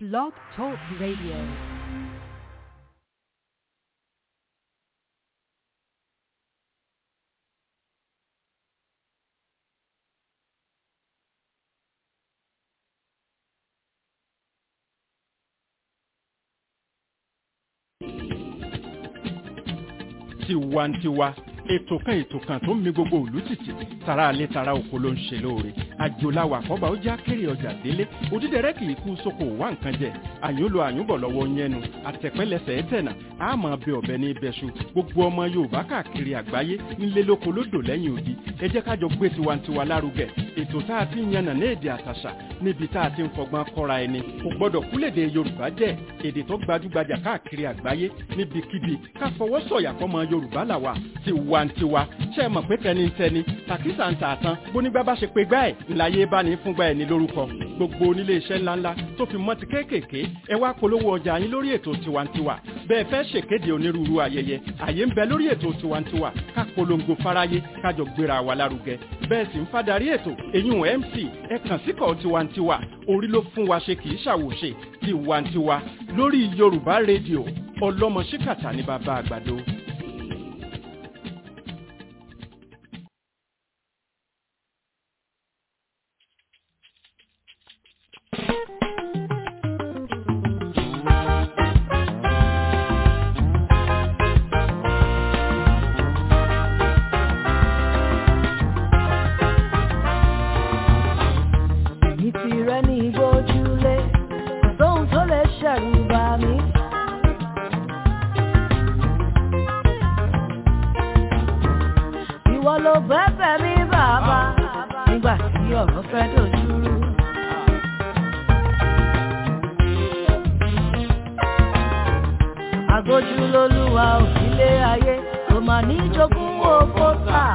Blog Talk Radio. tiwantiwa ètò kan ètò kan tó ń mi gbogbo òlú tìtì tara alẹ́ tara oko ló ń ṣe lóore àjòláwà àkọ́bà ó já kéré ọjà délé òdídẹrẹ́ kì í kú sóko wá nǹkan jẹ àyúnlò àyúnbọ̀ lọ́wọ́ yẹnu àtẹ̀pẹ́lẹsẹ̀ ẹ̀tẹ̀nà àmọ́ bẹ ọ̀bẹ ní ibẹ̀ṣu gbogbo ọmọ yorùbá káàkiri àgbáyé ńlé lóko lódò lẹ́yìn odi ẹ jẹ́ kájọ gbé tiwantiwa lárugẹ ètò tá a ti ń yànnà ní èdè àtàṣà níbi tá a ti ń fọgbọ́n kọ́ra ẹni kò gbọ́dọ̀ kúlèdè yorùbá jẹ́ èdè tó gbajúgbajà káàkiri àgbáyé níbikíbi ká fọwọ́ sọ̀yà fọmọ yorùbá làwà tiwantiwa ṣe é mọ̀ pé tẹnitẹni tàkísà ń tààtàn bónígbà bá ṣe pé gbá ẹ̀ ńláyé bá ní fúngbà ẹ̀ ní lórúkọ gbogbo onílé iṣẹ́ ńláńlá tó fi mọ́ ti kéékèèké ẹ wá polówó ọjà yín lórí ètò tiwantiwa bẹ́ẹ̀ fẹ́ ṣèkéde onírúurú ayẹyẹ àyè ń bẹ lórí ètò tiwantiwa ká polongo fáráyé kájọ gbéra wa lárugẹ bẹ́ẹ̀ sì ń fadarí ètò eyín mc ẹ kàn síkọ̀ tiwantiwa orí ló fún wa ṣe kì í ṣàwòṣe tiwantiwa lórí yorùbá rédíò ọlọ́mọ ṣíkàtà ní bàbá àgbàdo. Èmi ti rẹ́ ní ìgbójúlé, kò sóhun tó lè ṣẹ̀rù bà mí. Ìwọ ló bẹ́bẹ̀ mi bàbá, nígbà tí ọ̀rọ̀ fẹ́ dojúrú. Àgójú lolúwa òsílé ayé, kò mà ní jogún owó tà.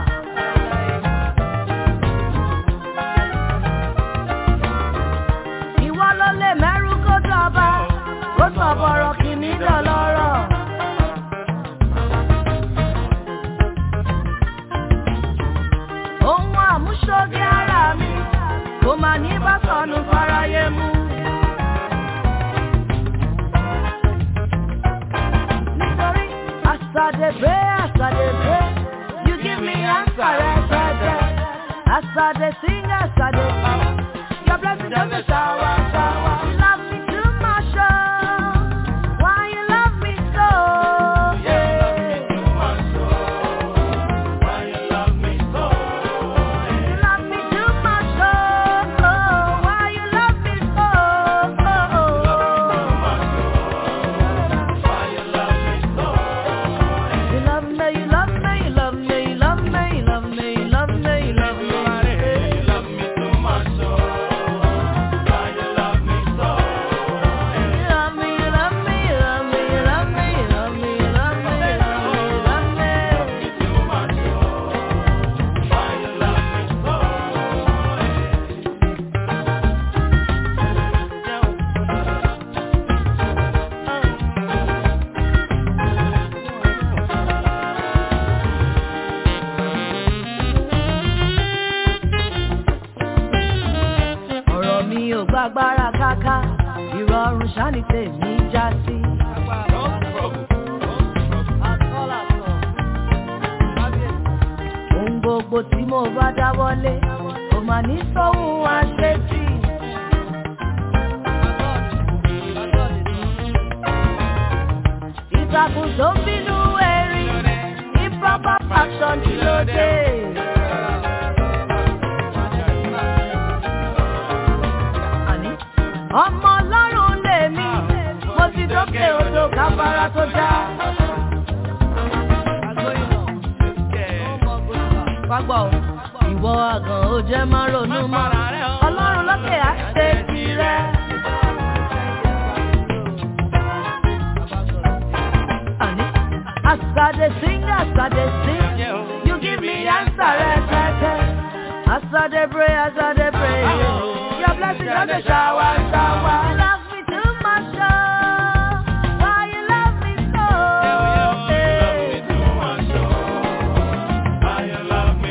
Ìwọ ló lè mẹ́rú kó dọba, kó sọ bọ̀rọ̀ kìíní dọ̀lọ́rọ̀. Ohun àmúṣoge ara mi, kò mà ní bá sọnù fáráyé mú. Nítorí àsàdébé àsàdébé, you give me answer rẹpẹtẹ. As I dey sing, as I dey power, your blessing don dey shower, shower. You love me too much, oh. Why you love me so? You love me too much, oh. Why you love me so? You love me, you love me, you love me, you love me, you love me, you love me, you love me. You love me, you love me, you love me, you love me, you love me, you love me, you love me, you love me. ọ̀rọ̀ mi ò gbàgbára káká ìrọ̀rùn ṣáni tèmi já sí. ohun gbogbo tí mo bá dáwọ́lé kò mà ní sóhun àṣetì. ìtàkùn tó ń bínú erin improper action kí ló dé. àní. ọmọ ọlọ́run lèmi mo ti dókè odò káfárá tó já. Fagbọ́ o, ìwọ àgàn ó jẹ́ má ronú mọ́. Ọlọ́run lókè á ṣe tirẹ̀. Àní, as I dey sing, as I dey sing, you give me answer rẹpẹtẹ. As I dey pray, as I dey pray, your blessing don dey shower, shower. You love me too much, oh. Why you love me so? You love me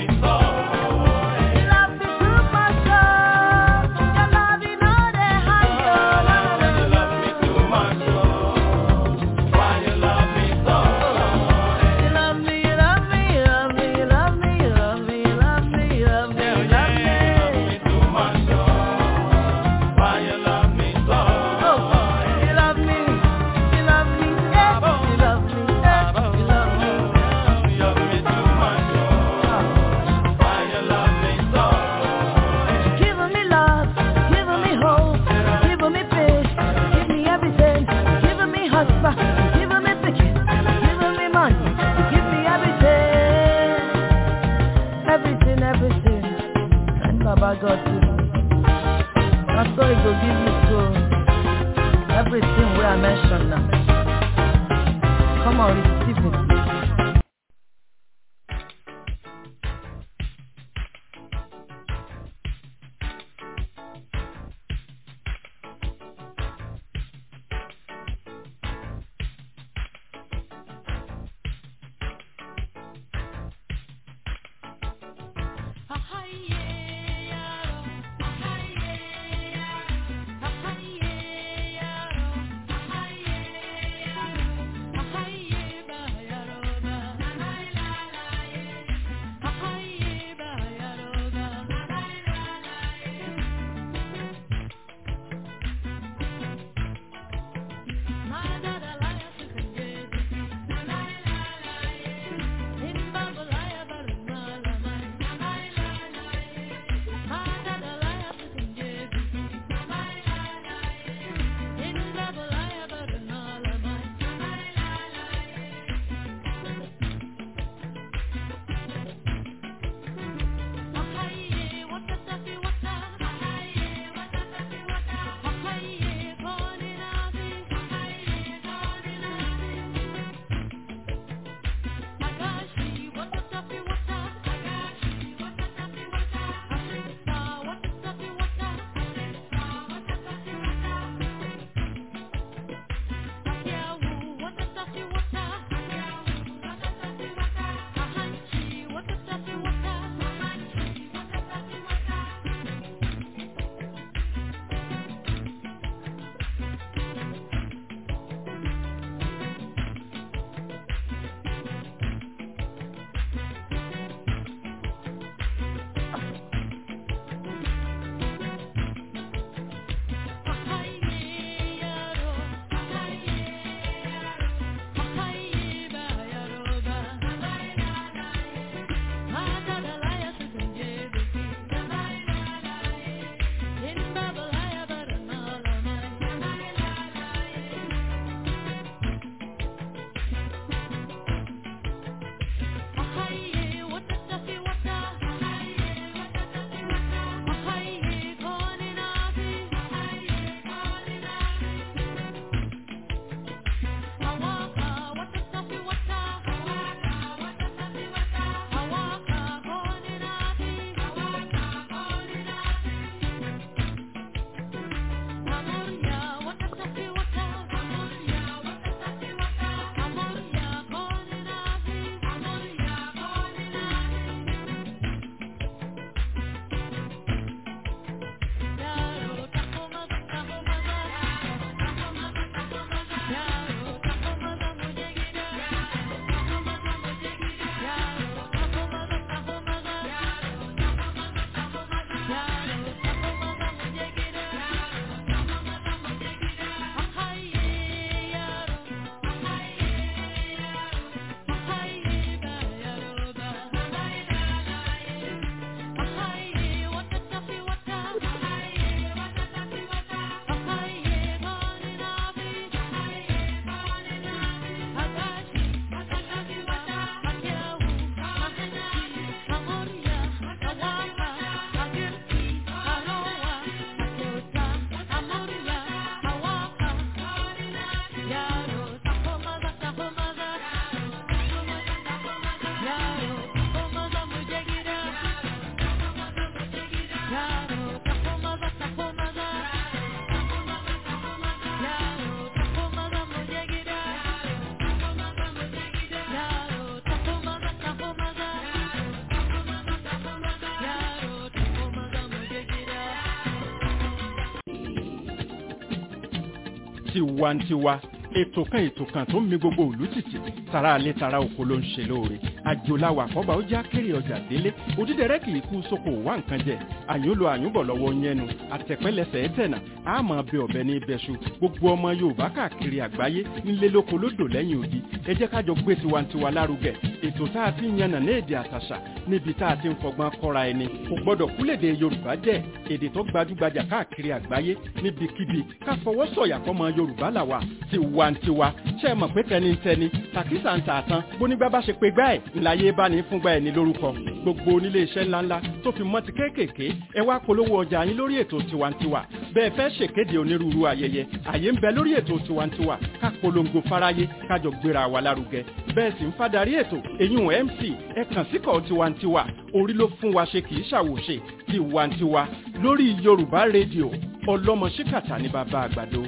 too much, oh. Your love, you know they hide, oh. dimension now. Come on, receive it. tiwantiwa ètò kan ètò kan tó ń mi gbogbo òlú tìtì tara alẹ́ tara oko ló ń ṣe lóore àjòláwà àkọ́bà ó já kéré ọjà délé òdídẹrẹ́ kì í kú sóko wá nǹkan jẹ àyùnlò àyùnbọ̀ lọ́wọ́ yẹnu àtẹ̀pẹ́lẹsẹ̀ ẹ̀tẹ̀nà àmọ́ bẹ ọ̀bẹ ní ibẹ̀ṣu gbogbo ọmọ yorùbá káàkiri àgbáyé nílé lóko lódò lẹ́yìn odi ẹ jẹ́ kájọ gbé tiwantiwa lárugẹ ètò tá a ti ń yànnà ní èdè àtàṣà níbi tá a ti ń fọgbọ́n kọ́ra ẹni kò gbọ́dọ̀ kúlèdè yorùbá jẹ́ èdè tó gbajúgbajà káàkiri àgbáyé níbikíbi ká fọwọ́ sọ̀yà fọmọ yorùbá làwà tiwa tiwantiwa ṣe é mọ̀ pé tẹnitẹni tàkísà ń tààtàn bónígbà bá ṣe pé gbá ẹ̀ ńláyé bá ní fúngbà ẹ̀ ní lórúkọ gbogbo onílé iṣẹ́ ńláńlá tó fi mọ́ ti kéékèèké ẹ wá polówó ọjà yín lórí ètò tiwantiwa bẹ́ẹ̀ fẹ́ ṣèkéde onírúurú ayẹyẹ àyè ń bẹ lórí ètò tiwantiwa ká polongo fáráyé kájọ gbéra wa lárugẹ bẹ́ẹ̀ sì ń fadarí ètò èyún mc ẹ kàn síkọ̀ tiwantiwa orí ló fún wa ṣe kì í ṣàwòṣe tiwantiwa lórí yorùbá rédíò ọlọ́mọ ṣíkàtà ní bàbá àgbàdo.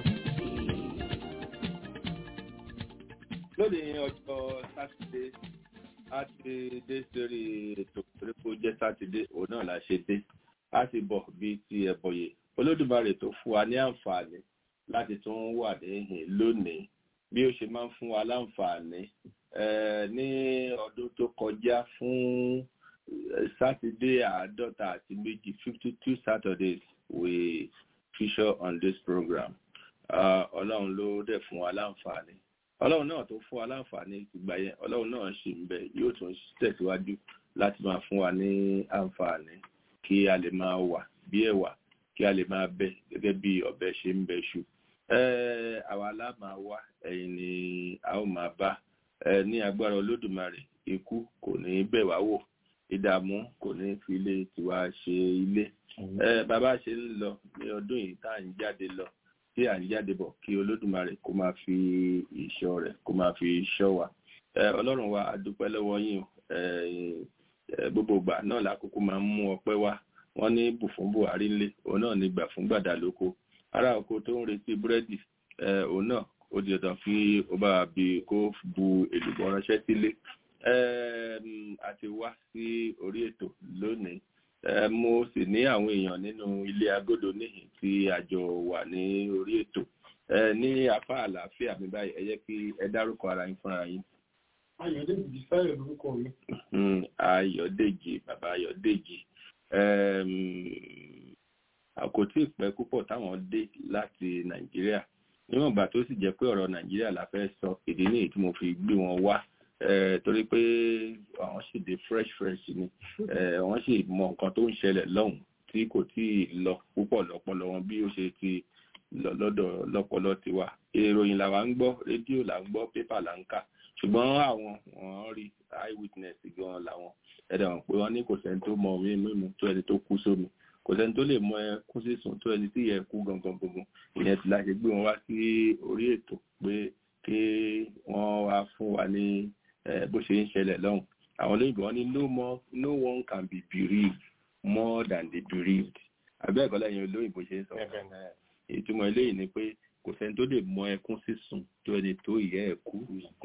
lónìí ọjọ́ sátidé a ti dé sórí ètò ìrẹ́pọ̀ jẹ́ sátidé òun náà la ṣe dé a ti bọ̀ bíi ti ẹ̀bọ̀yè olódùmarè tó fún wa ní àǹfààní láti tún wà níhìn lónìí bí ó ṣe máa ń fún wa láǹfààní ní ọdún tó kọjá fún sátidé àádọ́ta àti méjì fifty two saturdays we feature on this program ọlọ́run ló dẹ̀ fún wa láǹfààní ọlọ́run náà tó fún wa láǹfààní ìgbà yẹn ọlọ́run náà ṣì ń bẹ yóò tún tẹ̀síwájú láti máa fún wa ní àǹfààní kí a lè máa wà bí ẹ̀wà kí a lè máa bẹ gẹ́gẹ́ bí ọ̀bẹ ṣe ń bẹ ṣù àwa la máa wá ẹ̀yin ni a ó máa bá ní agbára olódùmarè ikú kò ní bẹ̀ wá wò ìdààmú kò ní fi ilé tiwa ṣe ilé bàbá ṣe ń lọ ní ọdún yìí tá à ń jáde lọ tí à ń jáde bọ̀ kí olódùmarè kó máa fi ìṣọ́ rẹ̀ kó máa fi ṣọ́ wa ọlọ́run wa a dúpẹ́ lọ́wọ́ yín gbogbo ìgbà náà lákòókò máa ń mú ọpẹ́ wá wọ́n ní bù fún buhari ńlé òun náà ní gbà fún gbàdá lóko ará oko tó ń retí búrẹ́dì òun náà ó di ọ̀dàn kí ó bá bí kó bu èlùbọ́ ránṣẹ́ sílé àti wá sí orí ètò lónìí mo sì ní àwọn èèyàn nínú ilé agodo níhìn tí àjọ wà ní orí ètò ní apá àlàáfíà mi báyìí ẹ jẹ́ kí ẹ dárúkọ ara yín fúnra yín. Ayọ̀dèjì Sáyọ̀ lórúkọ mi. Ayọ̀dèjì bàbá Ayọ̀dèjì kò tí ì pẹ́ púpọ̀ táwọn dé láti Nàìjíríà níwọ̀n ìgbà tó sì jẹ́ pé ọ̀rọ̀ Nàìjíríà la fẹ́ sọ ìdí nìyí tí mo fi gbé wọn wá torí pé àwọn sì dé fresh fresh ni wọ́n sì mọ nǹkan tó ń ṣẹlẹ̀ lọ́hùn tí kò tí ì lọ púpọ̀ lọ́pọlọ wọn bí ó ṣe ti lọ lọ́dọ̀ lọ́pọlọ tiwa ìròyìn làwa ń gbọ́ rédíò là ń gbọ́ pépà là ń kà ṣùgbọ́n àwọn wọ́n rí eye witness gan làwọn ẹ̀dẹ̀ wọn pé wọ́n ní kò sẹ́ni tó mọ omi mímu tó ẹni tó kú sómi kò sẹ́ni tó lè mọ ẹ kú sísun tó ẹni tí yẹ kú gangan gbogbo ìyẹn ti láṣẹ gbé wọn wá sí orí ètò pé kí wọ́n wá fún wa ní bó ṣe ń ṣẹlẹ̀ lọ́hùn àwọn olóyìnbó wọn ní no more no one can be bereaved more than the bereaved àbẹ́ ẹ̀kọ́ lẹ́yìn olóyìnbó ṣe ń sọ ìtumọ̀ eléyìí ni pé kò sẹ́ni tó lè mọ ẹkún sísun tó ẹni tó ìyá ẹ̀ kú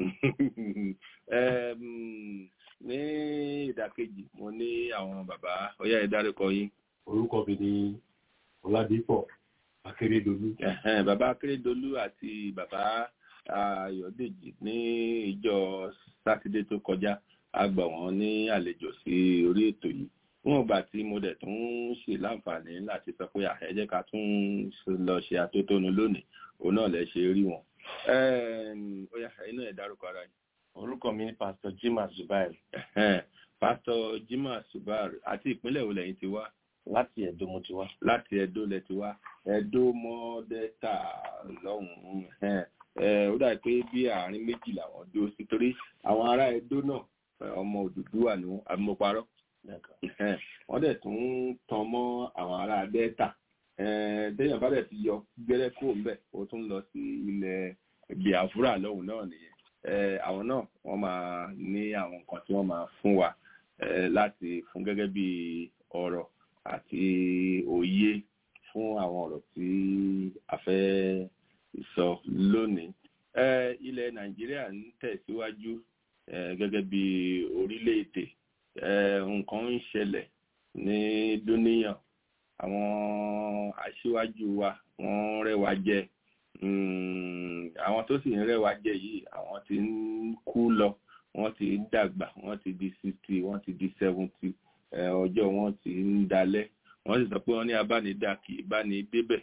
ní ìdàkejì mo ní àwọn bàbá ọyá ẹ dárúkọ yín. orúkọ mi ni ọládípọ̀ akérèdọlù. bàbá akérèdọlù àti bàbá ayọ̀dèjì ní ìjọ sátidé tó kọjá a gbà wọ́n ní àlejò sí orí ètò yìí wọn gbà tí mo dẹ̀ tún ṣe láǹfààní láti sọ pé ẹ jẹ́ ká tún lọ ṣe àtótónu lónìí òun náà lẹ ṣe rí wọn. ó yá ẹ̀yin náà ẹ dárúkọ ara yìí orúkọ mi ni pastor jimoh zubair. pastor jimoh zubair àti ìpínlẹ̀ wo lẹ́yìn ti wá. láti ẹ̀dó mo ti wá. láti ẹ̀dó lẹ ti wá ẹ̀dó mọ́dẹ́ta lọ́hùn-ún ó dàbí pé bí àárín méjì làwọn dúró sí torí àwọn ará ẹ̀dó náà ọmọ òdùdúwà ni wọ́n àmọ́parọ́ wọ́n dẹ̀ tún tan mọ́ àwọn ará dẹ́ta déèyàn bá dẹ̀ ti yọ gbẹ́rẹ́ kó ń bẹ̀ ó tún lọ sí ilẹ̀ biafra lọ́hùn náà nìyẹn àwọn náà wọ́n máa ní àwọn nǹkan tí wọ́n máa fún wa láti fún gẹ́gẹ́ bí ọ̀rọ̀ àti òye fún àwọn ọ̀rọ̀ tí a fẹ́ sọ lónìí. ilẹ̀ nàìjíríà ń tẹ̀síwájú gẹ́gẹ́ bí orílẹ̀-èdè nǹkan ń ṣẹlẹ̀ ní dúníyàn àwọn aṣíwájú wa wọ́n rẹwà jẹ àwọn tó sì ń rẹwà jẹ yìí àwọn tí ń kú lọ wọ́n ti ń dàgbà wọ́n ti di sixty wọ́n ti di seventy ọjọ́ wọn ti ń dalẹ̀ wọ́n sì sọ pé wọ́n ní abánidá kì í bá ní débẹ̀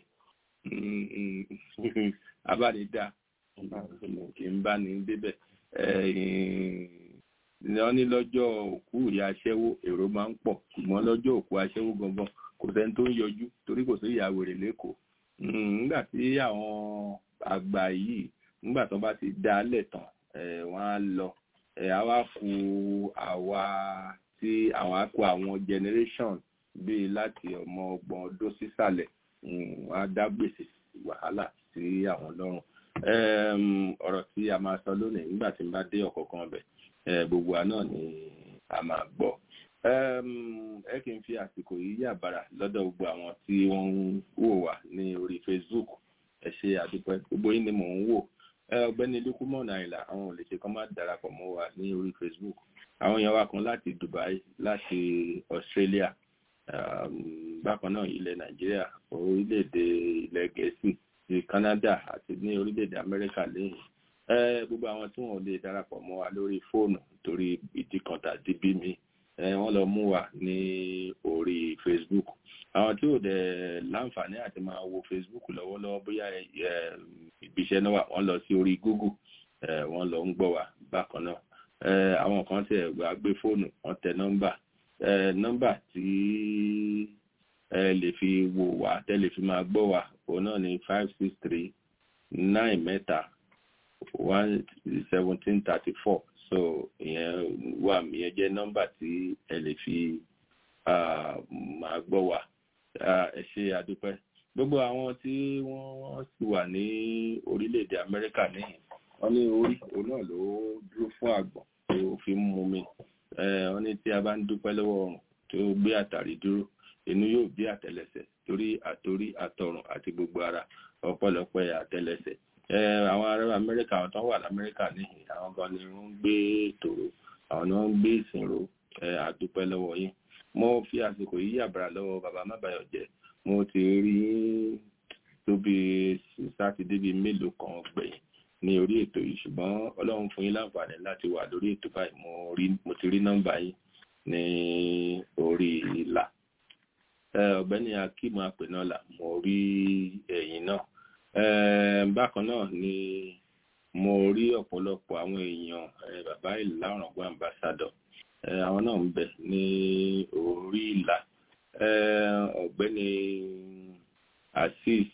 abánidá kì í bá ní débẹ̀ wọ́n ní lọ́jọ́ òkú ìyá aṣẹ́wó èrò máa ń pọ̀ ṣùgbọ́n lọ́jọ́ òkú aṣẹ́wó gangan kò sẹ́ni tó ń yọjú torí kò sí ìyá wèrè lẹ́kọ̀ọ́ nígbà tí àwọn àgbà yìí nígbà tó bá ti dá a lẹ̀ tán ẹ̀ wọ́n á lọ ẹ̀ á wá ku àwa tí àwọn á kó àwọn generation bíi láti ọmọ ọgbọ̀n ọdún sísàlẹ̀ mm, wọ́n á dá gbèsè wàhálà sí àwọn lọ́rùn Em, ọ̀rọ̀ tí a máa sọ lónìí nígbà tí n bá dé ọ̀kọ̀ọ̀kan ọbẹ̀ gbogbo wa náà ni a máa gbọ́ Em, ẹ kì í fi àsìkò yìí yà bàrà lọ́dọ̀ gbogbo àwọn tí wọ́n ń wò wá ní orí Facebook ẹ ṣe àdúpẹ́ gbogbo yín ni mò ń wò Ẹ, ọ̀gbẹ́ni lukumon àyìnlá àwọn ò lè ṣe kán má darapọ̀ mọ́ wa ní orí Facebook àwọn èèyàn wa kan láti Dubai láti Australia um, bákan náà ilẹ̀ Nàìjíríà orílẹ̀-èdè ilẹ̀ Gẹ̀ẹ́sì ti Canada àti ní orílẹ̀-èdè Amẹ́ríkà lẹ́yìn ẹ gbogbo àwọn tí wọn ò lè darapọ̀ mọ́ wa lórí fóònù torí ìdí kan tàbí bí mi ẹ wọ́n lọ mú wa ní orí Facebook àwọn tí ò dẹ̀ láǹfààní àti máa wo Facebook lọ́wọ́lọ́wọ́ bóyá ẹ ibiṣẹ́ náà wà wọ́n lọ sí orí Google ẹ wọ́n lọ ń gbọ́ wa bákan náà ẹ àwọn kan tẹ̀ wá gbé fóònù wọ́n tẹ nọ́mbà ẹ nọ́mbà tí ẹ lè fi wò wá tẹ́ lè fi máa gbọ́ wa òun náà ní five six three nine mẹ́ta one seventeen thirty four so ìyẹn wà ìyẹn jẹ́ nọ́mbà tí ẹ lè fi ah, máa gbọ́ wa Ah, ẹ ṣe àdúpẹ́ gbogbo àwọn tí wọ́n sì wà ní orílẹ̀-èdè Amẹ́ríkà níyìn wọ́n ní orí òun náà ló dúró fún àgbọ̀n tó fi ń mú mi Eh, wọ́n ní tí a bá ń dúpẹ́ lọ́wọ́ ọ̀run tó gbé àtàrí dúró inú yóò bí àtẹ́lẹsẹ̀ torí àtorí àtọrùn àti gbogbo ara ọpẹ́lọpẹ́ àtẹ́lẹsẹ̀ Eh, àwọn ará Amẹ́ríkà àwọn tó wà lamẹ́ríkà níhìn àwọn gan ni wọ́n ń gbé tòrò àwọn ni wọ́n ń gbé ìsìnrò Eh, àdúpẹ́ lọ́wọ́ yín mo fi àsìkò yìí yàbàrà lọ́wọ́ bàbá mábàyọ̀ jẹ́ mo ti rí tó bí sátidé bíi mélòó kan gbẹ̀yìn ní orí ètò yìí ṣùgbọ́n ọlọ́run fún yín láǹfààní láti wà lórí ètò báyìí mo rí mo ti rí nọ́mbà yín ní orí ìlà Eh, ọ̀gbẹ́ni akeem apẹ̀nọ́là mo rí ẹ̀yìn náà Eh, bákan náà ni mo rí ọ̀pọ̀lọpọ̀ àwọn èèyàn eh, bàbá ìlà ọ̀ràngún ambassador Eh, àwọn náà ń bẹ ní orí ìlà Eh, ọ̀gbẹ́ni azeez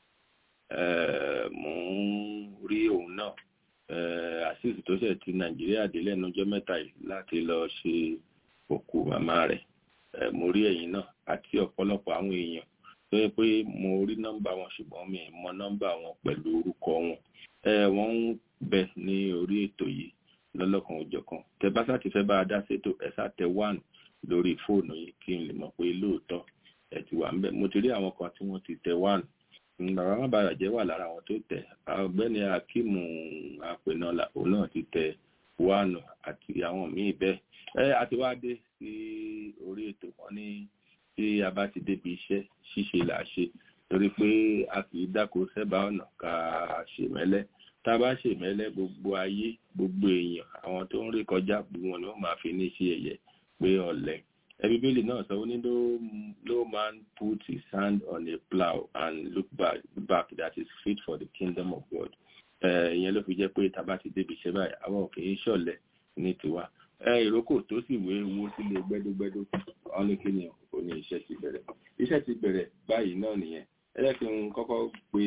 eh, mo ń rí òun náà Eh, azeez tó ṣẹ̀ ti nàìjíríà dé lẹ́nu ọjọ́ mẹ́ta yìí láti lọ ṣe òkú màmá rẹ̀ Eh, mo rí ẹ̀yìn náà àti ọ̀pọ̀lọpọ̀ àwọn èèyàn tó yẹ pé mo rí nọ́mbà wọn ṣùgbọ́n mi ì mọ nọ́mbà wọn pẹ̀lú orúkọ wọn Eh, wọ́n ń bẹ ní orí ètò yìí lọ́lọ́kan òjọ̀kan tẹ bá sá ti fẹ́ bá a dá sétò ẹ sá tẹ one lórí fóònù yìí kí n lè mọ̀ pé lóòótọ́ ẹ ti wà ń bẹ̀ mo ti rí àwọn kan tí wọ́n ti tẹ one bàbá má bàrà jẹ́ wà lára àwọn tó tẹ̀ ọ̀gbẹ́ni akíìmù àpènàlà òun náà ti tẹ one àti àwọn míì bẹ́ẹ̀ ẹ àti wá dé sí orí ètò wọn ní tí a bá ti débi iṣẹ́ ṣíṣe là á ṣe torí pé a kì í dáko sẹ́bàá ọ̀nà ká ṣèmẹ́lẹ́ tá a bá ṣèmẹ́lẹ́ gbogbo ayé gbogbo èèyàn àwọn tó ń rí kọjá gbogbo wọn ni wọ́n máa fi ní ṣe ẹ̀yẹ pé ọ̀lẹ ẹbí bíbélì náà sọ ní no no man put his hand on a plow and look back back that is fit for the kingdom of God ìyẹn ló fi jẹ́ pé tá a bá ti débi iṣẹ́ báyìí àwọn kì í ṣọ̀lẹ ní tiwa ìrókò tó sì wé owó sílé gbẹ́dógbẹ́dó wọn ní kí ni ò ní iṣẹ́ ti bẹ̀rẹ̀ iṣẹ́ ti bẹ̀rẹ̀ báyìí náà nìyẹn ẹ jẹ́ kí n kọ́kọ́ pe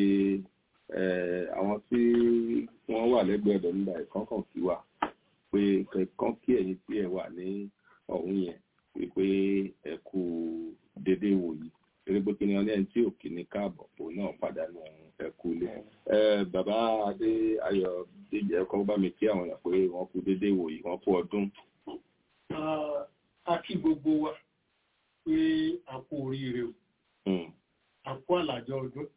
àwọn tí wọ́n wà lẹ́gbẹ̀ẹ́ ọ̀dọ̀ nígbà ìkọ́kàn kí wà pé kàn kí ẹ̀yin tí ẹ wà ní ọ̀hún yẹn wípé ẹ kú dédé wò yìí eré pé kí ni wọn lẹ́yìn tí òkè ní káàbọ̀ òun náà pàdánù ẹ kú ilé. bàbá adé ayọ̀ díjẹ́ kọ́ bá mi kí àwọn èèyàn pé wọ́n kú dédé wò yìí wọ́n kú ọdún. a kí gbogbo wa pé a kú oríire o a kú àlàjọ ọdún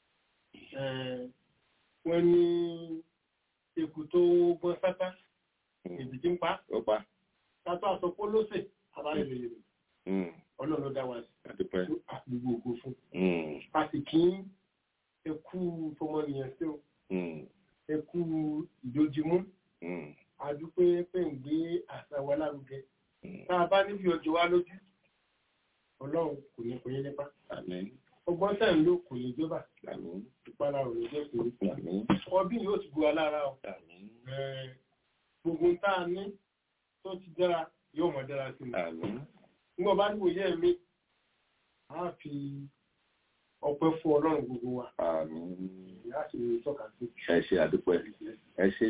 wọ́n ní eku tó gbọ́n sátá èdè tí ń pa ó pa tátó àsopọ̀ lóṣè àbáyé lè rè ọlọ́run ló dá wa sí àdúpẹ́ àgbègbè ògo fún a sì kí eku fọmọnìyàn sí o eku ìdójúmú àdúpẹ́ pé ń gbé àṣà wa lárugẹ tá a bá níbi ọjọ́ wa lójú ọlọ́run kò ní pè é nípa àmín ọgbọ́n tẹ̀ ń lò kò ní jọba àmín ìpara ò ní jẹ́ pé àmín ọdún yóò ti bu alára o àmín Eh, gbogbo ń tá a ní tó ti dára yóò mọ̀ dára sí i àmín nígbà bá níwò yẹ́ mi a fi ọpẹ́ fún ọlọ́run gbogbo wa àmín ìyá sì tọ́ka sí. ẹ ṣe àdúpẹ́ ẹ ṣe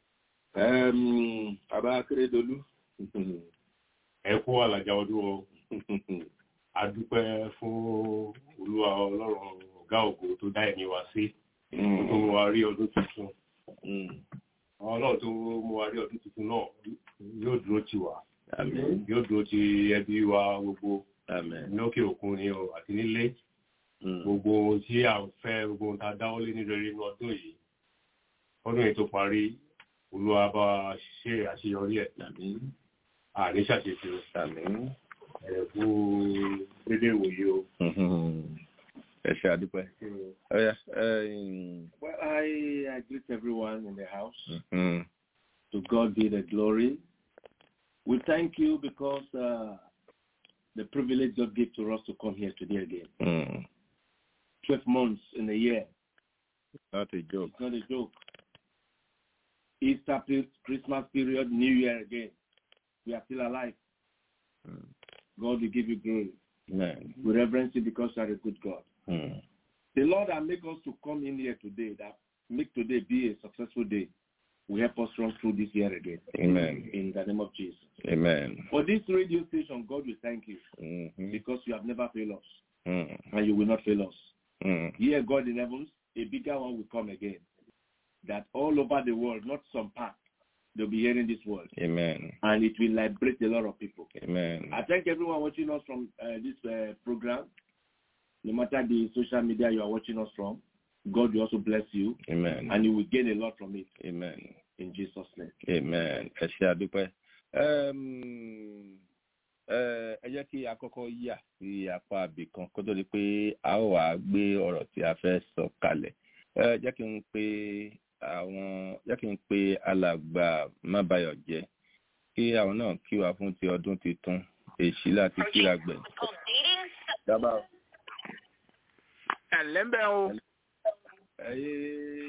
bàbá akérèdọlù ẹ kú àlàjá ọdún o adúpẹ́ fún olúwa ọlọ́run ọ̀gá ògo tó dá ẹ̀mí wa sí tó mú wa rí ọdún tuntun ọlọ́run tó mú wa rí ọdún tuntun náà yóò dúró tì wá àmín yóò dúró ti ẹbí wa gbogbo àmín lókè òkun ni o àti nílé gbogbo ohun tí à ń fẹ́ gbogbo ohun tá a dáwọ́lé ní rere inú ọdún yìí ọdún yìí tó parí olúwa bá wa ṣe àṣeyọrí ẹ̀ àmín àní ṣàṣetì o àmín ẹ̀ kú dédé ìwòye o. ẹ ṣe àdúpẹ́. Oh, yeah. um, well, I, I greet everyone in the house. Mm-hmm. To God be the glory. We thank you because uh, the privilege God gave to us to come here today again. Mm. 12 months in a year. Not a joke. It's not a joke. Easter, pe- Christmas period, New Year again. We are still alive. Mm. God will give you glory. Amen. We reverence you because you are a good God. Mm. The Lord that make us to come in here today, that make today be a successful day, will help us run through this year again. Amen. In the name of Jesus. Amen. For this radio station, God will thank you Mm-hmm. because you have never failed us Mm. and you will not fail us. Mm. Here, God in heavens, a bigger one will come again. That all over the world, not some part, they'll be hearing this word. Amen. And it will liberate a lot of people. Amen. I thank everyone watching us from uh, this uh, program. No matter the social media you are watching us from, God will also bless you Amen. and you will gain a lot from it Amen. in Jesus' name. Amen. Ẹ ṣe àdúpẹ́. Um, eh, Ẹ jẹ́ kí a kọ́kọ́ yà sí apá àbí kan kó tó di pé a ó wàá gbé ọ̀rọ̀ tí a fẹ́ sọ kalẹ̀. Ẹ Jẹ́ kí n pe àwọn jẹ́ kí n pe alàgbà Mábayọ̀ jẹ́ kí àwọn náà kí wa fún ti ọdún tuntun èṣí láti kíra gbẹ̀. Dábàá ẹ̀lẹ́mbẹ̀ o ẹyẹ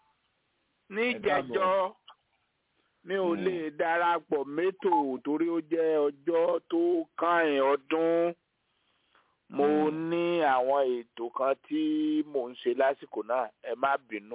ní ẹ káàbọ̀. ìjẹjọ́ mi ò Mm. lè darapọ̀ mẹ́tò torí ó jẹ́ ọjọ́ tó kàn ọdún mo Mm. ní àwọn ètò kan tí mò ń ṣe lásìkò náà ẹ má bínú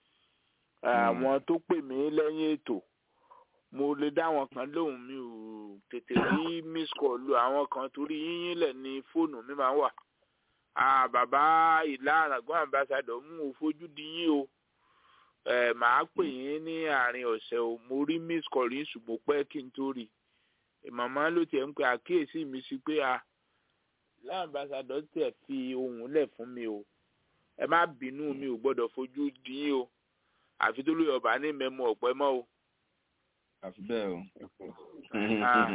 àwọn tó pè mí lẹ́yìn ètò mo lè dá àwọn kan lóhùn mi ò tètè rí miss call lu àwọn kan torí yíyín lẹ̀ ní fóònù mi máa ń wà ah bàbá ìlà àràgbọ́n ambassadọ̀ mú o fojú di yín o ẹ màá pè yín ní àárín ọ̀sẹ̀ o mo rí miss call yín ṣùgbọ́n pẹ́ kí n tó rí i màmá ló tiẹ̀ ń pe àkíyèsí mi sí pé a ìlà ambassadọ̀ tiẹ̀ fi ohùn lẹ̀ fún mi o ẹ má bínú mi ò gbọ́dọ̀ fojú di yín o àfi tó lóye ọba ní mẹ́mu ọ̀pẹ mọ́ o àfi bẹ́ẹ̀ o. Ah.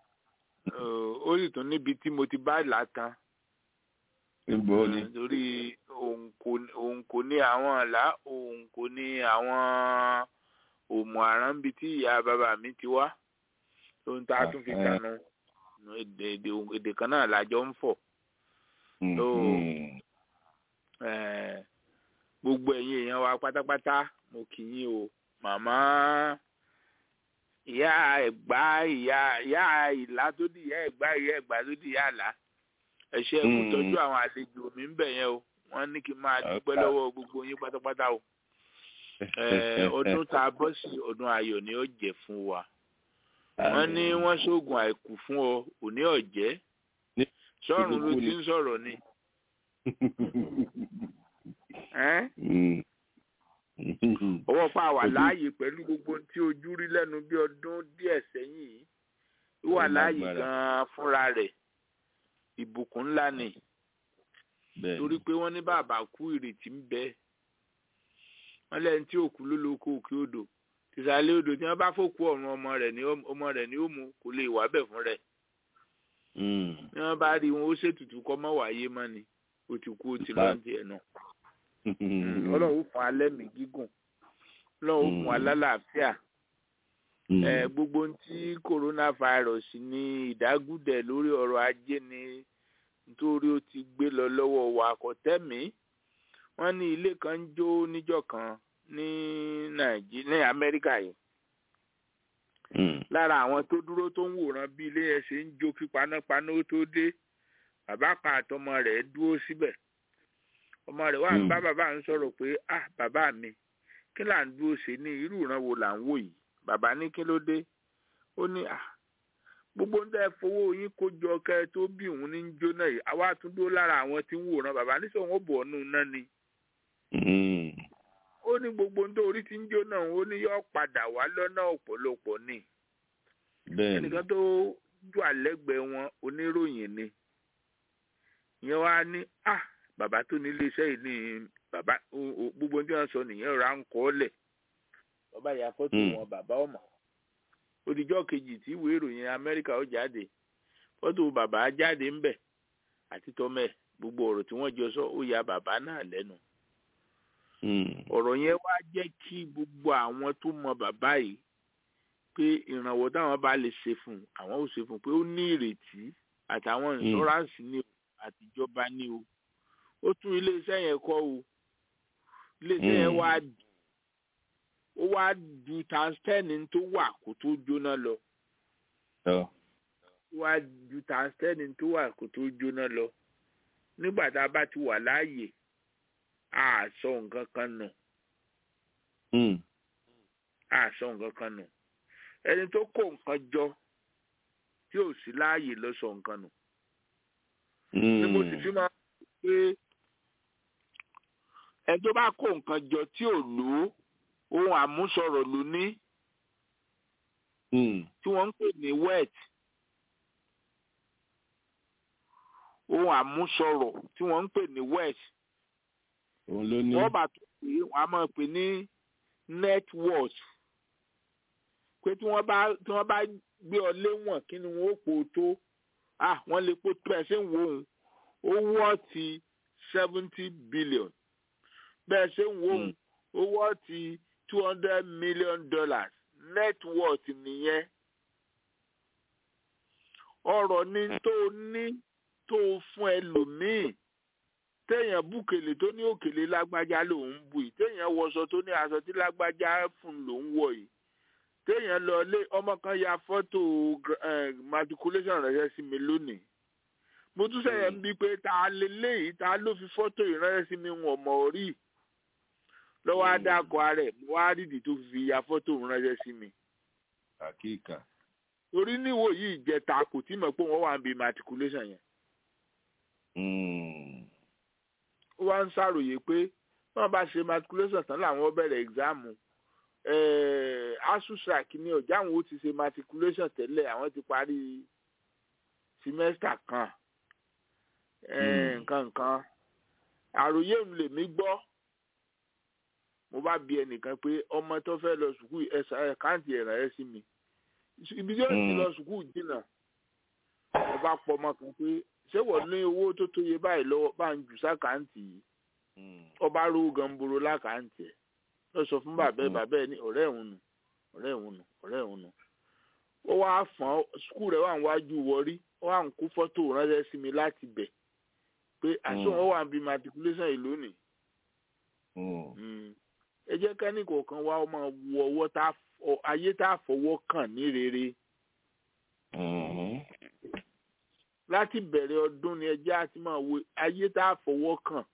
Ó- ó sì tún níbi tí mo ti bá ìlà tán Níbo ni? torí òun kò òun kò ní àwọn ọ̀la òun kò ní àwọn òmù àránbi tí ìyá bàbá mi ti wá ohun tá a tún fi Ah, eh. kànú èdè èdè èdè kan náà lájọ ń fọ̀ Mhm. Eh, gbogbo ẹ̀yin èèyàn wa pátápátá mo kì í yín o màmá ìyá ẹ̀gbá ìyá ìyá ìlà tó di ìyá ẹ̀gbá ìyá ẹ̀gbá tó di ìyá àlá ẹ ṣé ẹ kú Mm. tọ́jú àwọn àlejò mi ń bẹ̀ yẹn o wọ́n ní kí n máa dúpẹ́ Okay. lọ́wọ́ gbogbo yín pátápátá o Eh, ọdún tá a bọ́ sí ọdún ayọ̀ ni ó jẹ́ fún wa wọ́n ní wọ́n ṣoògùn àìkú fún ọ òní ọ̀jẹ́ Ní- sọ́run ló ìbùkún ti ni. ń sọ̀rọ̀ ni. Eh? Mhm. ọwọ́ pa wà Ojú- láàyè pẹ̀lú gbogbo ohun tí ojú rí lẹ́nu bí ọdún díẹ̀ sẹ́yìn yìí ó wà Ó láàyè lágbára. gan-an fúnra rẹ̀ ìbùkún ńlá ni Bẹ́ẹ̀ torí ni. pé wọ́n ní bàbá kú ìrètí ń bẹ wọ́n lẹ́yìn tí òkú ló lóko òkè odò tìsàlẹ̀ odò tí wọ́n bá fòkú ọ̀run ọmọ rẹ̀ ní ọmọ rẹ̀ ní ó mu kò lè wà bẹ̀ fún rẹ̀ Mm. bí wọ́n bá rí wọn ó ṣètùtù kọ́ mọ́ wáyé mọ́ ni ó ti kú ó ti lọ́ọ́ tiẹ̀ náà ọlọ́run ó fún alẹ́ mi gígùn ọlọ́run ó fún Mm. alálàáfíà Mm. ẹ gbogbo ohun tí coronavirus ní ìdágúdẹ lórí ọrọ̀ ajé ni nítorí ó ti gbé lọ lọ́wọ́ wa kò tẹmí wọ́n ní ilé kan ń jó níjọ́ kan ní nàìjíríà ní amẹ́ríkà yìí Mm. lára àwọn tó dúró tó ń wòran bí ilé yẹn ṣe ń jó kí panápaná ó tó dé bàbá kan àtọmọ rẹ̀ dúró síbẹ̀ ọmọ rẹ̀ wà ń bá bàbá ń sọ̀rọ̀ pé ah bàbá mi kí là ń dúró ṣe ní irú ìran wo là ń wò yìí bàbá ní kí ló dé ó ní ah gbogbo ń tẹ́ fowó yín kó jọ kẹ́ tó bí òun ní jóná yìí àwa tún dúró lára àwọn tí ń wòran bàbá ní sọ̀rọ̀ bọ̀ ọ́nù náà ni ó ní gbogbo ń tó orí tí ń jóná ó ní yọ padà wá lọ́nà ọ̀pọ̀lọpọ̀ ni ẹnìkan tó jù àlẹ́gbẹ̀ẹ́ wọn oníròyìn ni ìyẹn wá ní ah bàbá tó ní iléeṣẹ́ yìí ní bàbá gbogbo tí wọ́n sọ nìyẹn ra ń kọ́ lẹ̀ bàbá ìyá fọ́tò wọn bàbá ọmọ odijọ́ kejì tí ìwé ìròyìn amẹ́ríkà ó jáde fọ́tò bàbá jáde ń bẹ̀ àti tọ́mẹ̀ gbogbo ọ̀rọ̀ tí wọ́n jọ sọ ó ya bàbá náà lẹ́nu ọ̀rọ̀ yẹn wá jẹ́ kí gbogbo àwọn tó mọ bàbá yìí pé ìrànwọ́ táwọn bá lè ṣe fún un àwọn ò ṣe fún un pé ó ní ìrètí àtàwọn ìṣọ́ráǹsì ní o àtijọba ní o ó tún iléeṣẹ́ yẹn kọ́ o iléeṣẹ́ yẹn wá ó wá ju tanstẹ́nì tó wà kó tó jóná lọ ó wá ju tanstẹ́nì tó wà kó tó jóná lọ nígbà tá a bá ti wà láàyè a sọ nǹkan kan nù a sọ nǹkan kan nù ẹni tó kó nǹkan jọ tí ò sí láàyè lọ sọ nǹkan nù ni mo sì fi máa ń pé ẹni tó bá kó nǹkan jọ tí ò lò ó ohun àmúsọ̀rọ̀ ló ní tí wọ́n ń pè ní wet ohun àmúsọ̀rọ̀ tí wọ́n ń pè ní wet wọ́n bá tó pé wọ́n á máa pè ní network pé tí wọ́n bá tí wọ́n bá gbé ọ léwọ̀n kí ni wọ́n ó pò tó ah wọ́n lè pò tó ẹ̀ ṣe ń wo òun ó wọ́ ti seventy billion bẹ́ẹ̀ ṣe ń wo òun ó wọ́ ti two hundred million dollars net worth nìyẹn ọ̀rọ̀ ni tó ní tó fún ẹlòmíì téèyàn bùkèlè tó ní òkèlè lágbájá lòún bù yìí téèyàn wọṣọ tó ní aṣọ tí lágbájá fún lòún wọ̀ yìí téèyàn lọ lé ọmọ kan ya fọ́tò matriculation rẹ̀ sí mi lónìí mo tún sẹ̀yẹ̀ ń bí pé ta lè léyìí ta ló fi fọ́tò ìránṣẹ́ sí mi wọ̀n mọ̀ rí lọ́wọ́ adáko rẹ̀ mo wá rídìí tó fi ya fọ́tò ránṣẹ́ sí mi. àkíkà. torí níwò yìí ìjẹta kò tí mọ̀ pé wọ́n wà ń bi matriculation yẹn. ó wá ń ṣàròyé pé wọ́n bá ṣe matriculation tán làwọn bẹ̀rẹ̀ exam asusac ní ọjà àwọn ó ti ṣe matriculation tẹ́lẹ̀ àwọn ti parí semester kan nǹkan nǹkan àròyé mi lèmi gbọ́ mo bá bi ẹnìkan pé ọmọ tó fẹ́ lọ sùkúù ẹ̀sà ẹ̀káǹtì ẹ̀ràn ẹ̀ sí mi ibi tí ó ti lọ sùkúù jìnnà mo bá pọ ọmọ kan pé ṣé wọ́n ní owó tó tóye báyìí lọ́wọ́ bá ń jù sákàǹtì yìí ọba rówó gamboro lákàǹtì ẹ̀ lọ sọ fún bàbá ẹ̀ bàbá ẹ̀ ní ọ̀rẹ́ òun nù ọ̀rẹ́ òun nù ọ̀rẹ́ òun nù ó wá fọ́n sùkúù rẹ̀ wà níwájú wọrí ó wà ń kó fọ́tò ránṣẹ́ sí mi láti bẹ̀ pé àṣọ wọn wà ń bi matriculation yìí lónìí ẹ jẹ́ kẹ́nìkọ̀ kan wá ọmọ wọ ọwọ́ tá ayé tá a fọwọ́ kàn ní rere. láti bẹ̀rẹ̀ ọdún ni ẹjẹ́ àti máa wo ayé tá a fọwọ́ kàn.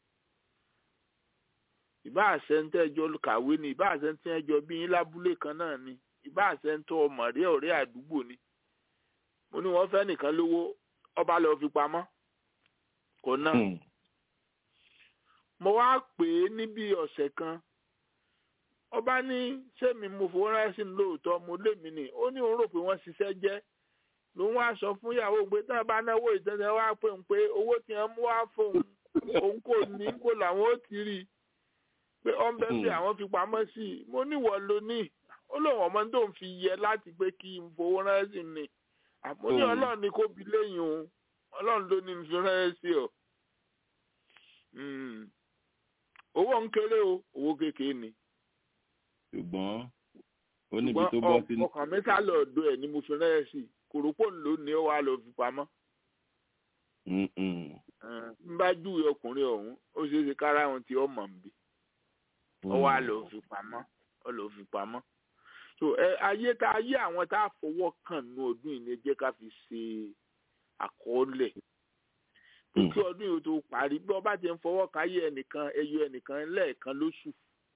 ìbá àṣẹntẹ́jọ́ kàwé ni ìbá àṣẹntẹ́jọ́ bí yín lábúlé kan náà ni ìbá àṣẹntọ́ ọmọ rí ọ̀rẹ́ àdúgbò ni. mo ní wọ́n fẹ́ nìkan lówó ọba lọ́ọ́ fi pamọ́ kò náà. mo wá pè é níbi ọ̀sẹ̀ kan ọba ní sẹ́mi mo fowó ránṣẹ́ sí lóòótọ́ mo lémi ni ó ní òun rò pé wọ́n ṣiṣẹ́ jẹ́ lòun wá sọ fún ìyàwó pé tí wọ́n bá náwó ìtẹ́sẹ̀ wá pé ń pé owó tí wọ́n mú wá fóun òun kò ní kó làwọn ó ti rí i pé ọ́n bẹ́ẹ̀ bí àwọn fi pamọ́ sí i mo níwọ̀ ló ní ó lóun ọmọ tó ń fi yẹ láti pé kí n fowó ránṣẹ́ sí ni àmọ́ ní ọlọ́run ni kò bí lẹ́yìn òun ọlọ́run ló ní n fi ránṣẹ́ sí ọ owó ń kéré o owó kékeré ni ṣùgbọ́n ó níbi tó bọ́ sí. ọkàn mi sá lọ ọ̀dọ̀ ẹ̀ ni mo fi rẹ́ẹ̀ sí kòrópò ló ní ó wá lọ fi pamọ́. n bá júwe ọkùnrin ọ̀hún ó ṣeé ṣe kára àwọn tí ó mọ̀ ń bì ó wá lọ fi pamọ́ ó lọ fi pamọ́. so ẹ ayé tá ayé àwọn tá a fọwọ́ kàn ní ọdún yìí ni ẹ jẹ́ ká fi ṣe àkọọ́lẹ̀ kí ọdún yìí tó parí bí ọba ti ń fọwọ́ káyé ẹnìkan ẹyọ ẹnìkan lẹ́ẹ̀kan lóṣù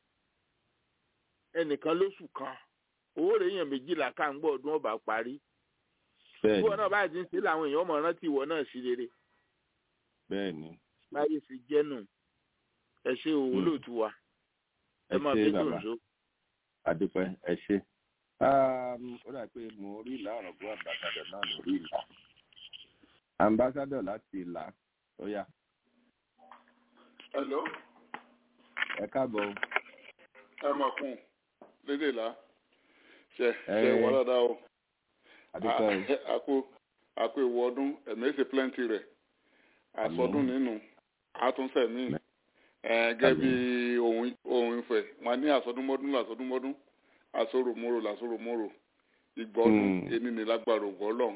ẹnìkan lóṣù kan owó rẹ̀ èèyàn méjìlá ká ń gbọ́ ọdún ọba parí bẹ́ẹ̀ni ìwọ náà báyìí ti ń ṣe làwọn èèyàn mọ̀ rántí ìwọ náà sí rere bẹ́ẹ̀ni báyìí sì jẹ́ nù ẹ ṣe òwò Mm. lóòtú wa ẹ ẹ máa ṣé bí bàbá tòǹṣó. adúpẹ́ ẹ ṣé Um, ó dà pé mo rí ìlà ọ̀rọ̀ bó ambassadọ̀ náà lórí ìlà ambassadọ̀ láti ìlà ó yá Hello, ẹ káàbọ̀ o. ẹ máa kún lédè là ṣe Ẹ- ṣe wà dáadáa o. adúpẹ́ o. A- Àkó àkó ìwọ ọdún ẹ̀mí ṣe plenty rẹ̀. Àsọdún nínú àtúnṣe mi. Gẹ́gẹ́ bí ohun ohun ìfẹ́, wọn ní àsọdúnmọ́dún làsọdúnmọ́dún, àsoròmorò làsoròmorò. Ìgbọ́dún Mm. ẹni ní lágbára ògbọ́lọ̀,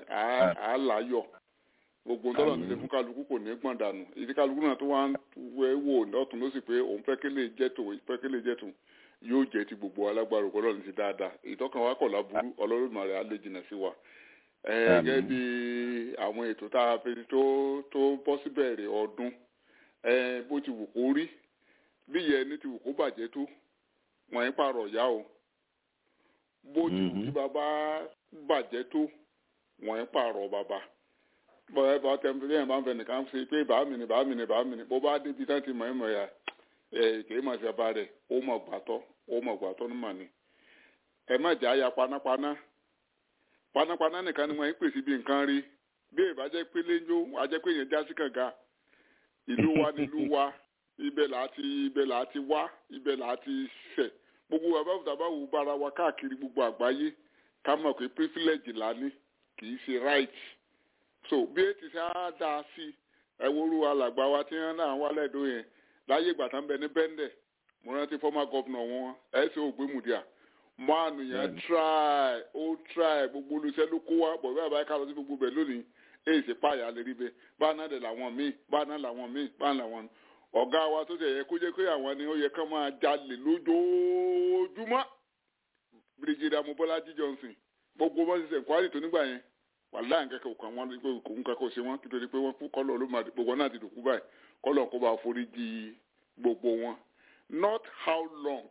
à á láyọ̀. Gbogbo tọ́lọ̀ ti ṣe fún kálukú kò ní gbọ̀n dànù. Ìdí kálukú náà tó wá ń wẹ́ wò lọ́tún ló sì pé òun fẹ́ kí lè jẹ́ tòun, fẹ́ kí lè jẹ́ tòun yóò jẹ́ ti gbogbo alágbára ògbọ́lọ̀ ní ti dáadáa. Ìtọ́kàn wa kọ̀ láburú, Ọlọ́run á lè jìnnà sí wa Àmín. gẹ́gẹ́ bí àwọn ètò tá a fi tó tó bọ́ síbẹ̀rẹ̀ ọdún eh, bó ti wù kó rí bí ìyẹn ní ti wù kó bàjẹ́ tó wọ́n ń pààrọ̀ ìyá o bó ti wù Mhm. kí bàbá bàjẹ́ tó wọ́n ń pààrọ̀ bàbá bọ́ẹ̀ bá tẹ̀mí lẹ́yìn bá ń fẹ́ nìkan ṣe pé bàá mi ni bàá mi ni bàá mi ni bó bá débi tán ti mọ̀ ẹ́ mọ̀ ya ẹ̀ kì í mọ̀ sí bàbá rẹ̀ ó mọ̀ gbàtọ́ ó mọ̀ gbàtọ́ ní mà ní ẹ má jà ya panápaná panápaná nìkan ni wọn ń pèsè bí nǹkan rí bí èèbá jẹ́ pé léńjó ajẹ́ pé yẹn já sí kànga ìlú wa nílùú wa ibẹ̀ là á ti ibẹ̀ là á ti wá ibẹ̀ là á ti ṣẹ̀ gbogbo bàbá òtá bá wù bára wa káàkiri gbogbo àgbáyé ká mọ̀ pé privilege là ní kì í ṣe right so bí ètí ṣe á dá a sí ẹwúrú alàgbà wa tí wọn náà wálẹ̀ èdò yẹn láyé ìgbà tán bẹ ní bẹ́ńdẹ̀ mo rántí former governor wọn ẹ̀ ṣe ògbémùdíà máàlù yẹn Bẹ́ẹ̀ni. try ó try gbogbo olùsẹ́ ló kó wa bọ̀ bí àbáyé ká lọ sí gbogbo bẹ̀ lónìí èyí sì pààyà lè rí bẹ́ẹ̀ báà náà dẹ̀ làwọn míì báà náà làwọn míì báà náà làwọn ọ̀gá wa tó tẹ̀ yẹ kó jẹ́ pé àwọn ni ó yẹ ká máa jalè lójoojúmọ́ brigadier mobolaji johnson gbogbo wọn ṣiṣẹ́ nkwari tó nígbà yẹn wàhálà nǹkan kan kan wọn pé kò ń kankan ṣe wọn nítorí pé wọn kú kọlọ ló máa gbogbo náà ti dùkú báyìí kọlọ kó bá forí di gbogbo wọn not how long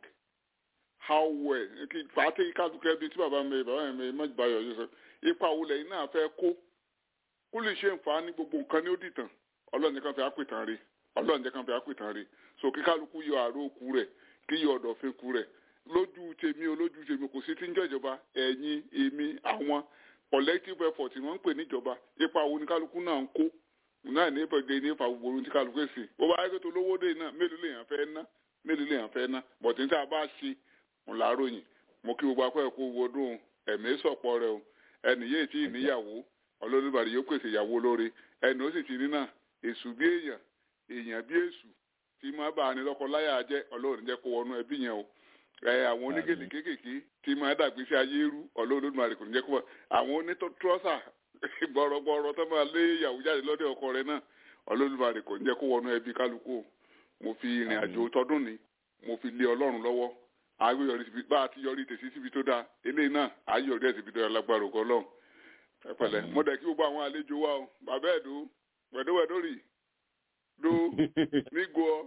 how well kí pàtẹ kálukẹ bíi tí bàbá mi bàbá mi mẹjìbáyọ yìí sọ ipa wo lẹ́yìn náà fẹ́ kó kó lè ṣe nfa ní gbogbo nǹkan ní ó dìtàn ọlọ́run nìkan fi àpètàn rí ọlọ́run nìkan fi àpètàn rí so kí kálukú yọ àrò òkú rẹ̀ kí yọ ọ̀dọ̀fin ku rẹ̀ lójú tèmi o lójú tèmi kò sí tí ń jọ ìjọba ẹ̀yin èmi àwọn collective effort tí wọ́n ń pè níjọba ipa wo ni kálukú náà ń kó náà ní ìpàdé ní ìfà gbogbo ohun tí kálukú èsì bó bá yẹ kó tó lówó dé náà mélòó lèèyàn fẹ́ ná mélòó lèèyàn fẹ́ ná bọ̀tí ní tá a bá ṣe ń làáròyìn mo kí gbogbo akọ́ ẹ̀kọ́ wọdún ẹ̀mí sọ̀pọ̀ rẹ o ẹnì yéé tí ì níyàwó ọlọ́dúnbàdì yóò pèsè ìyàwó lóore ẹnì ó sì ti ní náà èṣù bí èèyàn èèyàn bí èṣù tí máa bá a ní lọ́kọ láyà jẹ́ ọlọ́run jẹ́ kó wọnú ẹbí yẹn o ẹ àwọn onígèlè kéékèèké tí máa dàgbé sí ayé rú ọlọ́run kò ní jẹ́ kó wọ àwọn onítọ́sà gbọ̀rọ̀gbọ̀rọ̀ tó máa lé ìyàwó jáde lọ́dẹ̀ ọkọ rẹ náà ọlọ́run kò ní jẹ́ kó wọnú ẹbí kálukú o mo fi ìrìn àjò tọdún ni mo fi lé ọlọ́run lọ́wọ́ àgbé yọrí síbi bá a ti yọrí tèsí síbi tó dáa eléyìí náà àyè yọrí ẹ̀ síbi tó dáa lágbára ògo ọlọ́run ẹ pẹ̀lẹ́ mo dẹ̀ kí gbogbo àwọn àlejò wa o bàbá ẹ̀ dó wẹ̀dówẹ̀dó rì dó nígbò ọ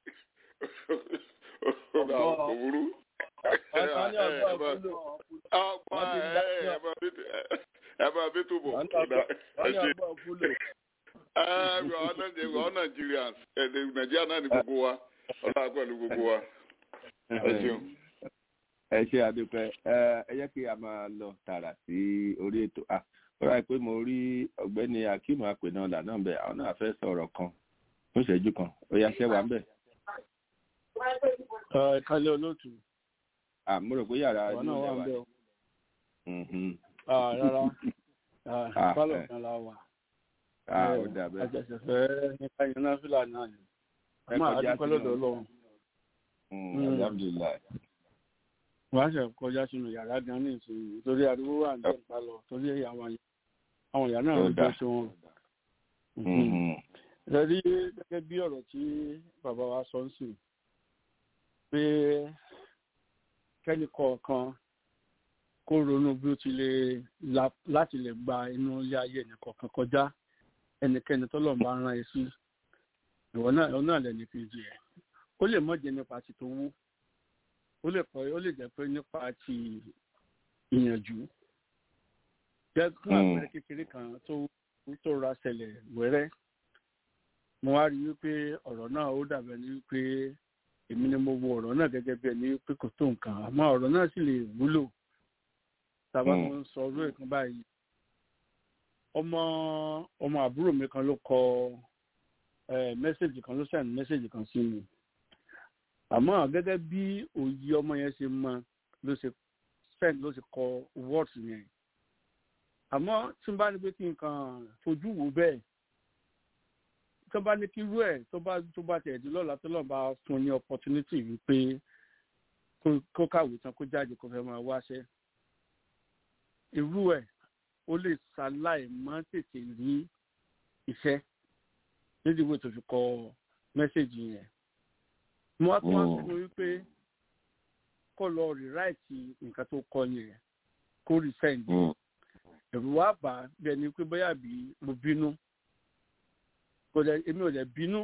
ọgbà òwúrú ẹ máa bí tó bọ̀ ẹ ṣe ọ Nigerians Nàìjíríà náà ni gbogbo wa ọlọ́run pẹ̀lú gbogbo wa ẹ ṣeun ẹ ṣe àdúpẹ́ ẹ yẹ kí a máa lọ tààrà sí orí ètò ah ó rà pé mo rí ọ̀gbẹ́ni akeem apẹ̀nà ọ̀là náà bẹ̀ àwọn náà fẹ́ sọ̀rọ̀ kan fún ìṣẹ́jú kan ó yá ṣẹ́ wa ń bẹ̀. ìkàlẹ̀ olóòtú. mo rò pé yàrá àwọn náà wà ń bẹ̀ o. rárá pálọ̀ kan la wà. ó dà bẹ́ẹ̀. àjẹsẹ̀fẹ́ nípa yẹn náà fìlà náà ni. ẹ máa dúpẹ́ lọ́dọ̀ ọlọ́run. alhamdulilayi wọ́n á ṣe kọjá sínú yàrá gan ní ìsinyìí torí ariwo wà ní ìpa lọ torí àwọn àwọn ìyá náà ń jẹ́ sí wọn. ẹ rí gẹ́gẹ́ bí ọ̀rọ̀ tí bàbá wa sọ ń sìn pé kẹ́ni kọ̀ọ̀kan kó ronú bí ó ti lè láti lè gba inú ilé ayé nìkọ̀ọ̀kan kọjá ẹnikẹ́ni tọ́lọ̀ bá rán ẹ sí ìwọ náà ìwọ náà lẹ́ni kejì ẹ̀ ó lè mọ̀ jẹ́ nípa ti tó wú ó lè kọ́ ó lè jẹ́ pé nípa ti ìyànjú jẹ́ fún àpẹẹrẹ kékeré kan tó tó ra ṣẹlẹ̀ wẹ́rẹ́ mo wá rí i wípé ọ̀rọ̀ náà ó dàbẹ̀ ní wípé èmi ni mo wo ọ̀rọ̀ náà gẹ́gẹ́ bí ẹni wípé kò tó nǹkan àmọ́ ọ̀rọ̀ náà sì lè wúlò tàbá tó ń sọ ọdún ẹ̀kan báyìí ọmọ ọmọ àbúrò mi kan ló kọ mẹ́sẹ̀gì kan ló send mẹ́sẹ̀gì kan sí mi àmọ́ gẹ́gẹ́ bí òye ọmọ yẹn ṣe mọ ló ṣe send ló ṣe kọ words yẹn àmọ́ tí n bá ní pé kí n kàn fojú wò bẹ́ẹ̀ tó bá ní kí irú ẹ̀ tó bá tó bá tẹ̀ di lọ́la tó lọ́n bá fún ní opportunity wípé kó kàwé tán kó jáde kó fẹ́ máa wáṣẹ́ irú ẹ̀ ó lè ṣaláì má tètè rí iṣẹ́ nídìí ìwé tó fi kọ mẹ́sẹ̀gì yẹn mo wá tún wá sọ wípé kó lọ rìráìtì nǹkan tó kọ yẹn kó rí sẹ́ǹdì ẹ̀rù wá bà á bí ẹni pé bóyá bí mo bínú kò dẹ̀ èmi ò dẹ̀ bínú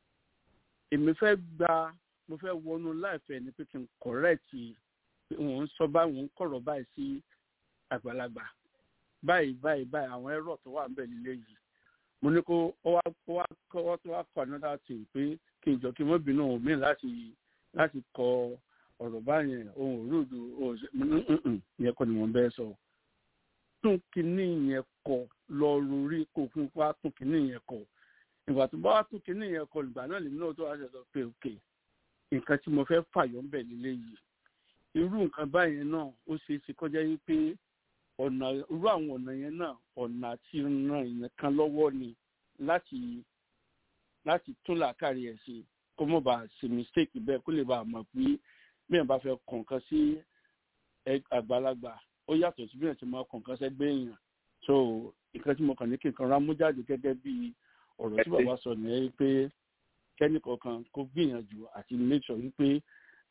èmi fẹ́ gba mo fẹ́ wọnú láìfẹ́ ni pé kí n kọ̀rẹ́ẹ̀tì òun sọ báyìí òun kọ̀rọ̀ báyìí sí àgbàlagbà báyìí báyìí báyìí àwọn ẹ̀rọ tó wà níbẹ̀ nílé yìí mo ní kó ó wá ó wá kọ́ tó wá kọ́ another thing pé kí n jọ kí n mọ́ bínú òun mí láti láti kọ ọ̀rọ̀ báyẹn ohun òrùdù ohun ìyẹn kọ́ ni mo bẹ́ẹ̀ sọ tún kínní yẹn kọ lọ rorí kó fún wa tún kínní yẹn kọ ìgbà tó bá wá tún kínní yẹn kọ ìgbà náà lèmi náà tó wá ṣẹ̀dọ̀ pé òkè nǹkan tí mo fẹ́ fàyọ̀ ń bẹ̀ nílé yìí irú nǹkan báyẹn náà ó ṣeé ṣe kọjá yìí pé ọ̀nà irú àwọn ọ̀nà yẹn náà ọ̀nà àti ran ìyẹn kan lọ́wọ́ ni láti láti tún làákàrí ẹ̀ ṣe kó mọ̀ bá ṣe mistake bẹ́ẹ̀ kó lè bá a mọ̀ pé bí ẹ̀ bá fẹ́ kọ̀ọ̀kan sí àgbàlagbà ó yàtọ̀ sí bí ẹ̀ ti máa kọ̀ọ̀kan sẹ́gbẹ́ èèyàn so nǹkan tí mo kàn ní kí n kan rámú jáde gẹ́gẹ́ bí ọ̀rọ̀ tí bàbá sọ nìyẹn pé kẹ́nì kọ̀ọ̀kan kó gbìyànjú àti make sure wípé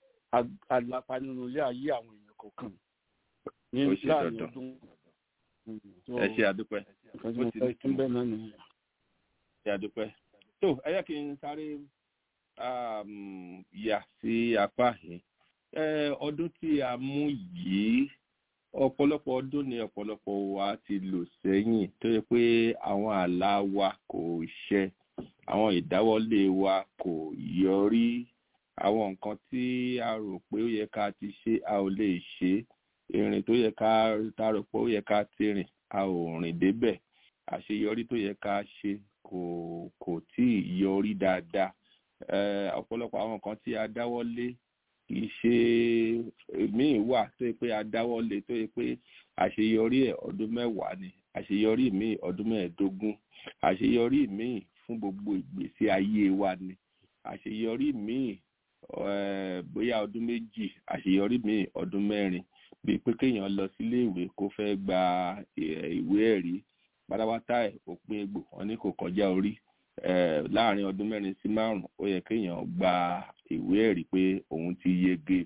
àlàpà nínú ilé ayé àwọn èèyàn kọ̀ọ̀kan ní láàrin ọdún. ẹ ṣe àdúpẹ́ ó ti ní tún bẹ́ẹ̀ náà nìyẹn. ṣe àdúpẹ́ tó ẹ yẹ kí n sáré yà sí apá yìí ọdún tí a mú yìí ọ̀pọ̀lọpọ̀ ọdún ni ọ̀pọ̀lọpọ̀ wa ti lò sẹ́yìn tó yẹ pé àwọn àlá wa kò ṣẹ àwọn ìdáwọ́lé wa kò yọrí àwọn nǹkan tí a rò pé ó yẹ ká ti ṣe a ò lè ṣe ìrìn tó yẹ ká ta rò pé ó yẹ ká ti rìn a ò rìn débẹ̀ àṣeyọrí tó yẹ ká ṣe kò kò tí ì yọrí dáadáa ọ̀pọ̀lọpọ̀ àwọn nǹkan tí a dáwọ́lé kì í ṣe míì wà tó yẹ pé a dáwọ́lé tó yẹ pé àṣeyọrí ẹ̀ ọdún mẹ́wàá ni àṣeyọrí míì ọdún mẹ́ẹ̀ẹ́dógún àṣeyọrí míì fún gbogbo ìgbésí ayé wa ni àṣeyọrí míì bóyá ọdún méjì àṣeyọrí míì ọdún mẹ́rin bíi pé kéèyàn lọ sílé ìwé kó fẹ́ gba ìwé ẹ̀rí pátápátá ẹ̀ òpin egbò wọn ní kò kọjá orí láàrin ọdún mẹ́rin sí márùn ó yẹ kéèyàn gba ìwé ẹ̀rí pé òun ti yege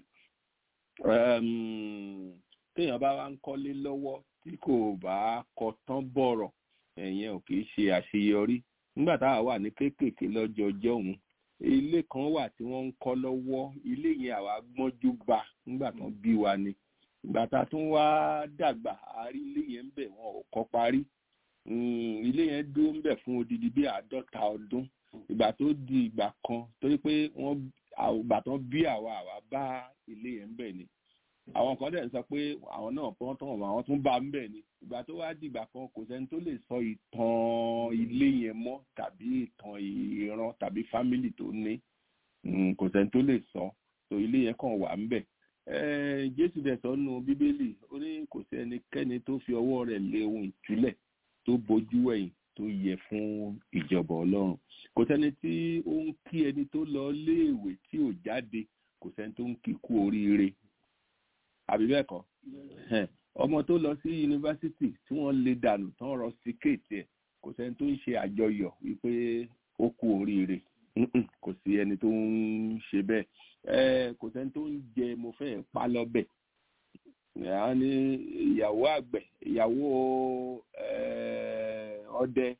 kéèyàn bá wá ń kọ́lé lọ́wọ́ tí kò bá kọ tán bọ̀rọ̀ ẹ̀yẹn ò kì í ṣe àṣeyọrí nígbà táwa wà ní kéékèèké lọ́jọ́ ọjọ́ òun ilé kan wà tí wọ́n ń kọ́ lọ́wọ́ ilé yẹn àwa gbọ́njú bá nígbà tán bí wa ni ìgbà tá a tún wá dàgbà àárí ilé yẹn ń bẹ̀ wọn ò kọ́ parí ilé yẹn dúró ń bẹ̀ fún odidi bí àádọ́ta ọdún ìgbà tó di ìgbà kan torí pé wọ́n ìgbà tán bí àwa àwa bá ilé yẹn ń bẹ̀ ni àwọn kan dẹ̀ ń sọ pé àwọn náà pọ́n tán àwọn tún bá ń bẹ̀ ni ìgbà tó wá dìgbà kan kò sẹ́ni tó lè sọ ìtàn ilé yẹn mọ́ tàbí ìtàn ìran tàbí fámìlì tó ní kò sẹ́ni tó lè sọ tó ilé yẹn kàn wà ń bẹ̀ jésù dẹ̀ sọ nù bíbélì ó ní kò sí ẹnikẹ́ni tó fi ọwọ́ rẹ̀ lé ohun ìtúlẹ̀ tó bojú ẹ̀yìn tó yẹ fún ìjọba ọlọ́run kò sẹ́ni tí ó ń kí ẹni tó lọ léèwé tí ò jáde kò sẹ́ni tó ń kí kú oríire àbí bẹ́ẹ̀ kọ́ ọmọ tó lọ sí yunifásitì tí wọ́n lè dànù tán rọ sí kéètì ẹ̀ kò sẹ́ni tó ń ṣe àjọyọ̀ wípé ó kú oríire kò sí ẹni tó ń ṣe bẹ́ẹ̀ kò sẹ́ni tó ń jẹ mo fẹ́ pa lọ́bẹ̀ a ní ìyàwó àgbẹ̀ ìyàwó ọdẹ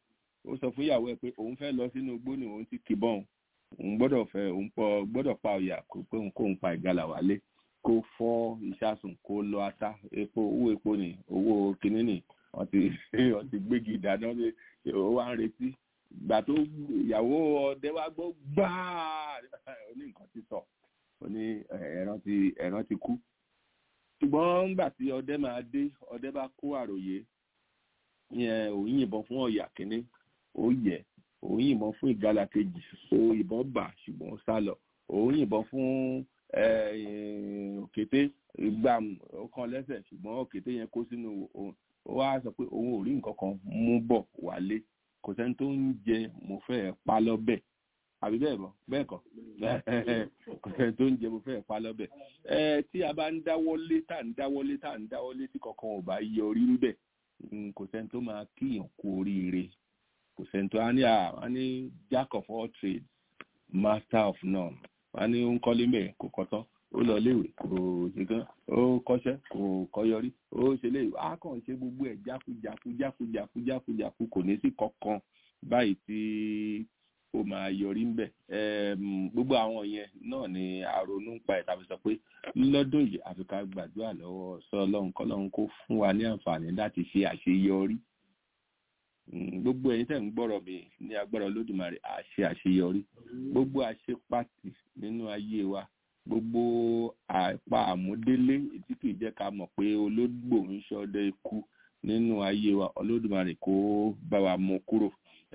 ó sọ fún ìyàwó ẹ̀ pé òun fẹ́ lọ sínú igbó ni òun ti kìbọn òun gbọ́dọ̀ fẹ́ òun pọ̀ gbọ́dọ̀ pa ọ̀yà kó pé òun kóun pa ìgalà wálé kó fọ́ ìṣàsùn kó lọ ata epo owó epo ni owó kinní ni wọ́n ti wọ́n ti gbégi ìdáná ó wá ń retí ìgbà tó ìyàwó ọdẹ wa gbọ́ gbáà ó ní nǹkan ti sọ ó ní ẹran ti ẹran ti kú ṣùgbọ́n nígbà tí ọdẹ máa dé ọdẹ bá kó àròyé yẹn òun yìnbọn fún ọ̀yà kínní ó yẹ òun yìnbọn fún ìgalà kejì ó ìbọn bà ṣùgbọ́n ó sá lọ òun yìnbọn fún òkété gbàm ó kàn lẹ́sẹ̀ ṣùgbọ́n òkété yẹn kó sínú òun ó wá sọ pé òun ò rí nǹkan kan mú bọ̀ wálé kò sẹ́ni tó ń jẹ mo fẹ́ pa lọ́bẹ̀ àbí bẹ́ẹ̀ bọ́ bẹ́ẹ̀ kọ́ kò sẹ́ni tó ń jẹ mo fẹ́ pa lọ́bẹ̀ ẹ tí a bá ń dáwọ́lé tá à ń dáwọ́lé tá à ń dáwọ́lé tí kankan ò bá yọrí níbẹ̀ kò sẹ́ni tó máa kíyàn kú oríire kò sẹ́ni tó á ní à ní jack of all trades master of none wọ́n á ní ó ń kọ́lé mẹ́ẹ̀ kò kọ́tọ́ ó lọ léèwé kò ṣe kán ó kọ́ṣẹ́ kò kọ́yọrí ó ṣe léèwé á kàn ṣe gbogbo ẹ̀ jákujáku jákujáku jákujáku kò ní sí kankan báyìí tí ó máa yọrí ńbẹ̀ gbogbo àwọn yẹn náà ni àrònú ń pa ẹ̀ tàbí sọ pé lọ́dún yìí àfi ká gbàdúrà lọ́wọ́ sọ ọlọ́run kọ́lọ́run kó fún wa ní àǹfààní láti ṣe àṣeyọrí gbogbo ẹ̀yin tẹ́ ń gbọ́rọ̀ mi ní agbára olódùmarè àṣe àṣeyọrí gbogbo àṣepàtì nínú ayé wa gbogbo àpá àmúdélé tí kìí jẹ́ ká mọ̀ pé ológbò ń ṣọdẹ ikú nínú ayé wa olódùmarè kó bá wa mú kúrò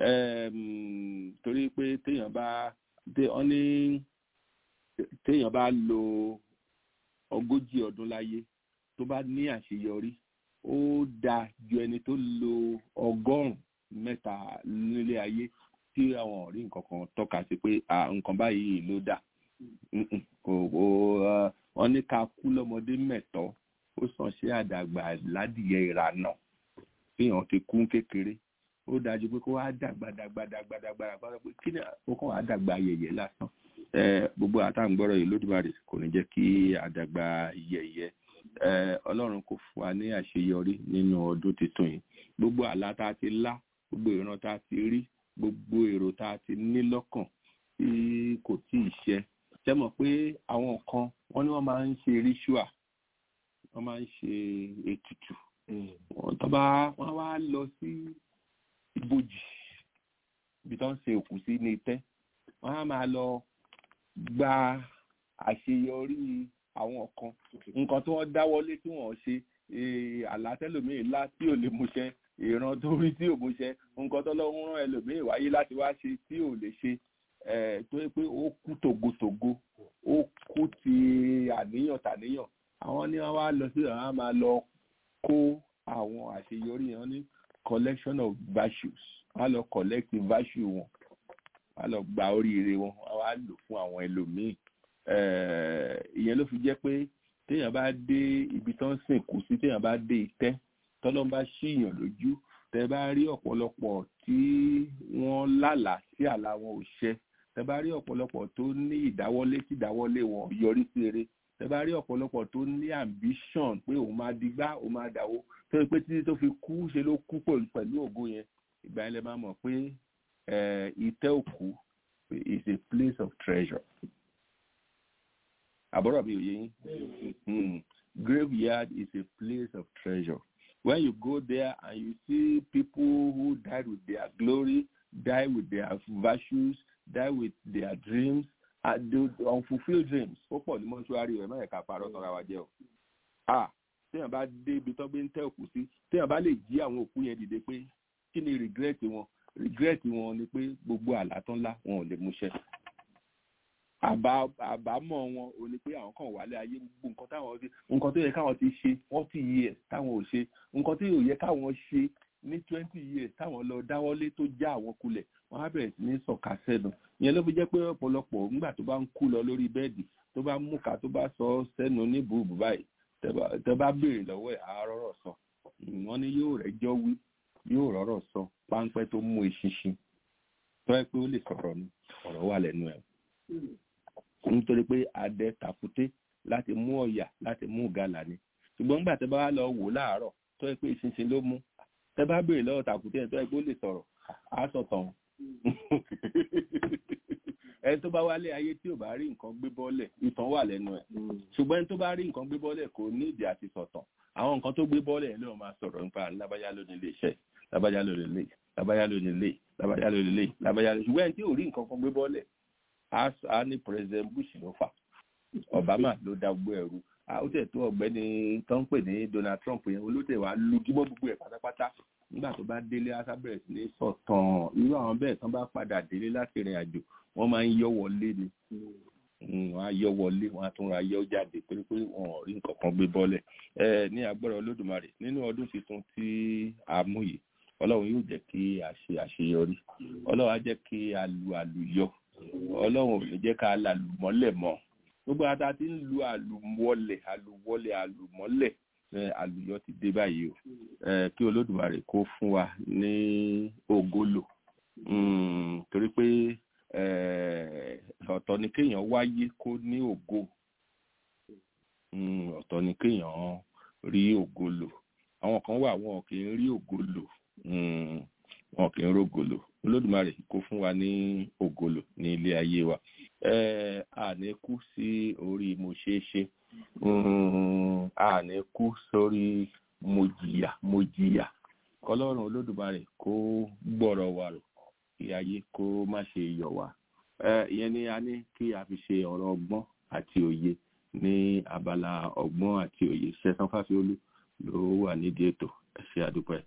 torí pé téèyàn bá wọ́n ní téèyàn bá lo ogójì ọdún láyé tó bá ní àṣeyọrí ó dáa ju ẹni tó lo ọgọ́rùn mẹ́ta nílé ayé tí àwọn ọ̀rí nǹkan kan tọ́ka sí pé nǹkan báyìí ló dà kò wọ́n ní ká kú lọ́mọdé mẹ́tọ́ ó sàn ṣe àdàgbà ládìyẹ ìrànà fihàn ti kú kékeré ó dájú pé kó wá dàgbà dàgbà dàgbà dàgbà dàgbà pé kí ni ó kàn wá dàgbà yẹ̀yẹ̀ lásán gbogbo àtàǹgbọ́rọ̀ yìí lódìbàrè kò ní jẹ́ kí àdàgbà yẹ̀yẹ̀ ọlọ́run kò fún wa ní àṣeyọrí nínú ọdún tuntun yìí gbogbo àlá tá a ti lá gbogbo ìran tá a ti rí gbogbo èrò tá a ti ní lọ́kàn tí kò tí ì ṣẹ ṣe mọ̀ pé àwọn kan wọ́n ní wọ́n máa ń ṣe ritual wọ́n máa ń ṣe ètùtù wọ́n tó bá wọ́n wá lọ sí ibojì ibi tó ń ṣe òkú sí ní itẹ́ wọ́n á máa lọ gba àṣeyọrí àwọn kan nǹkan tí wọ́n dáwọ́lé tí wọ́n ṣe àlátẹ́lòmíì lá tí ò lè múṣẹ ìran tó rí tí ò múṣẹ nǹkan tó lọ́wọ́ rán ẹlòmíì wáyé láti wá ṣe tí ò lè ṣe tó yẹ pé ó kú tògótògó ó kú ti àníyàn tàníyàn àwọn ni wọ́n wá lọ sí àwọn á máa lọ kó àwọn àṣeyọrí yẹn ní collection of virtues wọ́n á lọ collect virtue wọn wọ́n á lọ gba oríire wọn wọ́n á lò fún àwọn ẹlòmíì ìyẹn ló fi jẹ́ pé téèyàn bá dé ibi tó ń sìnkú sí téèyàn bá dé ìtẹ́ tọ́lọ́n bá ṣíyàn lójú tẹ bá rí ọ̀pọ̀lọpọ̀ tí wọ́n lálàá sí àlá wọn ò ṣẹ tẹ bá rí ọ̀pọ̀lọpọ̀ tó ní ìdáwọ́lé tí ìdáwọ́lé wọn yọrí sí eré tẹ bá rí ọ̀pọ̀lọpọ̀ tó ní ambition pé òun máa digbá òun máa dàwó tó yẹ pé títí tó fi kú ṣe ló kú pẹ̀lú ògo yẹn ìgbà yẹn lè máa mọ̀ pé ìtẹ́ òkú is a place of treasure àbọ̀rọ̀ mi ò yé yín graveyard is a place of treasure when you go there and you see people who died with their glory die with their virtues die with their dreams and the unfulfilled dreams ó pọ̀ ní mọ́ṣúárì rẹ̀ mẹ́rin ká parọ́ tọ́ra wa jẹ́ o ah téèyàn bá dé ibi tó gbé ń tẹ́ òkú sí téèyàn bá lè jí àwọn òkú yẹn dìde pé kí ni regret wọn regret wọn ni pé gbogbo àlá tán lá wọn ò lè múṣẹ àbámọ̀ wọn ò ní pé àwọn kan wálé ayé gbogbo nǹkan táwọn ti nǹkan tó yẹ káwọn ti ṣe forty years táwọn ò ṣe nǹkan tó yẹ káwọn ṣe ní twenty years táwọn lọ dáwọ́lé tó já àwọn kulẹ̀ wọ́n á bẹ̀rẹ̀ sí ní sọ̀ka sẹ́nu ìyẹn ló fi jẹ́ pé ọ̀pọ̀lọpọ̀ nígbà tó bá ń kú lọ lórí bẹ́ẹ̀dì tó bá mú ká tó bá sọ sẹ́nu ní bùbù báyìí tẹ bá béèrè lọ́wọ́ ẹ̀ àárọ̀rọ̀ sọ wọ́n ní yóò rẹ́jọ́ wí yóò rọ́rọ̀ sọ páńpẹ́ tó mú eṣinṣin tó yẹ pé ó lè sọ̀rọ̀ ni ọ̀rọ̀ wà lẹ́nu ẹ̀ nítorí pé adẹ tàkúté láti mú ọ̀yà láti mú gàlà ni ṣùgbọ́n nígbà tẹ bá lọ wò láàárọ̀ tó yẹ pé ìṣinṣin ló mú tẹ bá béèrè lọ́wọ́ tàkúté ẹ̀ tó yẹ pé ó lè sọ̀rọ̀ á sọ̀tàn ẹni tó bá wálé ayé tí ò bá rí nǹkan gbé bọ́lẹ̀ ìtàn wà lẹ́nu ẹ̀ ṣùgbọ́n ẹni tó bá rí nǹkan gbé bọ́lẹ̀ kò ní ìdí àti sọ̀tàn àwọn nǹkan tó gbé bọ́lẹ̀ ló máa sọ̀rọ̀ nípa lábájá ló ní ilé iṣẹ́ lábájá ló ní ilé lábájá ló ní ilé lábájá ló ní ilé lábájá ló ní ṣùgbọ́n ẹni tí ò rí nǹkan kan gbé bọ́lẹ̀ á ní president bush ló fà obama ló dá gbogbo ẹrú ó tẹ̀ tó ọ̀gbẹ́ni tó ń pè ní donald trump yẹn olóòtẹ̀ wàá lugímọ́ gbogbo ẹ̀ pátápátá nígbà tó bá délé asábẹ̀rẹ̀ sí ní sọ̀tàn irú àwọn bẹ́ẹ̀ tán bá padà délé láti rìn àjò wọ́n máa ń yọ́ wọlé ni wọ́n á yọ́ wọlé wọ́n á tún ra yọ́ jáde pé pé wọn ò rí nǹkan kan gbé bọ́lẹ̀ ẹ ní agbára olódùmarè nínú ọdún tuntun tí a mú yìí ọlọ́run yóò jẹ́ kí a ṣe àṣeyọrí ọlọ́run á jẹ́ kí a lu àlùyọ ọlọ́run ò ní jẹ́ ká lálùmọ́lẹ̀ mọ́ gbogbo ata ti ń lu àlùmọ́lẹ̀ àlùwọ́lẹ̀ àlùmọ́lẹ̀ àlùyọ ti dé báyìí o kí olódùmarè kó fún wa ní ògolo torí pé ọ̀tọ̀ ni kéèyàn wáyé kó ní ògo ọ̀tọ̀ ni kéèyàn rí ògo lò àwọn kan wà wọn kì í rí ògo lò wọn kì í rógo lò olódùmarè kó fún wa ní ògo lò ní ilé ayé wa àní kú sí orí mo ṣeé ṣe àní kú sórí mo jìyà mo jìyà kọlọ́run olódùmarè kó gbọ́rọ̀ wa rò kí ayé kó má ṣe yọ̀ wá ìyẹn ni a ní kí a fi ṣe ọ̀rọ̀ ọgbọ́n àti òye ní abala ọgbọ́n àti òye ṣẹ́sán fásiolú ló wà nídìí ètò ẹ ṣé àdúpẹ́.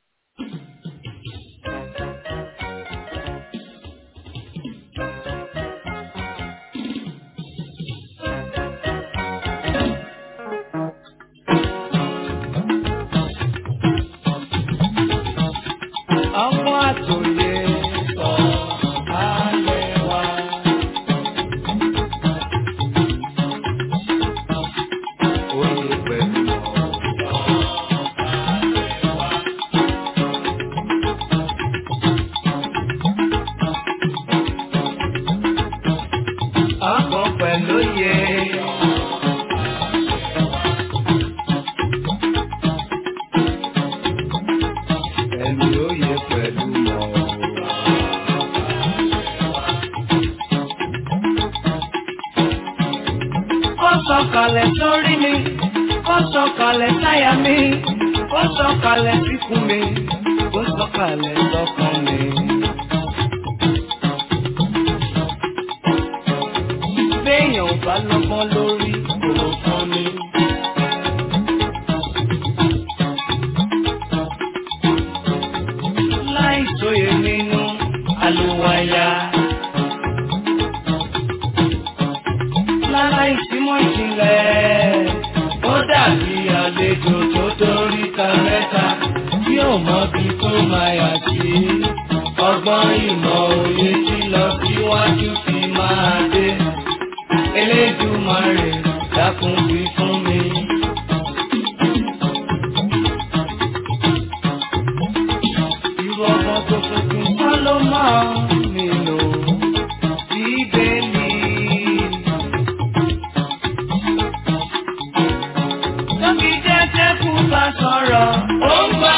ọmọ àtòyè sọ ayé wa. Oyè pẹ̀lú ọkọ̀ pẹ̀lú yẹ. Ẹ̀mí oyè pẹ̀lú mọ̀. Ó sọ̀kalẹ̀ sórí mi, ó sọ̀kalẹ̀ sáyà mi, ó sọ̀kalẹ̀ síkùn mi, ó sọ̀kalẹ̀ sọ́kàn mi. Béèyàn ò bá lọ́gbọ́n lórí kò fún mi. Láì sóye nínú àlùwàyà. Láláì símọ́ ìjìnlẹ̀, ó dàbí àlejò tó dórí ta mẹ́ta tí ò mọ bí tó máa yà sí. Ọgbọ́n ìmọ̀ òye tí lọ síwájú fi máa dé. Elédùmarè dákun wí fún mi. Irú ọmọ tó tuntun kọ́ ló máa nílò bíbélì. Tóbi jẹ́jẹ́ kú bá sọ̀rọ̀, ó ń gbọ́.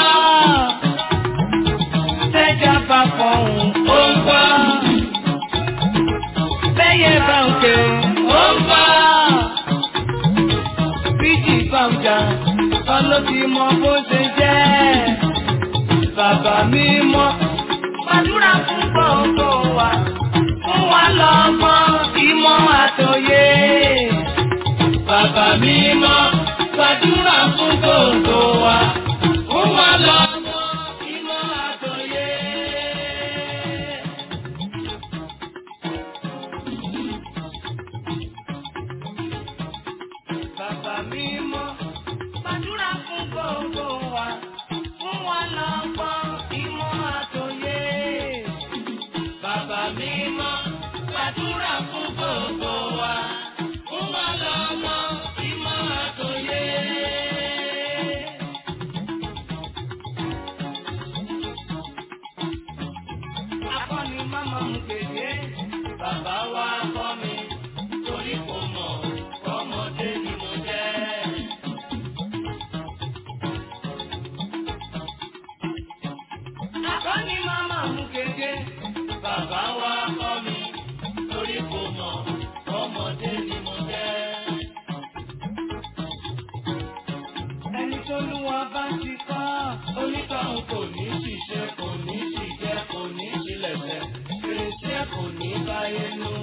Tẹ́jà bá fọ̀hún, ó ń gbọ́. Bẹ́yẹ bá ń ké, ó ń gbọ́. Bíjì bá ń jà, kọ́ ló ti mọ bó ṣe jẹ́. Bàbá mi mọ́, gbàdúrà fún gbogbo wa. Fún wa lọ́gbọ́n, ìmọ̀ àtòyé. Bàbá mi mọ́, gbàdúrà fún gbogbo wa. Fún wa lọ́gbọ́n, ìmọ̀ àtòyé. Bàbá mi mọ́, gbàdúrà fún gbogbo wa. Fún wa lọ́gbọ́n, ìmọ̀ àtòyé. Bàbá mi mọ́, gbàdúrà fún gbogbo wa. Fún wa lọ́gbọ́n, ìmọ̀ àtòyé. kò ní ṣiṣẹ́ kò ní ṣiṣẹ́ kò ní ṣilẹ̀ṣẹ̀ fèrèsé kò ní báyé nú.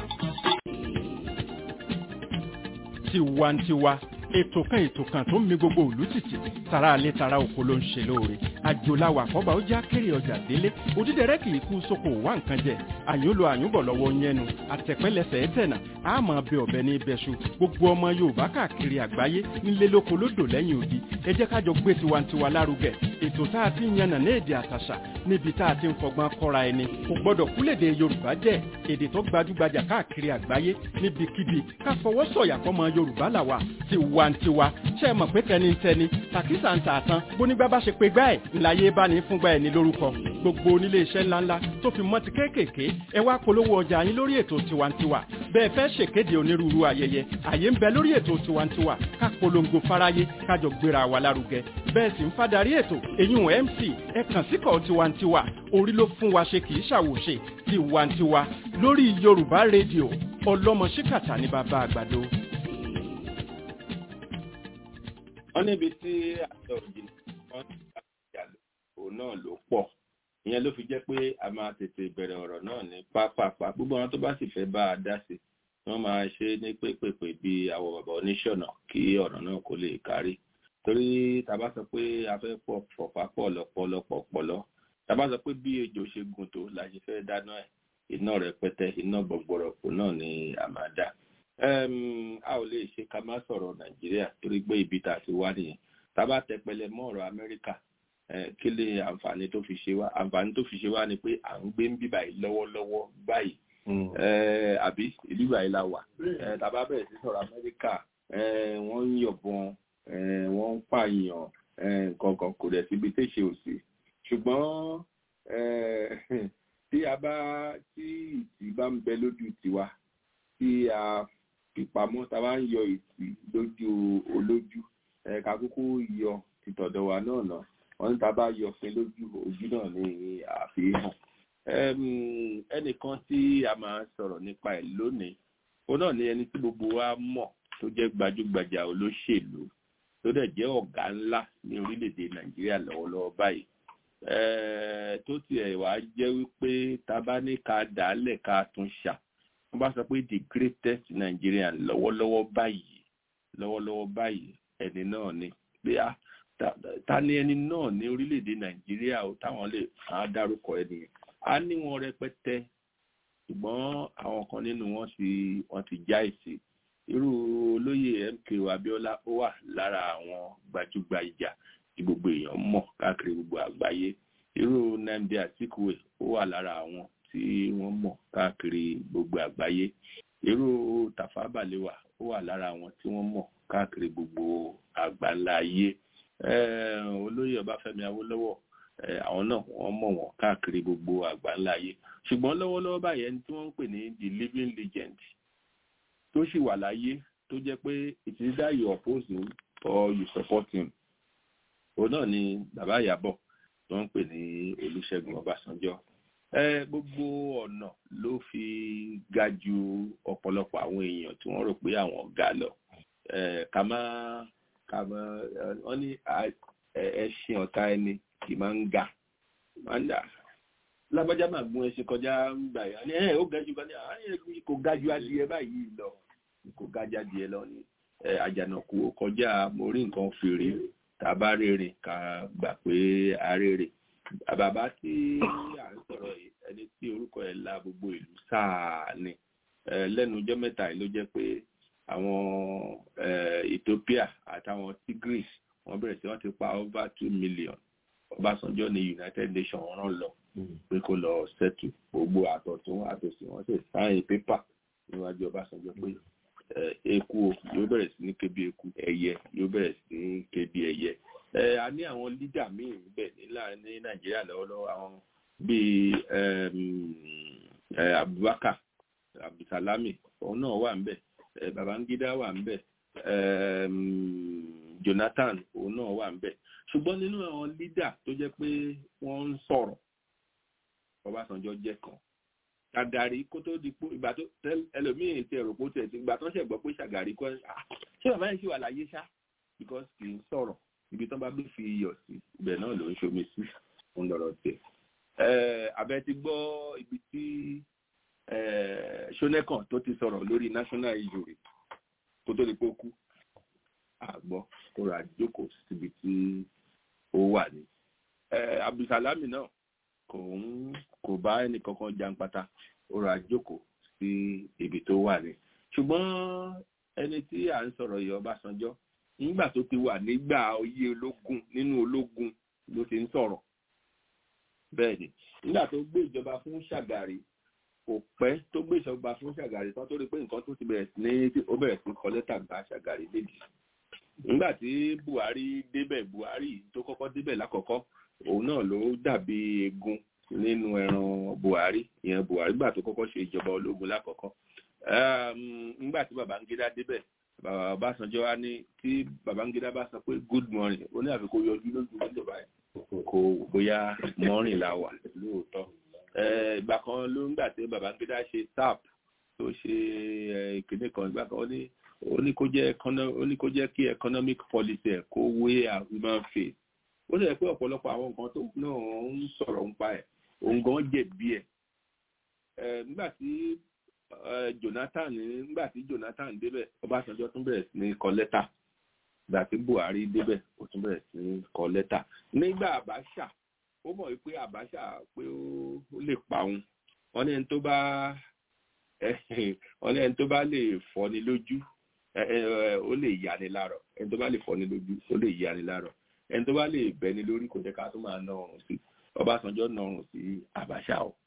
tiwantiwa ètò kan ètò kan tó ń mi gbogbo òlú tìtì tara alẹ́ tara oko ló ń ṣe lóore àjòláwà àkọ́bà ó já kéré ọjà délé òdídẹrẹ́ kì í kú sóko wá nǹkan jẹ àyúnlò àyúnbọ̀ lọ́wọ́ yẹnu àtẹ̀pẹ́lẹsẹ̀ ẹ̀tẹ̀nà àmọ́ bẹ ọ̀bẹ ní ibẹ̀ṣu gbogbo ọmọ yorùbá káàkiri àgbáyé ńlẹ́ lóko lódò lẹ́yìn odi ẹ jẹ́ kájọ gbé tiwantiwa lárugẹ ètò tá a ti ń yànnà ní èdè àtàṣà níbi tá a ti ń fọgbọ́n kọ́ra ẹni kò gbọ́dọ̀ kúlèdè yorùbá jẹ́ èdè tó gbajúgbajà káàkiri àgbáyé níbikíbi ká fọwọ́ sọ̀yà fọmọ yorùbá làwà tiwantiwa ṣe é mọ̀ pé tẹnitẹni tàkísà ń tààtàn bónígbà bá ṣe pé gbá ẹ̀ ńláyé bá ní fúngbà ẹ̀ ní lórúkọ gbogbo onílé iṣẹ́ ńláńlá tó fi mọ́ ti kéékèèké ẹ wá polówó ọjà yín lórí ètò tiwantiwa bẹ́ẹ̀ fẹ́ ṣèkéde onírúurú ayẹyẹ àyè ń bẹ lórí ètò tiwantiwa ká polongo fáráyé kájọ gbéra wa lárugẹ bẹ́ẹ̀ sì ń fadarí ètò eyín mc ẹ kàn síkọ̀ tiwantiwa orí ló fún wa ṣe kì í ṣàwòṣe tiwantiwa lórí yorùbá rédíò ọlọ́mọ ṣíkàtà ní bàbá àgbàdo. wọ́n níbi tí àjọ òjì wọ́n ti ṣàjà òun náà ló pọ̀ ìyẹn ló fi jẹ́ pé a máa tètè bẹ̀rẹ̀ ọ̀rọ̀ náà ní pápápá gbogbo àwọn tó bá sì fẹ́ bá a dá sí wọ́n máa ṣe ní pépèpè bí àwọn bàbá oníṣọ̀nà kí ọ̀rọ̀ náà kó lè kárí torí tàbá sọ pé a fẹ́ pọ̀ pọ̀pá pọ̀ lọ́pọ̀lọpọ̀ pọ̀lọ́ tàbá sọ pé bí ejò ṣe gùn tó la ṣe fẹ́ dáná ẹ̀ iná rẹpẹtẹ iná gbọ̀gbọ̀rọ̀pọ̀ náà ni a máa dá a ò lè ṣe ká má sọ̀rọ̀ nàìjíríà torí pé ibi tá a ti wá nìyẹn tàbá tẹpẹlẹ mọ́ ọ̀rọ̀ amẹ́ríkà kí lè àǹfààní tó fi ṣe wá àǹfààní tó fi ṣe wá ni pé à ń gbé ń bí báyìí lọ́wọ́lọ́wọ́ báyìí àbí ìlú báyìí la wà tàbá bẹ̀rẹ̀ sí sọ̀rọ̀ amẹ́ríkà wọ́n ń yọ̀bọ̀n wọ́n ń pààyàn nǹkan kò dẹ̀ síbi tí ṣe ò sí ṣùgbọ́n tí a bá tí ìtì bá ń bẹ lójú tiwa tí a fipamọ́ tá a bá ń yọ ìtì lójú olójú ká kúkú yọ tìtọ̀dọ̀ wa náà náà wọ́n ní tá a bá yọ fún lójú ojú náà ní àfihàn ẹnìkan tí a máa sọ̀rọ̀ nípa ẹ̀ lónìí òun náà ni ẹni tí gbogbo wa mọ̀ tó jẹ́ gbajúgbajà olóṣèlú tó dẹ̀ jẹ́ ọ̀gá ńlá ní orílẹ̀-èdè nàìjíríà lọ́wọ́lọ́wọ́ báyìí tó tiẹ̀ wá jẹ́ wípé tá a bá ní ká dàálẹ̀ ká tún ṣà wọ́n bá sọ pé the greatest Nigerian lọ́wọ́lọ́wọ́ báyìí lọ́wọ́lọ́wọ́ báyìí ẹni náà ni pé a ta ni ẹni náà ní orílẹ̀-èdè nàìjíríà ó táwọn lè á dárúkọ ẹni a ní wọn rẹpẹtẹ ṣùgbọ́n àwọn kan nínú wọn ti wọn ti já ìsì irú olóyè MKO Abíọ́lá ó wà lára àwọn gbajúgbajà tí gbogbo èèyàn mọ̀ káàkiri gbogbo àgbáyé irú Nnamdi Azikiwe ó wà lára àwọn tí wọ́n mọ̀ káàkiri gbogbo àgbáyé irú Tafawa Balewa ó wà lára àwọn tí wọ́n mọ̀ káàkiri gbogbo àgbáńlá ayé olóyè Ọbáfẹ́mi Awólọ́wọ̀ àwọn náà wọ́n mọ̀ wọ́n káàkiri gbogbo àgbáńlá ayé ṣùgbọ́n lọ́wọ́lọ́wọ́ báyìí ẹni tí wọ́n ń pè ní the living legend tó sì wà láyé tó jẹ́ pé it is either you oppose him or you support him òun náà ni bàbá Ìyábọ̀ tó ń pè ní Olúṣẹ́gun Ọbásanjọ́ gbogbo ọ̀nà ló fi ga ju ọ̀pọ̀lọpọ̀ àwọn èèyàn tí wọ́n rò pé àwọn ga lọ ká má ká má wọ́n ní ẹṣin ọ̀tá ẹni kì máa ń ga máa ń dà lábájá máa gún ẹṣin kọjá ń gbà yà ní ẹ ó ga jù kan ní àárín kò ga ju adìẹ báyìí lọ kò ga ju adìẹ lọ ní àjànàkú kọjá mo rí nǹkan fèrè tàbá rèrè ká gbà pé arèrè bàbá tí à ń sọ̀rọ̀ yìí ẹni tí orúkọ ẹ̀ la gbogbo ìlú sáà ni lẹ́nu ọjọ́ mẹ́ta yìí ló jẹ́ pé àwọn Ethiopia àtàwọn Tigris wọ́n bẹ̀rẹ̀ sí wọ́n ti pa over two million Ọbásanjọ́ ní United Nations rán lọ pé kó lọ settle gbogbo àtọ̀tún àtòsí wọ́n sì sáyìn pépà níwájú Ọbásanjọ́ pé eku yóò bẹ̀rẹ̀ sí ní ké bí eku ẹyẹ yóò bẹ̀rẹ̀ sí ní ké bí ẹyẹ a ní àwọn lídà míì níbẹ̀ ní Nàìjíríà lọ́wọ́lọ́wọ́ àwọn bíi Abubakar Abdulsalami òun náà wà níbẹ̀ Babangida wà níbẹ̀ Jonathan òun náà wà níbẹ̀ ṣùgbọ́n nínú àwọn lídà tó jẹ́ pé wọ́n ń sọ̀rọ̀ Ọbásanjọ́ jẹ́ kan Ṣàgàrí kó tó di pé ìgbà tó ẹlòmíì ti ẹ̀rọ kó tẹ̀ sí ìgbà tó ṣẹ̀ gbọ́ pé Ṣàgàrí kọ́ ṣé bàbá yẹn ṣì wà láyé ṣá because kì í sọ̀rọ̀ ibi tán bá gbé fi iyọ̀ sí ibẹ̀ náà ló ń ṣomi sí ń lọ́rọ̀ tiẹ̀. abẹ́ ti gbọ́ ibi tí ṣónẹ́kàn tó ti sọ̀rọ̀ lórí national injury kó tó di pé ó kú àgbọ̀ kó ra jókòó síbi tí ó wà ní. abdulsalami náà kò ń kò bá ẹnì kankan jàǹpátá ó ra jókòó sí ibi tó wà ní. ṣùgbọ́n ẹni tí à ń sọ̀rọ̀ yìí ọbásanjọ́ nígbà tó ti wà nígbà oyè ológun nínú ológun ló ti ń sọ̀rọ̀ bẹ́ẹ̀ ni nígbà tó gbé ìjọba fún ṣàgàrí kò pẹ́ tó gbé ìjọba fún ṣàgàrí tán tó rí pé nǹkan tó ti bẹ̀rẹ̀ sí ní ó bẹ̀rẹ̀ sí kọ lẹ́tà gba ṣàgàrí lédi nígbà tí buhari débẹ̀ buhari tó kọ́kọ́ débẹ̀ lákọ̀ọ́kọ́ òun náà ló dàbí egun nínú ẹran buhari ìyẹn buhari gbà tó kọ́kọ́ ṣe ìjọba ológun lákọ̀ọ́kọ́ nígbà tí babangida débẹ̀ bàbá Ọbásanjọ́ wa ní tí Babangida bá sọ pé good morning ó ní àfikún yọjú lójú níjọba ẹ̀ kò bóyá morning la wà lóòótọ́ ìgbà kan ló ń gbà tí Babangida ṣe tap tó ṣe ìkéde kan ìgbà kan ó ní kó jẹ́ kí economic policy ẹ̀ kó wé human face ó sì yẹ pé ọ̀pọ̀lọpọ̀ àwọn nǹkan tó náà ń sọ̀rọ̀ ń pa ẹ̀ òun gan jẹ̀bi ẹ̀ nígbà tí Jonathan nígbà tí Jonathan débẹ̀ Ọbásanjọ́ tún bẹ̀rẹ̀ sí ní kọ lẹ́tà ìgbà tí Buhari débẹ̀ ó tún bẹ̀rẹ̀ sí ní kọ lẹ́tà nígbà Abacha ó mọ̀ wípé Abacha pé ó lè pa òun wọ́n ní ẹni tó bá wọ́n ní ẹni tó bá lè fọ́ni lójú ó lè yani lárọ̀ ẹni tó bá lè fọ́ni lójú ó lè yani lárọ̀ ẹni tó bá lè bẹ́ni lórí kò jẹ́ ká tó máa ná ọrùn sí Ọbásanjọ́ ná ọrùn sí Abacha o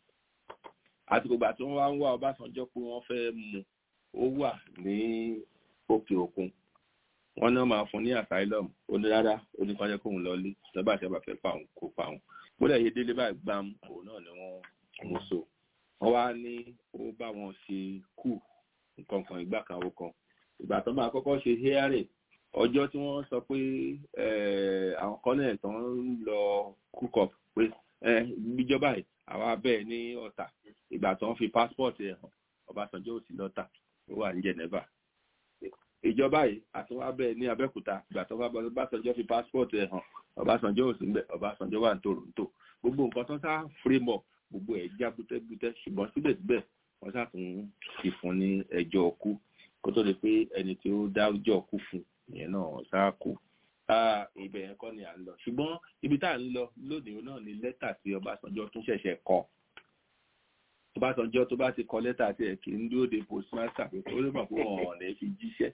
àsìkò ìgbà tí wọ́n wá ń wá Ọbásanjọ́ pé wọ́n fẹ́ mú ó wà ní òkè òkun wọ́n náà máa fún ní asylum ó ní rárá ó ní kọ́jẹ́ kóun lọ lé lọ́ba àti àbàfẹ́ pa òun kó pa òun bóyá iye délé báyìí gbám òun náà ni wọ́n mú so wọ́n wá ní ó bá wọn ṣe kù nǹkan kan ìgbà kan ó kan ìgbà tó máa kọ́kọ́ ṣe hearing ọjọ́ tí wọ́n sọ pé àwọn kọ́nẹ̀ tó ń lọ cook up pé ìjọba yìí àwa bẹ́ẹ̀ ní ọ̀tà ìgbà tó ń fi passport ẹ̀ hàn Ọbásanjọ́ ò sí lọ́tà ó wà ní Geneva ìjọba yìí àti wá bẹ́ẹ̀ ní Abẹ́òkúta ìgbà tó Ọbásanjọ́ fi passport ẹ̀ hàn Ọbásanjọ́ ò sí ń bẹ̀ Ọbásanjọ́ wà ní Toronto gbogbo nǹkan tó sá frame up gbogbo ẹ̀ já bútẹ́bútẹ́ ṣùgbọ́n síbẹ̀síbẹ̀ wọ́n sá tún fi fún ní ẹjọ́ ọkú kó tó di pé ẹni tí ó dájọ́ ọkú fún ìyẹn náà sá kú ibẹ̀ yẹn kọ́ ni à ń lọ ṣùgbọ́n ibi tá à ń lọ lónìí náà ni lẹ́tà tí Ọbásanjọ́ tún ṣẹ̀ṣẹ̀ kọ Ọbásanjọ́ tó bá ti kọ lẹ́tà tí ẹ̀ kì í dúró de postmaster pé ó lè mọ̀ pé wọ́n ọ̀nà fi jíṣẹ́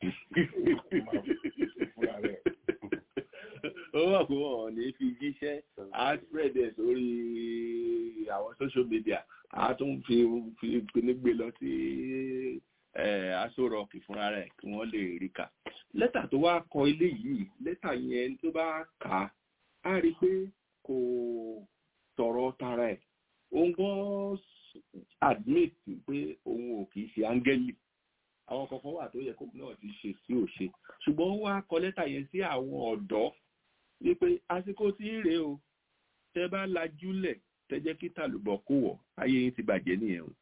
ó mọ̀ pé wọ́n ọ̀nà fi jíṣẹ́ á spread ẹ̀ sórí àwọn social media á tún fi fi gbé lọ sí aṣọ rọọkì fúnra rẹ̀ kí wọ́n lè rí kà lẹ́tà tó wá kọ ilé yìí lẹ́tà yẹn tó bá kà á á rí i pé kò tọ̀rọ̀ tara ẹ̀ òun gan admit pé òun ò kì í ṣe áńgẹ́lì àwọn kankan wà tó yẹ kó náà ti ṣe sí òṣe ṣùgbọ́n ó wá kọ lẹ́tà yẹn sí àwọn ọ̀dọ́ wípé àsìkò tí ń rèé o tẹ bá lajúlẹ̀ tẹ jẹ́ kí tàlùbọ̀ kó wọ̀ ayé yín ti bàjẹ́ nìyẹn o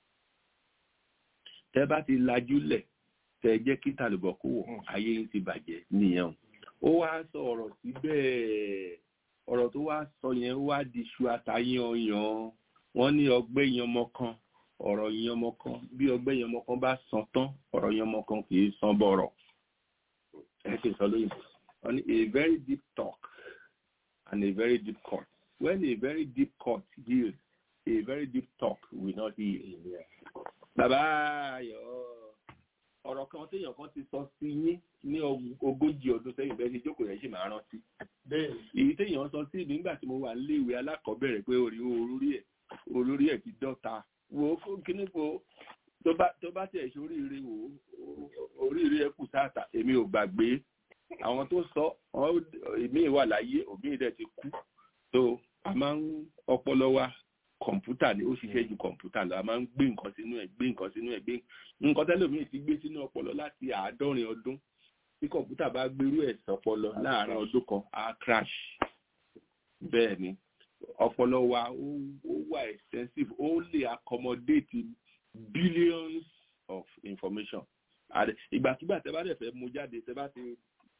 tẹ bá ti lajúlẹ̀ tẹ jẹ́ kí tàlùbọ̀ kó wọ̀ ayé yín ti bàjẹ́ nìyẹn o ó wá sọ ọ̀rọ̀ síbẹ̀ ọ̀rọ̀ tó wá sọ yẹn wá di iṣu àtàyànyàn wọ́n ní ọgbẹ́ yanmọ kan ọ̀rọ̀ yanmọ kan bí ọgbẹ́ yanmọ kan bá san tán ọ̀rọ̀ yanmọ kan kì í san bọ̀rọ̀ ẹ ṣe sọ lóyìnbó wọ́n ní a very deep talk and a very deep cut when a very deep cut heals a very deep talk will not heal. bàbá ayọ̀ ọ̀rọ̀ kan téèyàn kan ti sọ sí yín ní ogójì ọdún sẹ́yìn bẹ́ẹ̀ ṣe jókòó yẹn ṣì máa rántí. èyí téèyàn sọ sí nígbà tí mo wà níléèwé alákọ̀ọ́bẹ̀rẹ̀ pé orí olórí ẹ̀ olórí ẹ̀ ti dọ́ta wo kíní wo tó bá tẹ̀ ṣe oríire wò oríire ẹ̀ kù sáàtà èmi ò gbàgbé àwọn tó sọ èmi wà láyé òbí rẹ̀ ti kú so a máa ń ọpọlọ wa kọ̀ǹpútà ni ó ṣiṣẹ́ ju kọ̀ǹpútà lọ a máa ń gbé nǹkan sínú ẹ̀ gbé nǹkan sínú ẹ̀ gbé nǹkan tẹ́lẹ̀mí ti gbé sínú ọpọlọ láti àádọ́rin ọdún tí kọ̀ǹpútà bá gbérú ẹ̀ sọpọlọ láàárín ọdún kan á crash bẹ́ẹ̀ ni ọpọlọ wa ó wà extensive ó lè accommodate billions of information ìgbàkigbà tẹ́ bá dẹ̀ fẹ́ mú jáde tẹ́ bá ti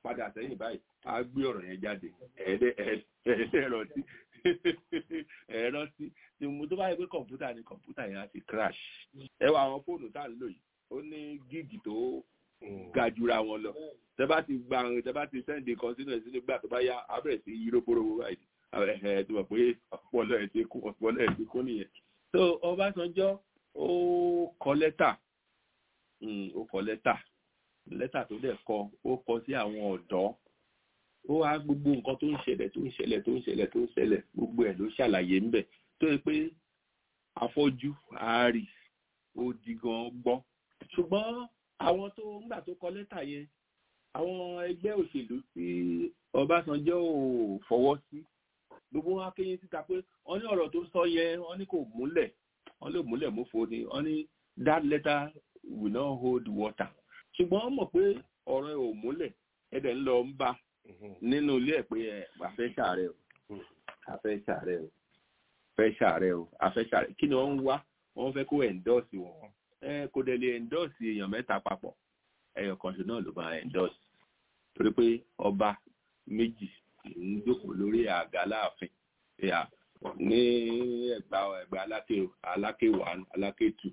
padà sẹ́yìn báyìí á gbé ọ̀rọ̀ yẹn jáde ẹ̀ẹ́dẹ́ ẹ̀ẹ́dẹ́ rántí ẹ̀ẹ́ rántí tí mo tó bá yẹ pé kọ̀ǹpútà ni kọ̀ǹpútà yẹn á ti crash ẹ wá àwọn fóònù tá à ń lò yìí ó ní gíìgì tó ga jura wọn lọ tẹ bá ti gba tẹ bá ti sẹ́ǹdì kan sínú ẹ̀ sínú gbà tó bá yá abẹ́rẹ́ sí yí róbóróbó báyìí ẹ̀ tó mọ̀ pé ọpọlọ ẹ̀ ti kú ọpọlọ ẹ̀ ti kú nìyẹn. so Ọbásanjọ́ ó kọ lẹ́tà ó kọ lẹ́tà lẹ́tà tó dẹ̀ kọ ó kọ sí àwọn ọ̀dọ́ ó wá gbogbo nǹkan tó ń ṣẹlẹ̀ tó ń ṣẹlẹ̀ tó ń ṣẹlẹ̀ tó ń ṣẹlẹ̀ gbogbo ẹ̀ ló ṣàlàyé ńbẹ̀ tó yẹ pé afọ́jú àárì ó di gan gbọ́ ṣùgbọ́n àwọn tó ńgbà tó kọ lẹ́tà yẹn àwọn ẹgbẹ́ òṣèlú tí Ọbásanjọ́ ò fọwọ́ sí gbogbo wọn akéyìn síta pé wọ́n ní ọ̀rọ̀ tó sọ yẹn wọ́n ní kò múlẹ̀ wọ́n lè múlẹ̀ mófo ni wọ́n ní that letter will not hold water ṣùgbọ́n wọ́n mọ̀ pé ọ̀rọ̀ ẹ̀ ò múlẹ̀ ẹ̀dẹ̀ ń lọ ń bá nínú ilé ẹ̀ pé ẹ̀ àfẹ́ ṣàárẹ̀ o àfẹ́ ṣàárẹ̀ o fẹ́ ṣàárẹ̀ o àfẹ́ ṣàárẹ̀ kí ni wọ́n ń wá wọ́n fẹ́ kó endorse wọn ẹ kò dẹ̀ lè endorse èèyàn mẹ́ta papọ̀ ẹyọ kan ṣe náà ló máa endorse torí pé ọba méjì ń jókòó lórí àga láàfin ní ẹgbà ẹgbà aláké aláké one aláké two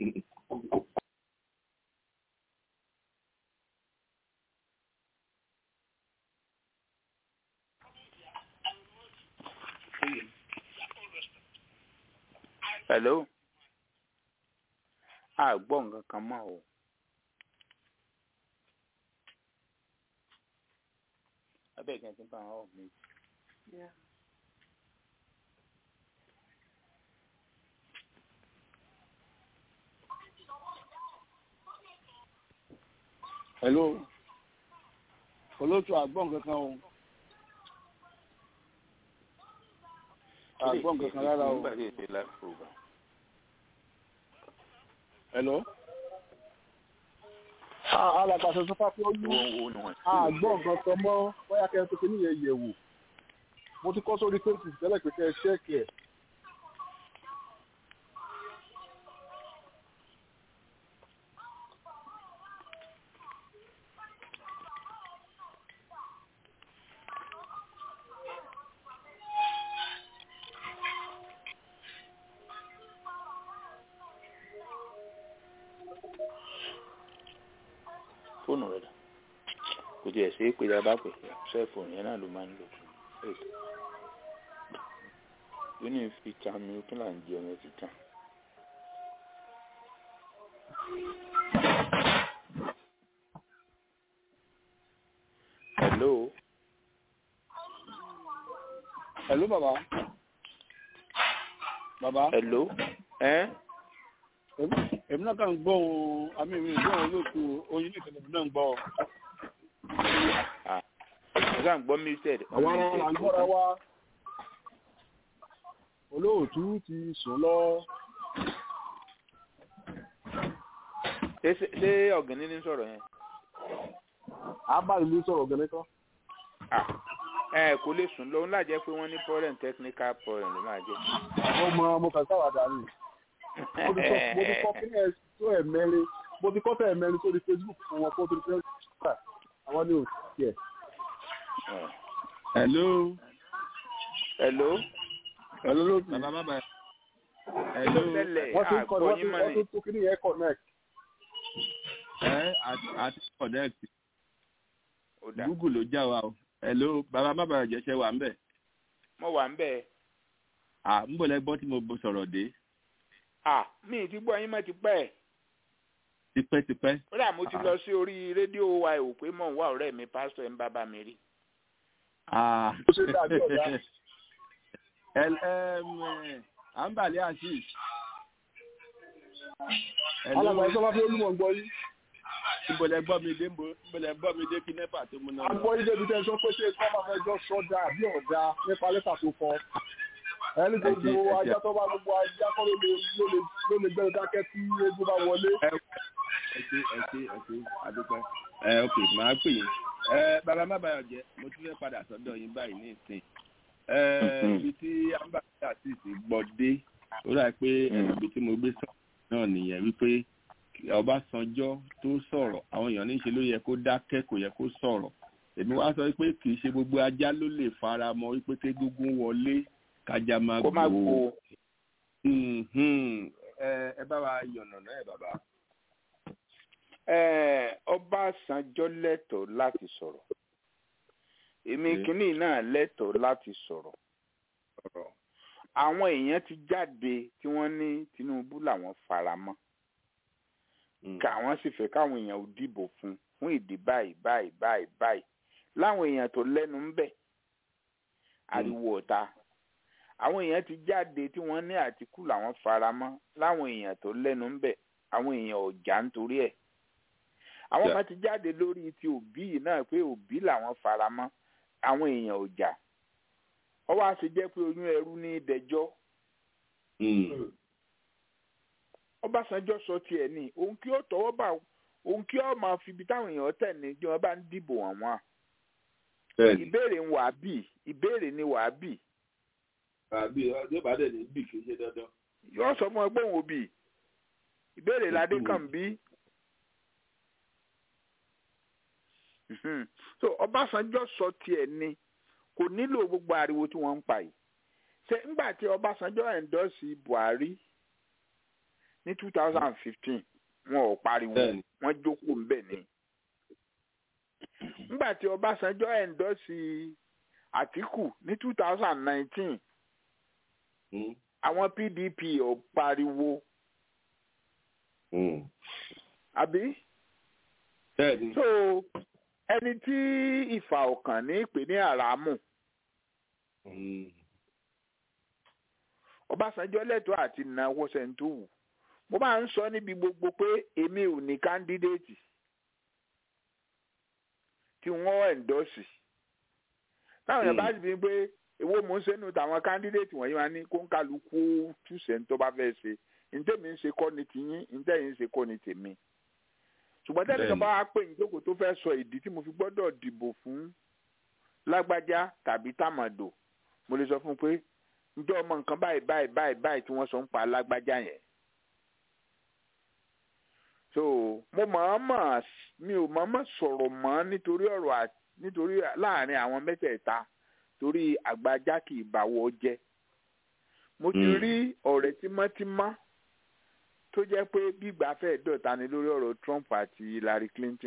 hello a gbọ́ nǹkan kan mọ́ o. abeg can you pan off me. Yeah. hello olóòtú àgbọ̀n kankan o àgbọ̀n kankan rárá o hello alàgbàṣẹ sọfà pé ó ní àgbọ̀n kankan mọ́ bóyá kẹ́ ẹ tó kíní yẹn yẹ̀ wò mo ti kọ́ sórí facebook tẹ́lẹ̀ pé kẹ́ ẹ ṣẹ́ẹ̀kì ẹ̀. fóònù rẹ dà kò tiẹ̀ ṣe é pé tá a bá pè sẹ́ẹ̀fóònù yẹn náà ló máa ń lò ó ní fi ta mi kí là ń jẹ ọmọ ti tàn. hello. hello bàbá. bàbá. hello. ẹ. èmi náà kàn ń gbọ́ ohun àmì mi ìgbọ́ ohun olóòtú oyin ní ìtẹ̀lẹ̀ mi náà ń gbọ́. ọ̀gá ń gbọ́ muted. àwọn ará là ń gbọ́ra wa olóòtú ti sùn lọ. ṣé ọ̀gẹ̀nì ní sọ̀rọ̀ yẹn. abáyé ló sọ̀rọ̀ ọ̀gẹ̀nì kan. ẹ kò lè sùn lọ ńlá jẹ́ pé wọ́n ní problem technical problem ló máa jẹ́. ọmọ ọmọ kan sáwàdà ni mo ti kọ́ kí ni ẹ tó ẹ̀ mẹ́rin mo ti kọ́ fẹ́ ẹ̀ mẹ́rin sórí facebook fún wọn kó tó ti fẹ́ àwọn ní òsì ẹ̀. hello. hello. hello lóòtú. bàbá bàbá. hello. wọ́n ti ń kọ́ wọ́n ti wọ́n ti tó kí ni yẹn connect. ẹ àti connect. google ló já wa o. hello bàbá bàbá jẹ́sẹ̀ wà ń bẹ̀. mo wà ń bẹ̀. à ń bọ̀ lẹ́gbọ́n tí mo sọ̀rọ̀ dé ah mi ti gbọ́ yín mọ́ ti pẹ́. tipẹ́tipẹ́. kódà mo ti lọ sí orí rédíò wa ò pé mò ń wá ọ̀rẹ́ mi pásítọ̀ ẹ̀ ń bá bá mi rí. ó ṣe dàbí ọ̀gá. àǹbàlẹ̀ azeez. alàgbà ìjọba fi olúmọ̀ gbọ́ yín. ìbọ̀lẹ̀ gbọ́ mi dé ìbọ̀lẹ̀ gbọ́ mi dé kí nẹ́pà tó múná. àgbọ̀ yín débi tẹ́ sọ pé ṣé kọ́ máa fẹ́ jọ sọ́dà àbí ọ̀dà nípa lẹ́tà tó kọ ẹni tó gbogbo ajá tó bá gbogbo ajá kọ́ ló lè ló lè gbẹ́rù dákẹ́ tí eégún bá wọlé. ẹ ṣe ẹ ṣe ẹ ṣe adúpẹ́ ẹ ok màá pè yín ẹ bàbá má bàyọ̀ jẹ́ mo tún fẹ́ padà sọ́dọ̀ yín báyìí ní ìsìn ẹ ibi tí ambassador àti ìsìn gbọ́ dé ó rà pé ibi tí mo gbé sọ̀rọ̀ náà nìyẹn wípé Ọbásanjọ́ tó sọ̀rọ̀ àwọn èèyàn ní í ṣe ló yẹ kó dákẹ́ kò yẹ kó sọ̀rọ̀ èmi wá sọ pé kì í ṣe gbogbo ajá ló lè fara mọ́ wípé kégúngún wọlé kájá máa kó má gbó ẹ bá wa yànnà náà ẹ bàbá. Ọbásanjọ́ lẹ́tọ̀ọ́ láti sọ̀rọ̀ èmi kìíní náà lẹ́tọ̀ọ́ láti sọ̀rọ̀ àwọn èèyàn ti jáde tí wọ́n ní Tinubu làwọn fara mọ́ káwọn sì fẹ́ káwọn èèyàn ò dìbò fún fún ìdí báyìí báyìí báyìí báyìí láwọn èèyàn tó lẹ́nu ń bẹ̀ ariwo ọ̀tá àwọn èèyàn ti jáde tí wọ́n ní Àtìkù làwọn fara mọ́ láwọn èèyàn tó lẹ́nu ń bẹ̀ àwọn èèyàn ọ̀jà nítorí ẹ̀ àwọn kan ti jáde lórí ti Òbí yìí náà pé Òbí làwọn fara mọ́ àwọn èèyàn ọ̀jà ọwọ́ àti jẹ́ pé oyún ẹrú ní ìdẹ́jọ́ Ọbásanjọ́ sọ tiẹ̀ ní òun kí ó tọwọ́ bá òun kí ó máa fi ibi táwọn èèyàn tẹ̀ ní bí wọ́n bá ń dìbò àwọn ìbéèrè ń wàá bì ìbéèrè ni wàá bì. àbí ọjọ́ ìbàdàn ní bì kì í ṣe dandan. yóò sọ fún ẹ pé òun ò bì ìbéèrè ládé kàn bí. so Ọbásanjọ́ sọ tiẹ̀ ni kò nílò gbogbo ariwo tí wọ́n ń pa yìí ṣe ńgbà tí Ọbásanjọ́ ẹ̀ńdọ́sì Buhari ní two thousand and fifteen wọn ò pariwo wọn jókòó ńbẹ̀ ni ńgbà tí Ọbásanjọ́ ẹ̀ńdọ́sì Àtíkù ní two thousand and nineteen àwọn PDP ò pariwo àbí so ẹni tí ìfà ọkàn ní ìpè ní àràmù Ọbásanjọ́ lẹ́tọ̀ọ́ àti náwó sẹńtúwù mo máa ń sọ níbi gbogbo pé èmi ò ní kándídéètì tí wọ́n ẹ̀ńdọ́sì táwọn yẹn bá sì fi pé èwo mò ń sẹ́nu tàwọn kándídéètì wọ̀nyí wá ní kó ń kálukú túṣẹ̀ ń tó bá fẹ́ ṣe ntẹ́mi ń ṣe kọ́ ni tiyín ntẹ́yìn ń ṣe kọ́ ni tèmi ṣùgbọ́n tẹ́lẹ̀ kan bá wá pè ní jókòó tó fẹ́ sọ ìdí tí mo fi gbọ́dọ̀ dìbò fún lágbájá tàbí tàmàdò mo lè sọ fún un pé ǹjẹ́ ọmọ nǹkan báyìí báyìí báyìí báyìí tí wọ́n sọ ń pa lágbájá yẹn so mo mọ̀ọ́mọ̀ mi ò mọ̀ọ́mọ̀ sọ̀rọ̀ mọ́ nítorí ọ̀rọ̀ nítorí láàrin àwọn mẹ́tẹ̀ẹ̀ta torí àgbájá kì í báwọ̀ jẹ́ mo ti rí ọ̀rẹ́ tímọ́tímọ́ tó jẹ́ pé gbígbà fẹ́ dọ̀ta ni lórí ọ̀rọ̀ Trump àti Hillary Clinton.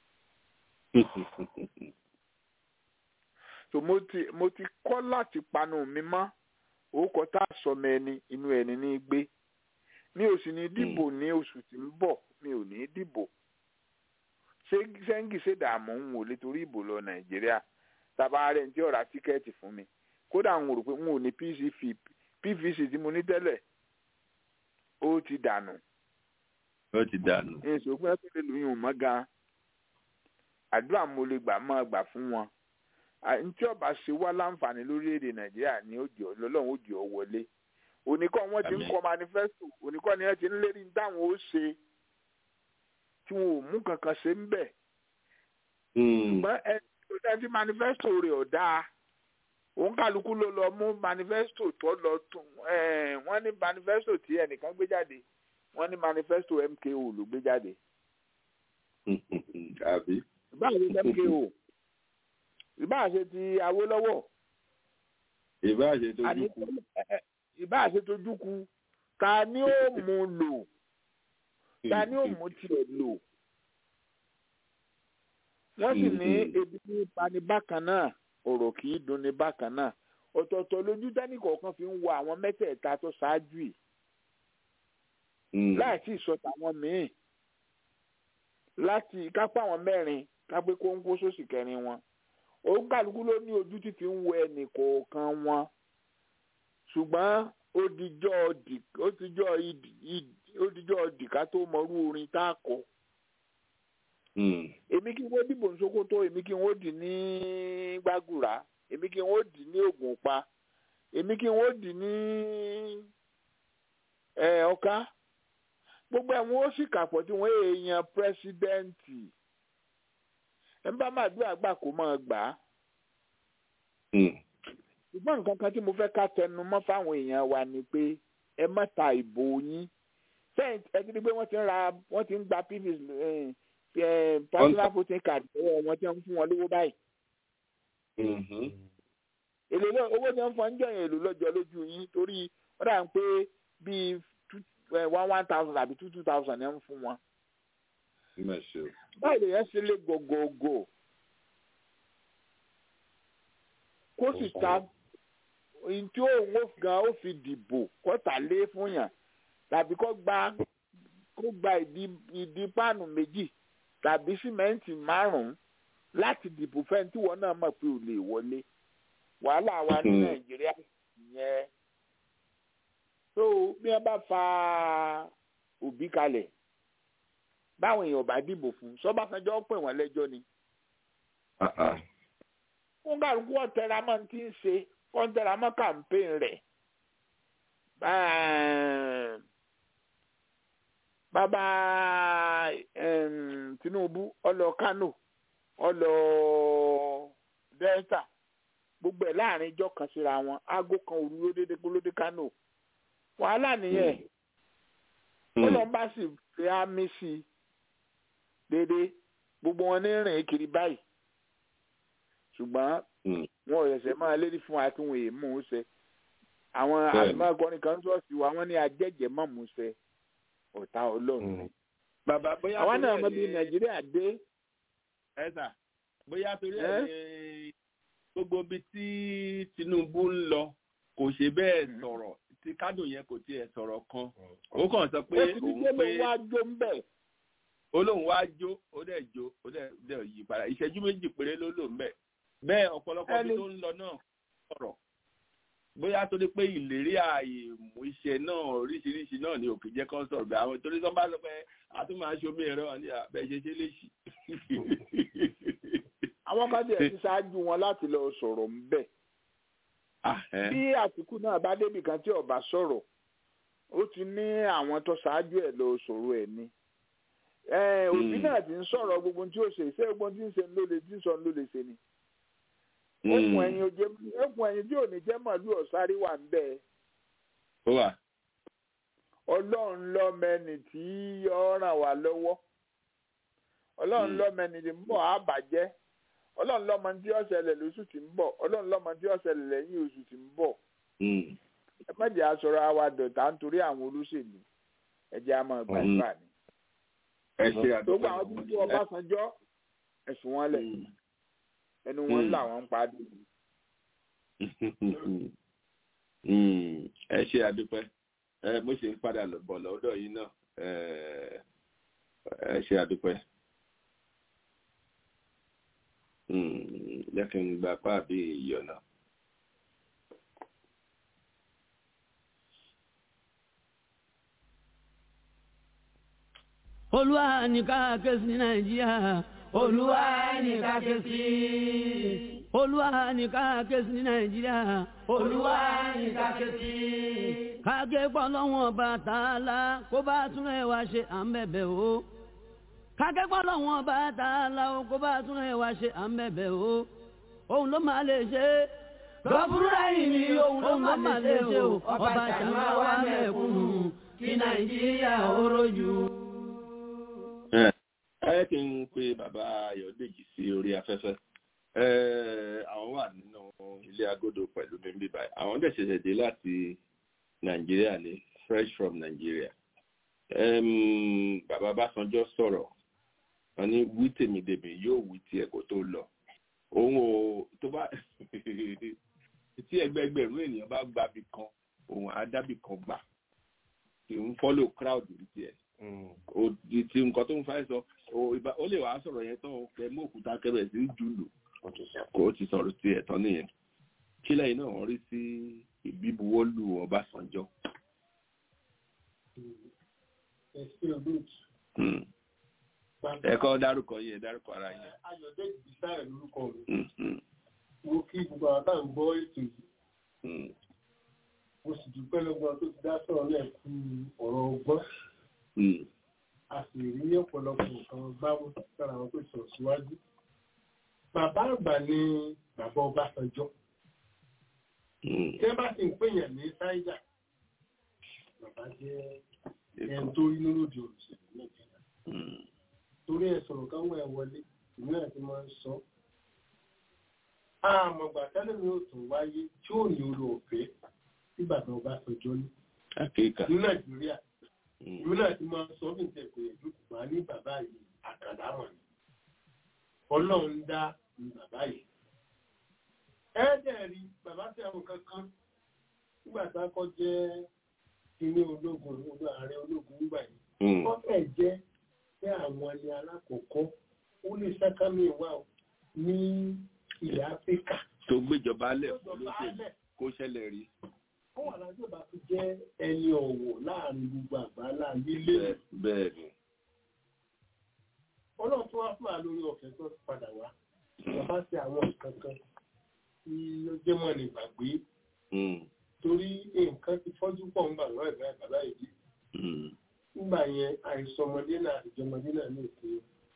so mo ti mo ti kọ́ láti panu mi mọ́ orúkọ tá a sọmọ ẹni inú ẹni ní gbé mi ò sì ní dìbò ní oṣù tí ń bọ̀ mi ò ní dìbò ṣé sẹ́ńgì ṣèdààmú ń wò lé torí ìbò lọ Nàìjíríà tàbá rẹ̀ ń tí ọ̀rá tíkẹ́ẹ̀tì fún mi kódà ń rò pé n ò ní PVC tí mo ní tẹ́lẹ̀ ó ti dànù. ó ti dànù. èso pé ẹ lè lóyún mọ́ gan-an àdúrà mo lè gbà máa gbà fún wọn. ntí ọba ṣe wá láǹfààní lórílẹ̀‐èdè nàìjíríà ní òjì ọlọ́run òjì ọ wọlé. oníkọ́ wọn ti ń kọ́ manifesto oníkọ́ ni wọ́n ti ń lérí dáhùn ó ṣe tí wọn ò mú kankan ṣe ń bẹ̀. ṣùgbọ́n ẹni tó dẹ́ tí manifesto rẹ̀ ọ̀ dáa òun kálukú ló lọ mú manifesto tó lọ tún wọ́n ní manifesto tí ẹnìkan gbé jáde wọ́n ní manifesto MKO ló gbé jáde. àbí. ìbáà ṣe MKO ìbáà ṣe ti Awólọ́wọ̀. ìbáà ṣe tójú kú. ìbáà ṣe tójú kú ta ni ó mú lò ta ni ó mú tiẹ̀ lò. wọ́n sì ní ebi ní pani bákan náà ọ̀rọ̀ kì í dunni bákan náà ọ̀tọ̀ọ̀tọ̀ lójú dání kọ̀ọ̀kan fi ń wo àwọn mẹ́tẹ̀ẹ̀ta tó ṣáájú yìí láì tí ì sọ tàwọn míì láti kápá àwọn mẹ́rin kápé kóńkó sósì kẹrin wọn òun kálukú ló ní ojú tí fi ń wo ẹnì kọ̀ọ̀kan wọn ṣùgbọ́n ó dijọ́ dìká tó mọrú orin tá a kọ èmi kí n wó dìbò ní Sókótó èmi kí n wó dì ní Gbàgùrà èmi kí n wó dì ní Ògùnpa èmi kí n wó dì ní Ọ̀ká gbogbo ẹ̀ wọ́n ó sì kàpọ̀ tí wọ́n èèyàn pírẹ́sídẹ́ǹtì ẹ̀ ń bá máa dúrà gbà kó máa gbà á. ṣùgbọ́n nǹkan kan tí mo fẹ́ ká tẹnu mọ́ fáwọn èèyàn wa ni pé ẹ má ta ìbò yín sẹ́yìn ẹ ti di pé wọ́n ti ń ra wọ́n ti ń gba pvc personal voting card lọ́wọ́ wọn tí wọ́n ń fún wọn lówó báyìí èlò náà owó tí wọ́n fọ́n ń jọ yẹn èlò lọ́jọ́ lójú yín torí wọ́n dà ń pé bíi one one thousand àbí two two thousand ẹ̀ ń fún wọn. báyìí lè yẹn ṣe lé gògògò kó sì ta ohun tí òun ó gan ó fi dìbò kó tà lé fún yàn tàbí kó gba kó gba ìdí ìdí páànù méjì tàbí símẹ́ǹtì márùn-ún láti dìbò fẹ́ni tí wọ́n náà mọ̀ pé ò lè wọlé wàhálà wa ní nàìjíríà yẹn tó bí wọ́n bá fa òbí kalẹ̀ báwọn èèyàn bá dìbò fún sọ́bàkanjọ́ pè wọ́n lẹ́jọ́ ni. fún kálukú ọ̀tẹ̀ramọ́ ti ń ṣe kọ́ńtẹ̀ramọ́ kàmpéìn rẹ̀ bàbá Tinubu ọlọ Kano ọlọ Delta gbogbo ẹ̀ láàrin ijọ́ kan síra wọn aago kan òru ló dédé gbólódé Kano wàhálà nìyẹn ó lọ bá sì fi ámì sí i dédé gbogbo wọn ní rìn kiri báyìí ṣùgbọ́n wọn ò yẹsẹ̀ máa lérí fún wa kí wọn èèmù ń ṣe àwọn àgbàgbọ́nì kan sọ̀sì wa wọ́n ní ajẹ́jẹ́ mọ̀ mú ṣe ọ̀tá ọlọ́run. bàbá bóyá àwọn náà mọ bí nàìjíríà dé. ẹ sà bóyá torí ẹ ní gbogbo ibi tí Tinubu ń lọ kò ṣe bẹ́ẹ̀ sọ̀rọ̀ tí kádò yẹn kò tiẹ̀ sọ̀rọ̀ kan ó kàn sọ pé òun pé wá jó ń bẹ̀. olóhùn wá jó ó dẹ̀ jó ó dẹ̀ yí padà ìṣẹ́jú méjì péré ló lò ń bẹ̀ bẹ́ẹ̀ ọ̀pọ̀lọpọ̀ bí tó ń lọ náà sọ̀rọ̀ bóyá torí pé ìlérí ààyè mú iṣẹ́ náà oríṣiríṣi náà ni òkè jẹ́ kán sọ̀rọ̀ bí àwọn torí tó bá sọ pé a tún máa ṣomi ẹ̀rọ ní abẹ́ ṣe ṣe léṣì. àwọn kan tiẹ̀ ti ṣáájú wọn láti lọ sọ̀rọ̀ ń bẹ̀. bí Àtìkù náà bá débì kan tí ọba sọ̀rọ̀ ó ti ní àwọn tó ṣáájú ẹ̀ lọ sọ̀rọ̀ ẹ̀ ni. òbí náà ti ń sọ̀rọ̀ gbogbo tí ó ṣe ṣé gbogbo tí ń ṣe ló lè tí ń sọ ló lè ṣe ni okùn ẹyin oje okùn ẹyin tí ò ní jẹ́ màálù ọ̀sáré wà ń bẹ̀. ó wà. ọlọ́run lọ́mẹni tí yọ ràn wá lọ́wọ́ ọlọ́run lọ́mẹni tí ń bọ̀ á bàjẹ́ ọlọ́run lọ́mọ tí ó ṣẹlẹ̀ lóṣù tí ń bọ̀ ọlọ́run lọ́mọ tí ó ṣẹlẹ̀ lẹ́yìn oṣù tí ń bọ̀. ẹ má jẹ́ aṣọra àwa dọ̀tà nítorí àwọn olóṣèlú ẹ jẹ́ a máa gbàgbà ni. ẹ ṣe àdúgbò tó gba àwọn tó ń tó Ọbásanjọ́ ẹ̀sùn wọn lẹ̀ ẹnu wọn làwọn ń padì. ẹ ṣe àdúpẹ́ ẹ mo ṣe ń padà bọ̀ lọ́dọ̀ yìí náà ẹ ṣe àdúpẹ́ jẹ́ kí n gba apá àbí ìyọ̀nà. olúwa ní ká ké sí nàìjíríà olúwa ní ká ké sí olúwa ní ká ké sí nàìjíríà olúwa ní ká ké sí. kágé pọ́lọ́wọ́n bá tààlà kó bá tún ẹ̀ wá ṣe à ń bẹ̀bẹ̀ o. kágé pọ́lọ́wọ́n bá tààlà kó bá tún ẹ̀ wá ṣe à ń bẹ̀bẹ̀ o. òun ló máa lè ṣe. lọ́bùrúdà yìí ni òun ló máa lè ṣe o. ọba ṣàmà wà mẹ́kúnnù kí nàìjíríà ó rojú ẹ kí n pe bàbá Ayọ̀dèjì sí orí afẹ́fẹ́ àwọn wà nínú ilé agodo pẹ̀lú mi bí báyìí àwọn dẹ̀ ṣẹ̀ṣẹ̀ dé láti Nàìjíríà ní fresh from Nàìjíríà bàbá Básanjọ́ sọ̀rọ̀ wọn ní wí tèmi dèmi yóò wí tiẹ̀ kó tó lọ òun ò tó bá tí ẹgbẹgbẹ̀rún ènìyàn bá gbàbí kan òun àdábì kan gbà kì í follow crowd ní tiẹ̀ òdì tí nǹkan tó ń fa sọ ó lè wàá sọ̀rọ̀ yẹn tán kẹ mú òkúta kẹbẹ̀ sí jùlù kò ti sọ̀rọ̀ sí ẹ̀tọ́ nìyẹn kí lẹ́yìn náà wọ́n rí sí ìbíbuwọ́lù Ọbásanjọ́. ẹ̀kọ́ dárúkọ yẹn dárúkọ ara yẹn. Ayọ̀dẹ́jì Bísáyọ̀ lórúkọ mi. Mo kí gbogbo àwọn táwọn gbọ́ ètò yìí. Mo sì dúpẹ́ lọ́gbọ́n tó ti dá sọ̀rọ̀ náà kú ọ̀rọ̀ ọgbọ́n a sì rí ọ̀pọ̀lọpọ̀ nǹkan gbámú sára àwọn tó sọ̀rọ̀ síwájú. Bàbá àgbà ni bàbá Ọbásanjọ́. Tí ẹ bá sì ń pèèyàn ní Ṣáíjà, bàbá jẹ́ ẹni tó rí lóde òṣèlú Nàìjíríà. Torí ẹ sọ̀rọ̀ káwọn ẹ̀ wọlé, ìlú náà ti máa ń sọ. àmọ̀gbà tẹ́lẹ̀ mi ò tún wáyé tí ò ní orí ọ̀fẹ́ nígbà tí wọ́n bá sọjọ́ ní àkéèkà ní nàìjíríà ìlú náà ti máa sọ ní ìtẹ̀kọ̀ ìlú wà ní bàbá yìí àkàdá wọn ni ọlọ́run dá ní bàbá yìí. ẹ́ẹ́dẹ̀ rí bàbá tí àwọn kankan nígbà tá a kọ́ jẹ́ kíní ológun olú ààrẹ ológun nígbà yìí wọ́n fẹ́ jẹ́ pé àwọn ni alákọ̀ọ́kọ́ ó lè sákámi wà ní ilẹ̀ áfíríkà. tó gbéjọba lẹ̀ Tó jọba olóṣèlú lẹ̀. kó ṣẹlẹ̀ rí ó wà lájú ọba tó jẹ́ ẹni ọ̀wọ̀ láàrin gbogbo àgbáńlá nílé bẹ́ẹ̀ bẹ́ẹ̀ ni. ọlọ́run tó wá fún wa lórí ọ̀fẹ́ tó ti padà wá bàbá ṣe àwọn nǹkan kan tí ó jẹ́ mọ́ ní gbàgbé Mm, torí nǹkan ti fọ́jú pọ̀ ń bà wọ́n ẹ̀gbẹ́ bàbá yìí mm, nígbà yẹn àìsàn ọmọdé náà àtijọ́ ọmọdé náà ní òkè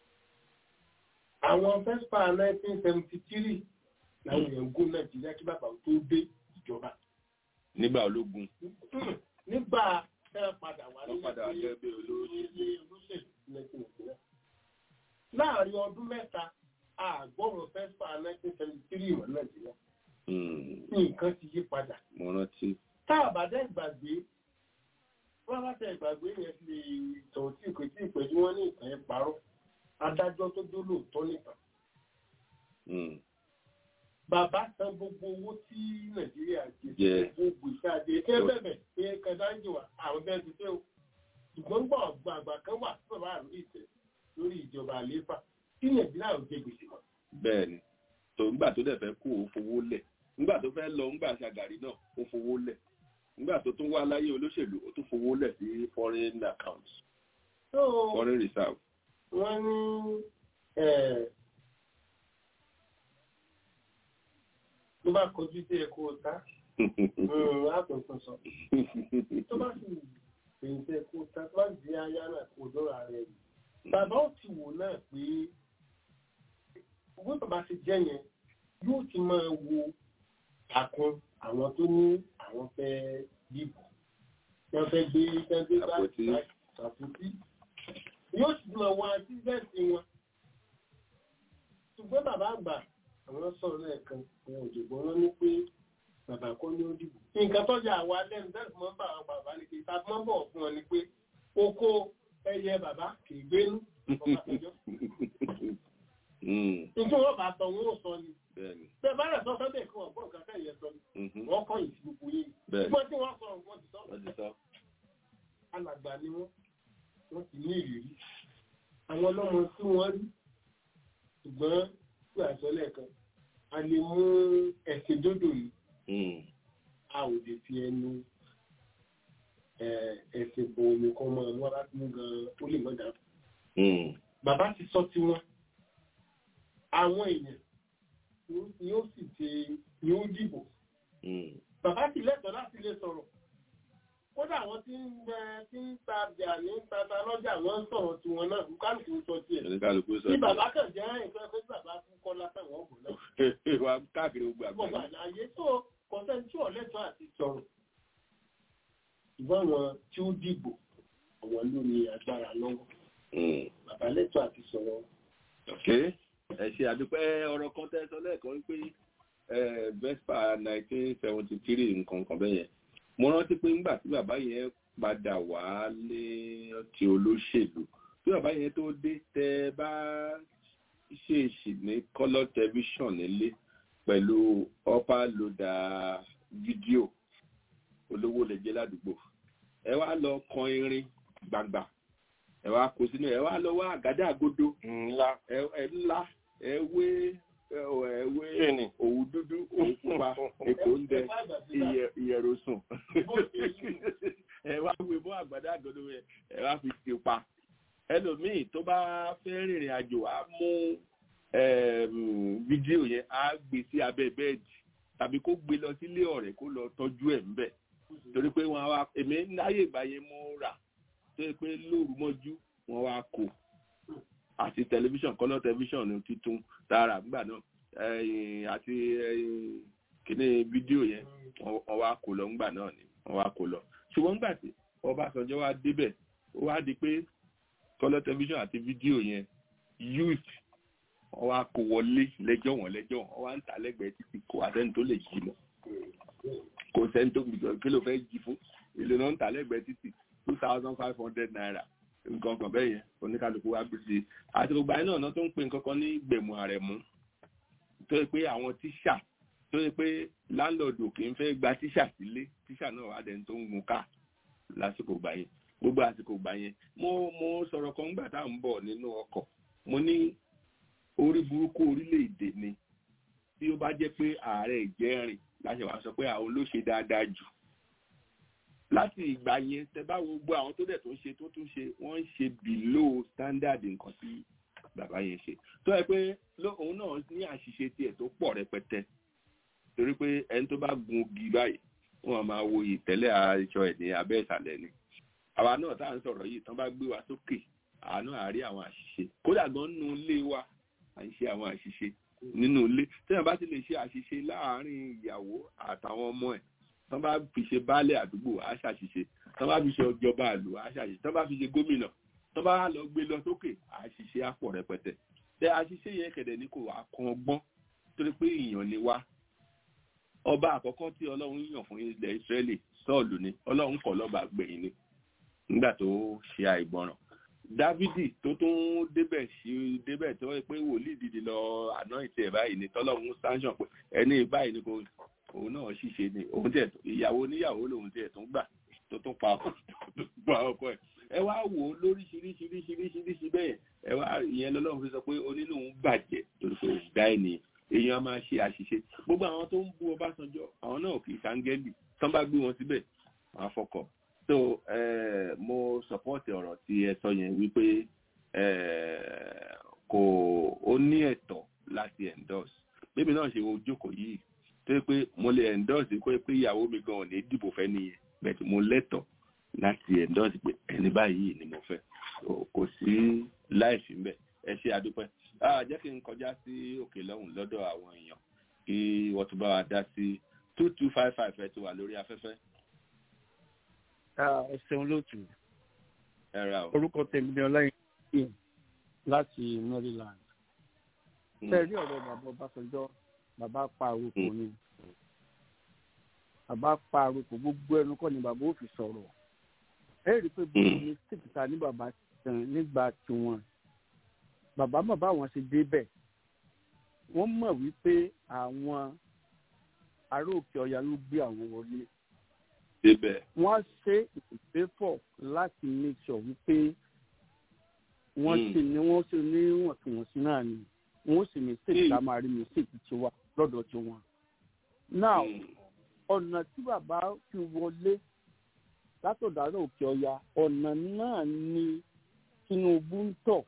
àwọn fẹ́spa 1973 làwọn èèyàn gún nàìjíríà kí bàbá tó dé ìjọba nígbà ológun nígbà tẹ́ ẹ padà wá wọ́n padà wá gẹ́gẹ́ bí olóṣèlú. olóṣèlú nàìjíríà láàrin ọdún mẹ́ta àgbọ̀rọ̀ fẹ́spa 1973 ìwọ̀n nàìjíríà Mm, nǹkan ti yí padà mo rántí. tá a bá dẹ́ ìgbàgbé wọ́n bá tẹ ìgbàgbé yẹn lè tọ̀ tí kò tí ì pẹ̀lú wọn ní ìtàn ẹ̀ parọ́ adájọ́ tó dó lóòótọ́ nìkan Mm, bàbá san gbogbo owó tí nàìjíríà jẹ Jẹ. gbogbo ìsáde ẹ bẹ̀bẹ̀ pé kẹdáńjì wà àwọn bẹ́ẹ̀ ti fẹ́ o ṣùgbọ́n gbọ́ ọ̀gbọ́n àgbà kan wà tí bàbá àrùn ìtẹ̀ lórí ìjọba àlééfà tí nàìjíríà ò jẹ gbèsè mọ́. bẹ́ẹ̀ ni tó nígbà tó dẹ̀ fẹ́ kú ó fowó lẹ̀ nígbà tó fẹ́ lọ nígbà ṣàgàrí náà ó fowó lẹ̀ nígbà tó tún wá láyé olóṣèlú ó tún fowó lẹ̀ sí foreign accounts So, foreign reserve. wọ́n ní ẹ̀, tó bá kọjú sí ẹ̀kọ́ ọ̀tá àpẹ̀kọ̀ sọ tó bá sì fèyìntì ẹ̀kọ́ ọ̀tá tó bá sì di aya náà kò dọ́ra rẹ̀ rí. bàbá ò ti wò náà pé owó bàbá ti jẹ́ yẹn yóò ti máa wo àkun àwọn tó ní àwọn fẹ́ dìbò wọ́n fẹ́ gbé wọ́n gbé bá Àpótí. àpótí yóò sì máa wá tíṣẹ́ẹ̀tì wọn ṣùgbọ́n bàbá àgbà àwọn sọ̀rọ̀ lẹ́ẹ̀kan àwọn òjògbọ́n wọn ní pé bàbá kọ́ ní ó dìbò nǹkan tọ́jà àwa lẹ́nu tẹ́lẹ̀ mọ́ bá àwọn bàbá ní pé tàbí mọ́ bọ̀ fún wọn ni pé oko ẹyẹ bàbá kì í gbénú Ọbásanjọ́. Mm, nítorí wọn bá tọ wọn ò sọ ni bẹ́ẹ̀ ni. bẹ́ẹ̀ bá rẹ̀ sọ sọ́dẹ̀ kí wọ́n gbọ́ nǹkan fẹ́ yẹ sọ ni Mhm, wọ́n kọ́ yìí sí gbogbo yìí bẹ́ẹ̀ ni. ṣùgbọ́n tí wọ́n sọ wọ́n ti sọ wọ́n ti sọ. alàgbà ni wọ́n wọ́n ti ní ìrírí àwọn ọlọ́mọ tí wọ́n rí ṣùgbọ́n tí àṣọ lẹ́ẹ̀kan a lè mú ẹ̀sìn dódò yìí Mm, a ò lè fi ẹnu ẹ̀, ẹ̀sìn bo omi kan mọ́ ọmọ láti mú gan ó lè mọ́ dàrú. mm, bàbá ti sọ tiwọn àwọn èèyàn ni ó sì ṣe ni ó dìbò mm, bàbá ti lẹ́tọ̀ọ́ láti lè sọ̀rọ̀ kódà àwọn tí ń bẹ tí ń ta jà ní tata lọ́jà wọ́n ń sọ̀rọ̀ tiwọn náà kálukú sọ tiẹ̀ oníkálukú sọ. tí bàbá kàn jẹ́ nǹkan pé bàbá fún kọ́lá táwọn ọ̀gbọ̀n náà wa káàkiri gbogbo gbogbo àgbáyé. àlàyé tó kọ́sẹ́ni tí ọ̀lẹ́tọ̀ àti sọ̀rọ̀ ṣùgbọ́n àwọn tí ó dìbò àwọn ló ní agbára lọ́wọ́ Mm. bàbá lẹ́tọ̀ àti sọ̀rọ̀ ok ẹ ṣe àdúpẹ́ ọ̀rọ̀ kan tẹ́ sọ lẹ́ẹ̀kan wípé eh, vespa nineteen seventy three nǹkan kan bẹ́ẹ̀ yẹn mo rántí pé nígbà tí bàbá yẹn padà wá lé ti olóṣèlú tí bàbá yẹn tó dé tẹ bá ṣèèṣì ní colour television nílé pẹ̀lú upper loader fídíò olówó lè jẹ́ ládùúgbò ẹ wá lọ kan irin gbàgbà ẹ wá kó sínú ẹ wá lọ wá àgádá àgodo ńlá ẹ ẹ ńlá ẹ wé ẹ ẹ wé òwú dúdú òwú pupa èkó ń dẹ ìyẹ- ìyẹ̀rọ̀sùn ẹ wá wé mọ́ àgbàdo àgọ́dọ̀ yẹn ẹ wá fi ti pa ẹlòmíì tó bá fẹ́ rìnrìn àjò á mú ẹm, fídíò yẹn á gbé sí abẹ́ bẹ́ẹ̀dì tàbí kó gbé lọ sílé ọ̀rẹ́ kó lọ tọ́jú ẹ̀ ńbẹ̀ torí pé wọn wá èmi láyé ìgbà yẹn mo rà tó yẹ pé lóru mọ́jú wọn wá kó àti tẹlifíṣàn kọ́lọ́ tẹlifíṣàn ní títún tààrà nígbà náà ẹ̀yìn àti ẹ̀yìn kíní fídíò yẹn wọ́n wọ́n wá kó lọ ńgbà náà ni wọ́n wá kó lọ ṣùgbọ́n ńgbà tí Ọbásanjọ́ wá débẹ̀ ó wá di pé kọ́lọ́ tẹlifíṣàn àti fídíò yẹn youth wọ́n wá kó wọlé lẹ́jọ́ wọn lẹ́jọ́ wọn wá ń ta lẹ́gbẹ̀ẹ́ títí kò wá sẹ́ni tó lè jí mọ́ kò sẹ́ni tó kí ló fẹ́ jí fún èlò náà ń ta lẹ́gbẹ̀ẹ́ títí two thousand five hundred naira nǹkan kan bẹ́ẹ̀ yẹn oníkálukú wá gbé sí i àti gbogbo àyìn náà tó ń pè nǹkan kan ní gbẹ̀mú àrẹ̀mú tó yẹ pé àwọn tíṣà tó yẹ pé láńlọ́ọ̀dù kì í fẹ́ gba tíṣà sílé tíṣà náà wà dẹni tó ń gun ká lásìkò gbà yẹn gbogbo àsìkò gbà yẹn mo mo sọ̀rọ̀ kan gbà tá à ń bọ̀ nínú ọkọ̀ mo ní orí burúkú orílẹ̀-èdè ni tí ó bá jẹ́ pé ààrẹ ìjẹ́rìn láṣẹ wàá sọ pé àwọn ló ṣe dáadáa jù láti ìgbà yẹn tẹ bá wo gbogbo àwọn tó dẹ̀ tó ń ṣe tó tún ṣe wọ́n ń ṣe below standard nǹkan tí bàbá yẹn ṣe tó yẹ pé òun náà ní àṣìṣe tiẹ̀ tó pọ̀ rẹpẹtẹ torí pé ẹni tó bá gun igi báyìí wọ́n máa wo ìtẹ́lẹ̀ aṣọ ẹ̀ ní abẹ́ ìsàlẹ̀ ni àwa náà tá à ń sọ̀rọ̀ yìí tán bá gbé wa sókè àánú àárí àwọn àṣìṣe kódà gan nínú ilé wa à ń ṣe àwọn àṣìṣe nínú ilé téèyàn bá ti lè ṣe àṣìṣe láàárín ìyàwó àtàwọn ọmọ ẹ̀ tán bá fi ṣe baálé àdúgbò á ṣàṣìṣe tán bá fi ṣe ọjọba àlù á ṣàṣìṣe tán bá fi ṣe gómìnà tán bá lọ gbé lọ sókè àṣìṣe á pọ̀ rẹpẹtẹ tẹ àṣìṣe yẹn kẹ̀dẹ̀ ní kò wá kan ọgbọ́n torí pé èèyàn ni wá ọba àkọ́kọ́ tí ọlọ́run yàn fún ilẹ̀ ìsírẹ́lì sọ́ọ̀lù ni ọlọ́run kọ̀ lọ́ba gbẹ̀yìn ni nígbà tó ṣe àìgbọràn dávidi tó tún débẹ̀ sí débẹ̀ tó pé wòlíì dìde lọ àná ìtì ẹ̀ báyìí ni tọ́lọ́run sáńsàn pé ẹni báyìí ni kò òun náà ṣìṣe ni òun tiẹ̀ ìyàwó níyàwó lòun tiẹ̀ tún gbà tó tún pa pa ọkọ ẹ̀ ẹ wá wò ó lóríṣiríṣiríṣiríṣiríṣi bẹ́ẹ̀ ẹ wá ìyẹn lọ́lọ́run fi sọ pé onínú ń bàjẹ́ torí pé òun dá ènìyàn èèyàn á máa ṣe àṣìṣe gbogbo àwọn tó ń bú Ọbásanjọ́ àwọn náà kì í ṣàǹgẹ́lì tán bá gbé wọn síbẹ̀ wọn á fọkọ̀ so uh, mo support ọ̀rọ̀ tí ẹ sọ yẹn wípé kò ó ní ẹ̀tọ́ láti endorse bébí náà ṣe wo jókòó yìí tó yẹ pé mo lè endorse kó pé ìyàwó mi gan ò ní dìbò fẹ́ nìyẹn bẹ́ẹ̀ mo lẹ́tọ̀ọ́ láti endorse pé ẹni báyìí ni mo fẹ́ kò sí láìsí mbẹ ẹ ṣe àdúpẹ́ jẹ́ kí n kọjá sí òkè lọ́hùn lọ́dọ̀ àwọn èèyàn kí wọ́n tún bá wa dá sí two two five five ẹ ti wà lórí afẹ́fẹ́ ẹ ṣeun lóòtú ẹ̀rà o. orúkọ tèmi ni ọláyin láti maryland. ṣe rí ọ̀rọ̀ bàbá ọbásanjọ́ bàbá pa àròkò ni bàbá pa àròkò gbogbo ẹnu kọ́ ni bàbá ò fi sọ̀rọ̀ ẹ rí i pé bí ní sèkìtà ní bàbá tàn nígbà tiwọn bàbá mọ̀ báwọn ṣe débẹ̀ wọ́n mọ̀ wípé àwọn ará òkè ọ̀yà ló gbé àwọn wọlé débẹ̀. wọ́n ṣe ìpèfọ̀ láti make sure wípé wọ́n ṣe ni wọ́n ṣe ní wọ̀ntúnwọ̀nsí náà ni wọ́n sì mistake ká máa rí mistake tí wà lọ́dọ̀ tí wọ́n. now ọ̀nà tí bàbá fi wọlé látọ̀dọ̀ àárọ̀ òkè ọya ọ̀nà náà ni Tinubu ń tọ̀.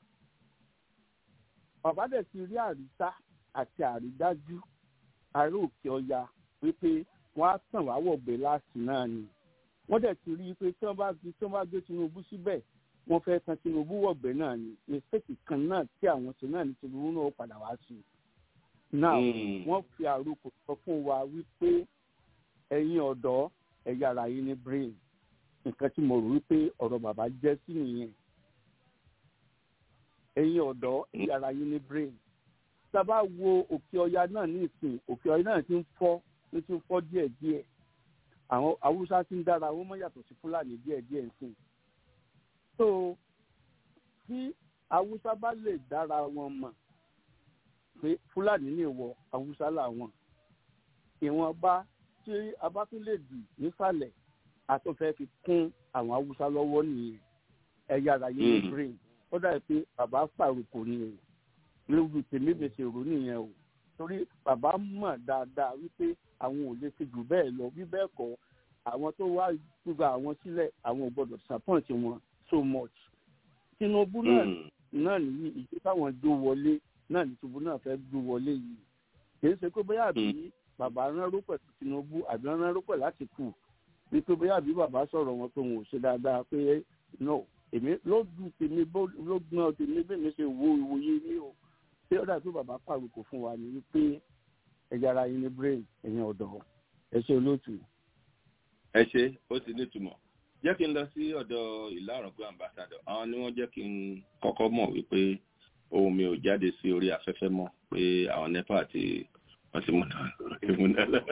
bàbá dẹ̀ ti rí àrísá àti àrídájú àárọ̀ òkè ọya wípé wọ́n á tàn wá wọ̀gbẹ́ láti náà ni wọ́n dẹ̀ ti rí i pé tí wọ́n bá fi tí wọ́n bá gbé Tinubu síbẹ̀ wọ́n fẹ́ tan Tinubu wọ̀gbẹ́ náà ni mistake kan náà tí àwọn ṣe náà ní Tinubu náà padà wá sí i náà wọ́n fi àròkọ sọ fún wa wípé ẹ̀yin ọ̀dọ́ ẹ̀yà ara yín ní brain nǹkan tí mo rò wípé ọ̀rọ̀ bàbá jẹ́ sí nìyẹn ẹ̀yin ọ̀dọ́ ẹ̀yà ara yín ní brain sábà wo òkè ọya náà ní ìsìn òkè ọya náà ti ń fọ́ ló ti ń fọ́ díẹ̀ díẹ̀ àwọn haúsá ti ń dára wọn mọ́ yàtọ̀ sí fúlàní díẹ̀ díẹ̀ nsìn so tí haúsá bá lè dára wọn mọ̀ pé fúlàní lè wọ haúsá làwọn ìwọ̀nba tí a bá tún lè dì nísàlẹ̀ àtúnfẹ́ fi kún àwọn haúsá lọ́wọ́ nìyẹn ẹ̀yà ara yẹn ní brain ó dàbí pé bàbá pàrokò ni o lórí tèmi bèsè rò nìyẹn o torí bàbá mọ̀ dáadáa wípé àwọn ò lè fi jù bẹ́ẹ̀ lọ bí bẹ́ẹ̀ kọ́ àwọn tó wá gbogbo àwọn sílẹ̀ àwọn ò gbọ́dọ̀ disappoint wọn so much. Tinubu náà náà nìyí ìdí táwọn gbó wọlé náà ní Tinubu náà fẹ́ gbó wọlé yìí kìí ṣe pé bóyá àbí bàbá rán rópẹ̀ Tinubu àbí rán rópẹ̀ láti kù wípé bóyá àbí bàbá sọ̀rọ̀ wọn tó wọn ò ṣe dáadáa pé no èmi lójú tèmi lógbọ́n tèmi bí mi ṣe wo ìwòye mi o ṣé ó dàbí bàbá pàrokò fún wa ni wípé ẹja ara yín ní brain ẹ̀yin ọ̀dọ́ ẹ ṣe olóòtú. ẹ ṣe ó ti nítumọ̀ jẹ́ kí n lọ sí ọ̀dọ̀ ìlà ọ̀rọ̀gbọ́n ambassadọ̀ àwọn ni wọ́n jẹ́ kí n kọ́kọ́ mọ̀ wípé ohun mi ò jáde sí orí afẹ́fẹ́ mọ́ pé àwọn nepa àti wọ́n ti múná ìmúná lọ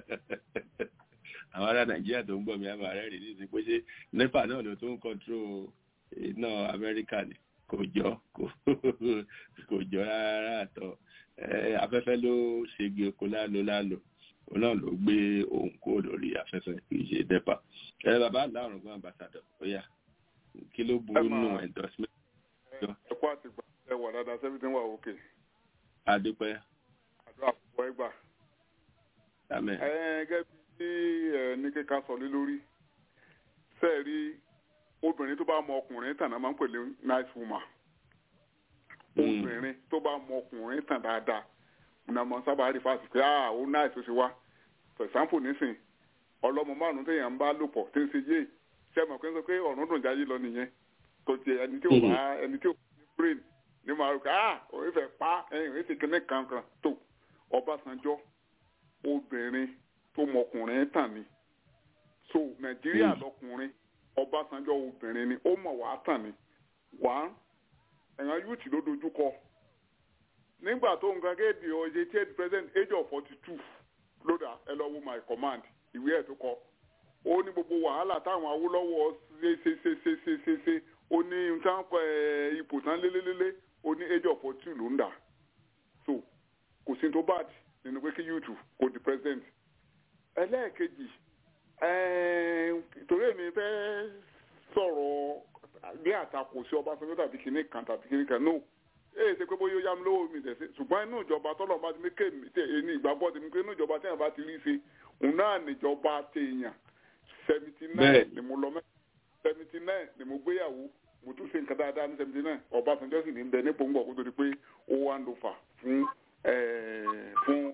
àwọn ará nàìjíríà tó ń gbọ́ mi á máa rẹ́rìn ní ìsìn pé ṣé nepa náà ló tó ń kọ́ńtró iná amẹ́ríkà ni kò jọ kò jọ rárá àtọ̀ afẹ́fẹ́ ló ṣègbè oko lálo lálo òun náà ló gbé ohun kúrò lórí afẹ́fẹ́ kì í ṣe nepa ẹ bàbá àlárùn gan ambassadọ ó yá kí ló burú nù endorsement. ẹ kó àtìgbà ẹ wà dáadáa sẹ́mi tí ń wà òkè. adúpẹ́. àdúrà púpọ̀ ẹ gbà. amen. ẹ gẹ́gẹ́ bí ẹ ní kíkà sọ lé lórí sẹ́ẹ̀rí obìnrin tó bá mọ ọkùnrin tàn náà máa ń pè ní nice woman. obìnrin tó bá mọ ọkùnrin tàn dáadáa ní ọmọ sábà rí fásitì pé ah ó nice ó ṣe wá for example nísìn ọlọ́mọ márùn-ún téèyàn ń bá lò pọ̀ tí ń ṣe yé ṣe mọ̀ pé ń sọ pé ọ̀run dùn jáyé lọ nìyẹn kò tiẹ̀ ẹni tí ò bá ẹni tí ò ní brain ní màá rò pé ah òun fẹ́ pa ẹ̀yìn òun ti kíní kankan tó Ọbásanjọ́ obìnrin tó mọkùnrin tàn ni so Nàìjíríà lọkùnrin Ọbásanjọ́ obìnrin ni ó mọ̀ wá tàn ni wá ẹ̀yàn yúùtì ló dojú kọ nígbà tó nǹkan kéde ọ̀yẹ́ tí ẹ̀ president age of forty two lódà ẹ lọ wo my command ìwé ẹ̀ tó kọ ó ní gbogbo wàhálà táwọn Awólọ́wọ̀ ṣe ṣe ṣe ṣe ṣe ṣe ṣe ó ní nǹkan kọ ẹ ipò tán lélélélé ó ní age of forty two ló ń dà so kò sí tó bad nínú pé kí yúùtù kò di president ẹlẹ́ẹ̀kejì torí èmi fẹ́ sọ̀rọ̀ bí àtakò sí Ọbásanjọ́ tàbí kìnnì kan tàbí kìnnì kan no èyí ṣe pé bóyá ó yá mi lówó mi tẹ̀sí ṣùgbọ́n inú ìjọba tọ́lọ̀ bá ti ní kéèmí tẹ̀ ẹni ìgbàgbọ́ ti ní pé inú ìjọba téèyàn bá ti rí ṣe òun náà níjọba téèyàn seventy nine ni mo lọ mẹ́ seventy nine ni mo gbéyàwó mo tún ṣe nǹkan dáadáa ní seventy nine Ọbásanjọ́ sì ní bẹ nípò ń bọ̀ kó tó di pé ó wá ń lò fà fún fún